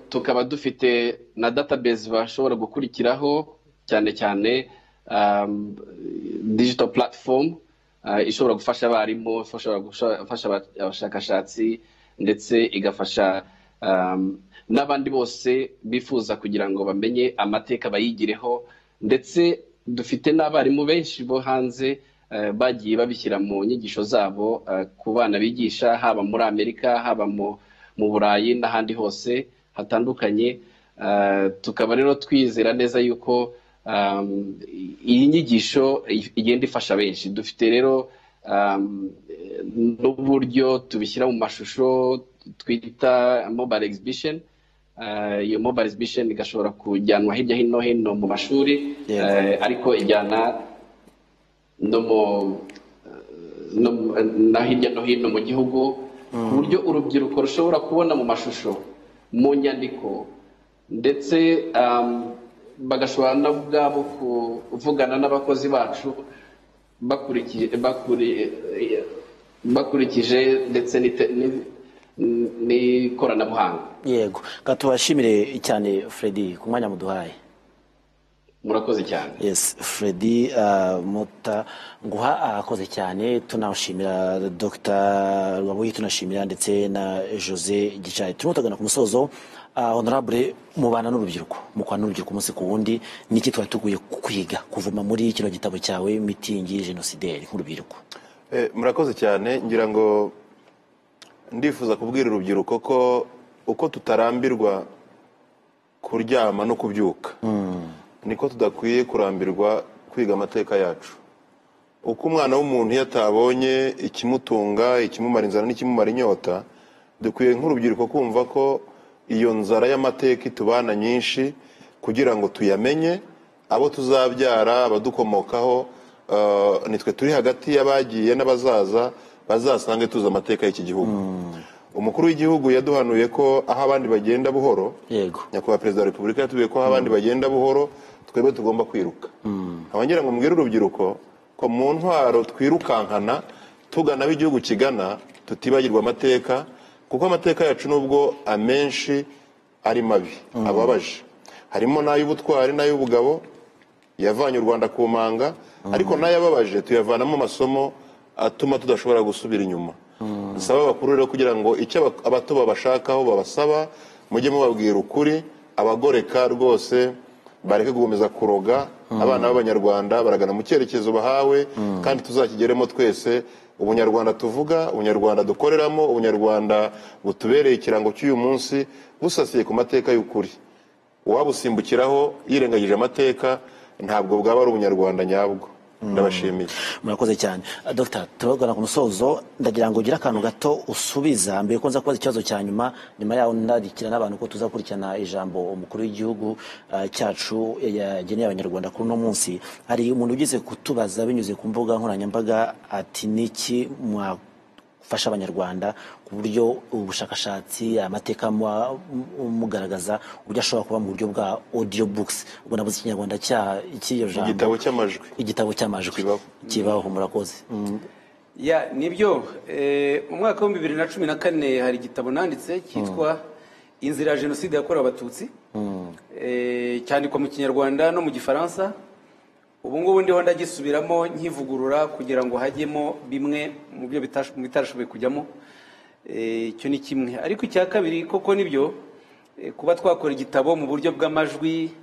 tukaba dufite na database bashobora gukurikiraho cyane cyane digital platform ishobora gufasha abarimu ishobora gufasha abashakashatsi ndetse igafasha n'abandi bose bifuza kugira ngo bamenye amateka bayigireho ndetse dufite n'abarimu benshi bo hanze bagiye babishyira mu nyigisho zabo ku bana bigisha haba muri amerika haba mu burayi n'ahandi hose hatandukanye tukaba rero twizera neza yuko iyi nyigisho igenda ifasha benshi dufite rero n'uburyo tubishyira mu mashusho twita mobile exhibition iyo mobile exhibition igashobora kujyanwa hirya hino hino mu mashuri ariko ijyana no hirya no hino mu gihugu ku buryo urubyiruko rushobora kubona mu mashusho mu nyandiko ndetse bagashobora na ubwabo kuvugana n'abakozi bacu bakurikije ndetse n'ikoranabuhanga yego tubashimire cyane Fredy ku mwanya muduhaye murakoze cyane yesi Fredy muta nguha arakoze cyane tunashimira dr rwabuye tunashimira ndetse na jose gicari turimo turagana ku musozo honorable mubana n'urubyiruko mukwana n'urubyiruko umunsi ku wundi niki twari tuguye kwiga kuvuma muri kino gitabo cyawe mitingi jenosideri nk'urubyiruko murakoze cyane ngira ngo ndifuza kubwira urubyiruko ko uko tutarambirwa kuryama no kubyuka niko tudakwiye kurambirwa kwiga amateka yacu uko umwana w'umuntu iyo atabonye ikimutunga ikimumara inzara n'ikimumara inyota dukwiye nk'urubyiruko kumva ko iyo nzara y'amateka itubana nyinshi kugira ngo tuyamenye abo tuzabyara abadukomokaho eh, nitwe turi hagati y'abagiye n'abazaza bazasange tuzi amateka y'iki gihugu umukuru w'igihugu yaduhanuye ko aho abandi bagenda buhoro yego nyakubahwa perezida wa repubulika yatubwiye ko aho abandi bagenda buhoro twebwe tugomba kwiruka abongira ngo mbwire urubyiruko ko mu ntwaro twirukankana tugana aho igihugu kigana tutibagirwa amateka kuko amateka yacu nubwo amenshi ari mabi ababaje harimo n'ay'ubutwari n'ay'ubugabo yavanye u rwanda ku manga ariko n'ayababaje tuyavanamo amasomo atuma tudashobora gusubira inyuma dusaba abakuru rero kugira ngo icyo aba- abato babashakaho babasaba mujye mubabwira ukuri abagoreka rwose bareke gukomeza kuroga abana b'abanyarwanda baragana mu cyerekezo bahawe kandi tuzakigeremo twese ubunyarwanda tuvuga ubunyarwanda dukoreramo ubunyarwanda butubereye ikirango cy'uyu munsi busasiye ku mateka y'ukuri uwabusimbukiraho yirengagije amateka ntabwo bwaba ari ubunyarwanda nyabwo ndabashimiye murakoze cyane Ah, dr turabagana ku musozo ndagira ngo ugire akantu gato usubiza mbere ko nza kubaza ikibazo cya nyuma nyuma yaho ndadikira n'abantu ko tuzakurikirana ijambo umukuru w'igihugu ah, cyacu yageneye abanyarwanda kuri uno munsi hari umuntu ugize kutubaza binyuze ku mbuga nkoranyambaga ati niki mwa gufasha abanyarwanda ku buryo ubushakashatsi amateka mwa- mu- mugaragaza uburyo ashobora kuba mu buryo bwa audio books ubwo nabuze ikinyarwanda cya- cy'iyo jambo igitabo cy'amajwi igitabo cy'amajwi Kibaho. kibaho murakoze ya nibyo eh, mu mwaka wa bibiri na cumi na kane hari igitabo nanditse cyitwa inzira ya jenoside yakorewe abatutsi Eh, cyandikwa mu kinyarwanda no mu gifaransa ubu ngubu ndiho ndagisubiramo nkivugurura kugira ngo hajyemo bimwe mu byo bitash- mu bitarashoboye kujyamo Eh, icyo ni kimwe ariko icya kabiri koko nibyo eh, kuba twakora igitabo mu buryo bw'amajwi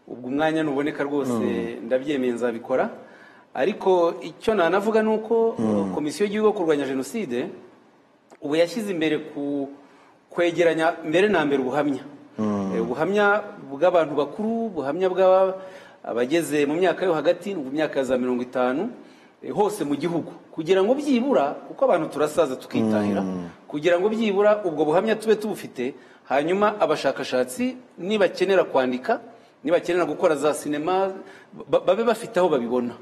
ubwo umwanya nuboneka rwose ndabyemeye nzabikora ariko icyo nanavuga ni uko eh, komisiyo y'igihugu yo kurwanya jenoside ubu yashyize imbere ku kwegeranya mbere na mbere ubuhamya Eh, ubuhamya bw'abantu bakuru ubuhamya bw'abageze mu myaka yo hagati ni myaka ya za mirongo itanu eh, hose mu gihugu kugira ngo byibura kuko abantu turasaza tukitahira kugira ngo byibura ubwo buhamya tube tubufite hanyuma abashakashatsi nibakenera kwandika nibakenera gukora za sinema ba- babe bafite aho babibona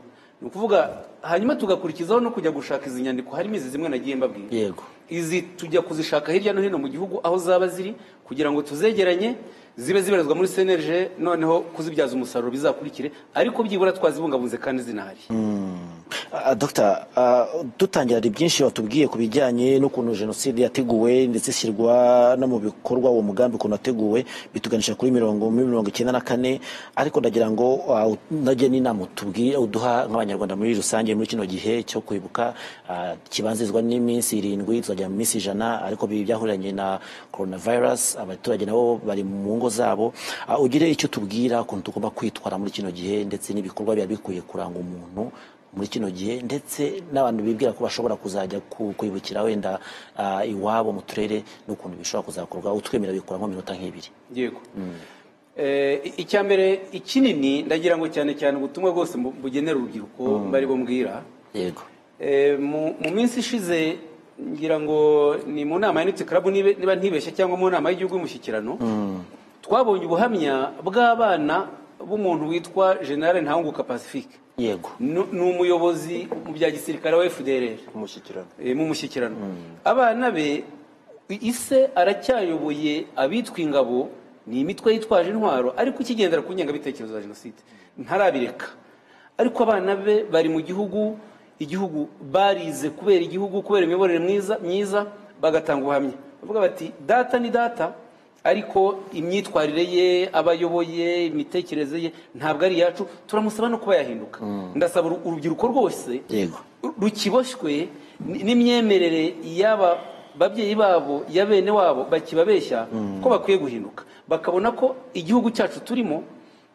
ni ukuvuga hanyuma tugakurikizaho no kujya gushaka izi nyandiko harimo izi zimwe nagiye mbabwira yego izi tujya kuzishaka hirya no hino mu gihugu aho zaba ziri kugira ngo tuzegeranye zibe zibarizwa muri senerije noneho kuzibyaza umusaruro bizakurikire ariko byibura twazibungabunze kandi zinahari Ah, Dr dutangira hari byinshi watubwiye ku bijyanye n'ukuntu jenoside yateguwe ndetse ishyirwa no mu bikorwa uwo mugambi ukuntu wateguwe bituganisha kuri mirongo muri mirongo icyenda na kane ariko ndagira ngo ah, najye n'inama utubwire uduha nk'abanyarwanda muri rusange muri kino gihe cyo kwibuka ah, kibanzirizwa n'iminsi irindwi tuzajya mu minsi ijana ariko ibi byahuriranye na coronavirus abaturage nabo bari mu ngo zabo Ah, ugire icyo tubwira ukuntu tugomba kwitwara muri kino gihe ndetse n'ibikorwa biba bikwiye kuranga umuntu muri kino gihe ndetse n'abantu bibwira ko bashobora kuzajya ku- kwibukira wenda ah, iwabo mu turere n'ukuntu bishobora kuzakorwa utwemera bikuramo minota nk'ibiri yego Eh, i- icya mbere ikinini ndagira ngo cyane cyane ubutumwa bwose mbu- bugenera urubyiruko bari bumbwira yego Eh, mu mu minsi ishize ngira ngo ni mu nama ya niti karabu nibe- niba ntibeshye cyangwa mu nama y'igihugu y'umushyikirano twabonye ubuhamya bw'abana b'umuntu witwa generale ntahunguka pacifique yego Nu- ni umuyobozi mu bya gisirikare wa fdr umushyikirano eh, mu mushyikirano abana be ise aracyayoboye abitwa ingabo ni imitwe yitwaje intwaro ariko ikigendera ku ngengabitekerezo ya jenoside ntarabireka ariko abana be bari mu gihugu igihugu barize kubera igihugu kubera imiyoborere mwiza myiza bagatanga ubuhamya bavuga bati data ni data ariko imyitwarire ye aba ayoboye imitekerereze ye ntabwo ari iyacu turamusaba no kuba yahinduka ndasaba uru- urubyiruko rwose yego rukiboshywe n- n'imyemerere y'aba babyeyi babo ya bene wabo bakibabeshya ko bakwiye guhinduka bakabona ko igihugu cyacu turimo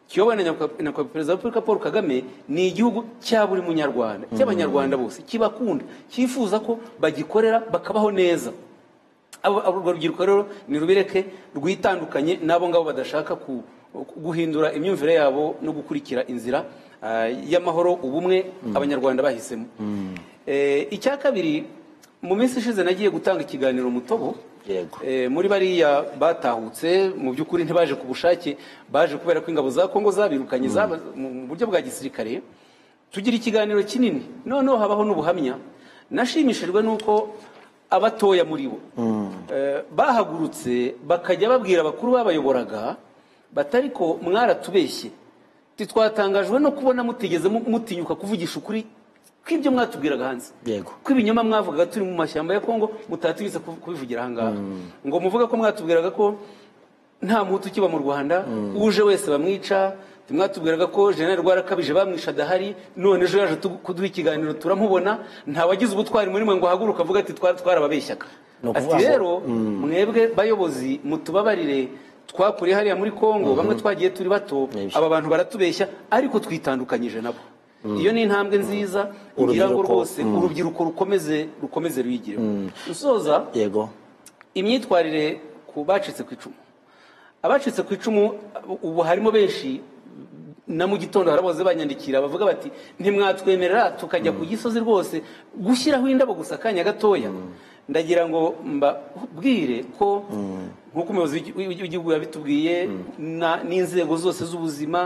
kiyobowe na nyakubahwa- nyakubahwa perezida wa repubulika paul kagame ni igihugu cya buri munyarwanda cy'abanyarwanda bose kibakunda cyifuza ko bagikorera bakabaho neza abo- abo- urwo rubyiruko rero ni rubireke rwitandukanye n'abo ngabo badashaka ku- guhindura imyumvire yabo no gukurikira inzira ah, y'amahoro ubumwe abanyarwanda bahisemo Eh, icya kabiri mu minsi ishize nagiye gutanga ikiganiro mutobo Yego. Eh, muri bariya batahutse mu by'ukuri ntibaje ku bushake baje kubera ko ingabo za kongo zabirukanye zaba- mu mu buryo bwa gisirikare tugira ikiganiro kinini noneho habaho n'ubuhamya nashimishijwe n'uko abatoya muri bo eh, bahagurutse bakajya babwira abakuru babayoboraga batari ko mwaratubeshye titwatangajwe no kubona mutigeze mu- mutinyuka kuvugisha ukuri kw'ibyo mwatubwiraga hanze Yego. ko ibinyoma mwavugaga turi mu mashyamba ya kongo mutatinyutse ku- kubivugira ahangaha ngo muvuga ko mwatubwiraga ko nta muhutu ukiba mu rwanda uje wese bamwica tumwatubwiraga ko jenerali rwarakabije bamwisha adahari none ejo yaje tu- kuduha ikiganiro turamubona nta wagize ubutwari muri mwe ngo ahaguruke avuga ati twara twarababeshyaga Ni ukuvuga ati ngo- rero mwebwe bayobozi mutubabarire twakuriye hariya muri kongo bamwe twagiye turi bato Nibyo. aba bantu baratubeshya ariko twitandukanyije nabo iyo ni intambwe nziza ngira ngo Urubyiruko- rwose urubyiruko rukomeze rukomeze ruyigire usoza yego imyitwarire ku bacitse ku icumu abacitse ku icumu ubu harimo benshi na mu gitondo haraboze banyandikira bavuga bati ntimwatwemerera tukajya ku gisozi rwose gushyiraho indabo gusa akanya gatoya ndagira ngo mbabwire ko nk'uko umuyobozi w'igi- w'igi- w'igihugu yabitubwiye na- n'inzego zose z'ubuzima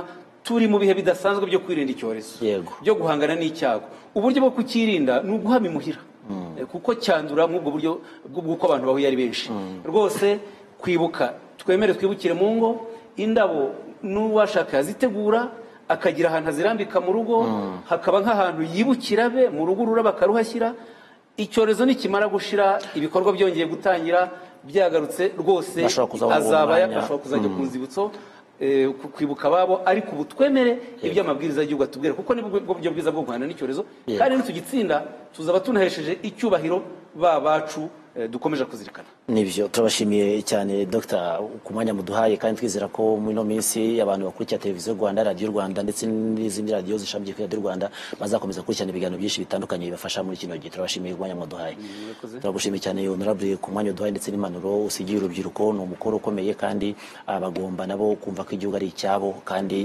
turi mu bihe bidasanzwe byo kwirinda icyorezo Yego. byo guhangana n'icyago uburyo bwo kukirinda ni uguhama imuhira Eh, kuko cyandura nk'ubwo buryo bw- bw'uko abantu bahuye ari benshi rwose kwibuka twemere twibukire mu ngo indabo n'uwashaka yazitegura akagira ahantu azirambika mu rugo hakaba nk'ahantu yibukira be mu rugo ururabo akaruhashyira icyorezo nikimara gushira ibikorwa byongeye gutangira byagarutse rwose Bashobora kuza muri uwo azaba mwanya. yafashwa kuzajya ku nzibutso eh, ku- kwibuka ababo ariko ubu twemere ibyo amabwiriza y'igihugu atubwira kuko ni bwo buryo bwiza bwo guhangana n'icyorezo Yego. kandi nitugitsinda tuzaba tunahesheje icyubahiro ba bacu eh, dukomeje kuzirikana nibyo turabashimiye cyane dogita ku mwanya muduhaye kandi twizera ko muri ino minsi abantu bakurikira televiziyo rwanda radiyo rwanda ndetse n'izindi radiyo zishamikiye kuri radiyo rwanda bazakomeza gukurikirana ibiganiro byinshi bitandukanye bibafasha muri kino gihe turabashimiye ku mwanya muduhaye turagushimiye cyane honorable ku mwanya uduhaye ndetse n'impanuro usigiye urubyiruko ni umukoro ukomeye kandi ah, bagomba nabo kumva ko igihugu ari icyabo kandi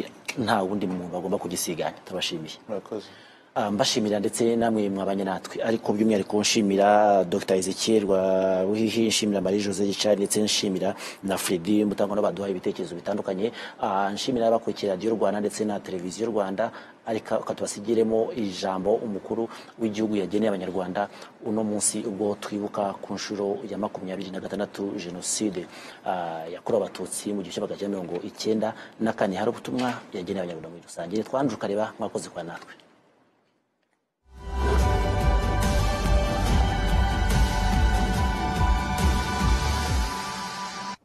nta wundi muntu bagomba kugisiganya turabashimiye murakoze Ah, mbashimira ndetse namwe mwabanye natwe ariko by'umwihariko nshimira dr ezekiel rwaruhihi nshimira marie jose gicari ndetse nshimira na fredi mutangwa baduha ibitekerezo bitandukanye Ah, nshimira abakurikira radiyo rwanda ndetse na televiziyo rwanda ariko reka tubasigiremo ijambo umukuru w'igihugu yageneye abanyarwanda uno munsi ubwo twibuka ku nshuro ya makumyabiri na gatandatu jenoside ah, yakorewe abatutsi mu gihumbi kimwe magana cyenda mirongo icyenda na kane hari ubutumwa yageneye abanyarwanda muri rusange twanje ukareba mwakoze kwa natwe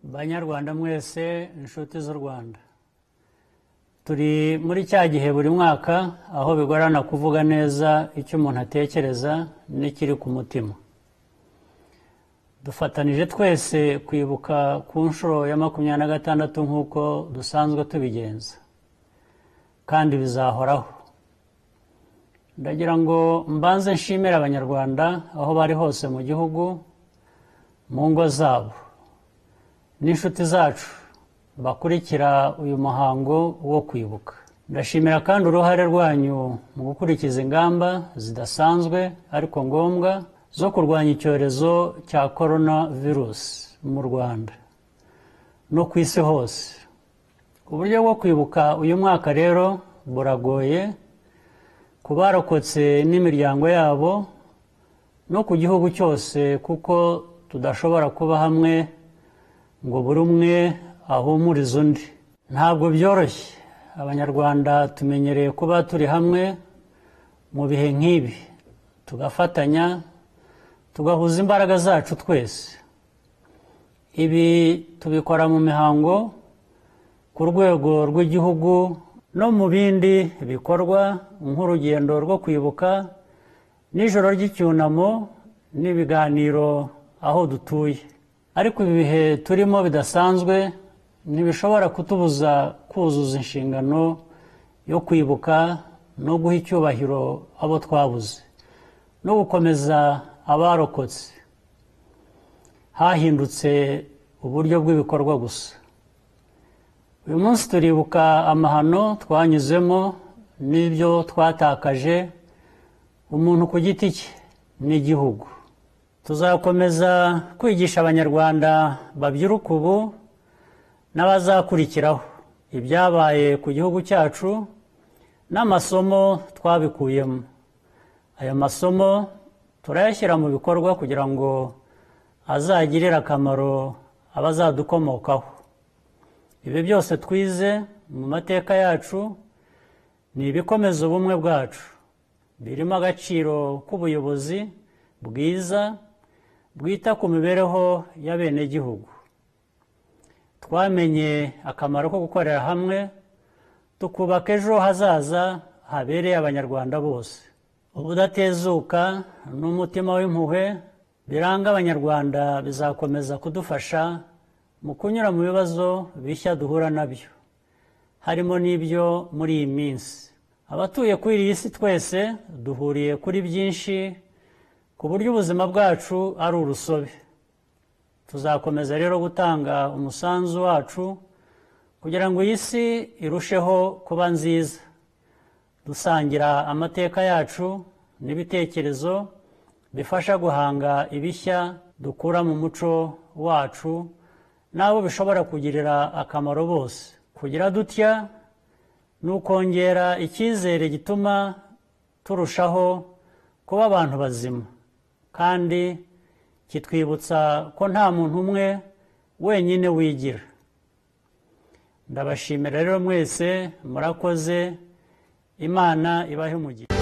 banyarwanda mwese inshuti z'u rwanda turi muri cya gihe buri mwaka aho bigorana kuvuga neza icyo umuntu atekereza n'ikiri ku mutima dufatanije twese kwibuka ku nshuro ya makumyabiri na gatandatu nk'uko dusanzwe tubigenza kandi bizahoraho ndagira ngo mbanze nshimire abanyarwanda aho bari hose mu gihugu mu ngo zabo n'inshuti zacu bakurikira uyu muhango wo kwibuka ndashimira kandi uruhare rwanyu mu gukurikiza ingamba zidasanzwe ariko ngombwa zo kurwanya icyorezo cya korona virusi mu rwanda no ku isi hose uburyo bwo kwibuka uyu mwaka rero buragoye ku barokotse n'imiryango yabo no ku gihugu cyose kuko tudashobora kuba hamwe ngo buri umwe ahumurize undi ntabwo byoroshye abanyarwanda tumenyereye kuba turi hamwe mu bihe nk'ibi tugafatanya tugahuza imbaraga zacu twese ibi tubikora mu mihango ku rwego rw'igihugu no mu bindi bikorwa nk'urugendo rwo kwibuka n'ijoro ry'icyunamo n'ibiganiro aho dutuye ariko ibi bihe turimo bidasanzwe ntibishobora kutubuza kuzuza inshingano yo kwibuka no guha icyubahiro abo twabuze no gukomeza abarokotse hahindutse uburyo bw'ibikorwa gusa uyu munsi turibuka amahano twanyuzemo n'ibyo twatakaje umuntu ku giti cye n'igihugu tuzakomeza kwigisha abanyarwanda babyiruka ubu n'abazakurikiraho ibyabaye ku gihugu cyacu n'amasomo twabikuyemo aya masomo turayashyira mu bikorwa kugira ngo azagirire akamaro abazadukomokaho ibi byose twize mu mateka yacu ni ibikomeza ubumwe bwacu birimo agaciro k'ubuyobozi bwiza bwita ku mibereho y'abenegihugu twamenye akamaro ko gukorera hamwe tukubaka ejo hazaza habereye abanyarwanda bose ubudatezuka n'umutima w'impuhwe biranga abanyarwanda bizakomeza kudufasha mu kunyura mu bibazo bishya duhura nabyo harimo n'ibyo muri iyi minsi abatuye kuri iyi si twese duhuriye kuri byinshi ku buryo ubuzima bwacu ari urusobe tuzakomeza rero gutanga umusanzu wacu kugira ngo iyi si irusheho kuba nziza dusangira amateka yacu n'ibitekerezo bifasha guhanga ibishya dukura mu muco wacu n'abo bishobora kugirira akamaro bose kugira dutya ni ukongera icyizere gituma turushaho kuba abantu bazima kandi kitwibutsa ko nta muntu umwe wenyine wigira ndabashimira rero mwese murakoze imana ibahe umugisha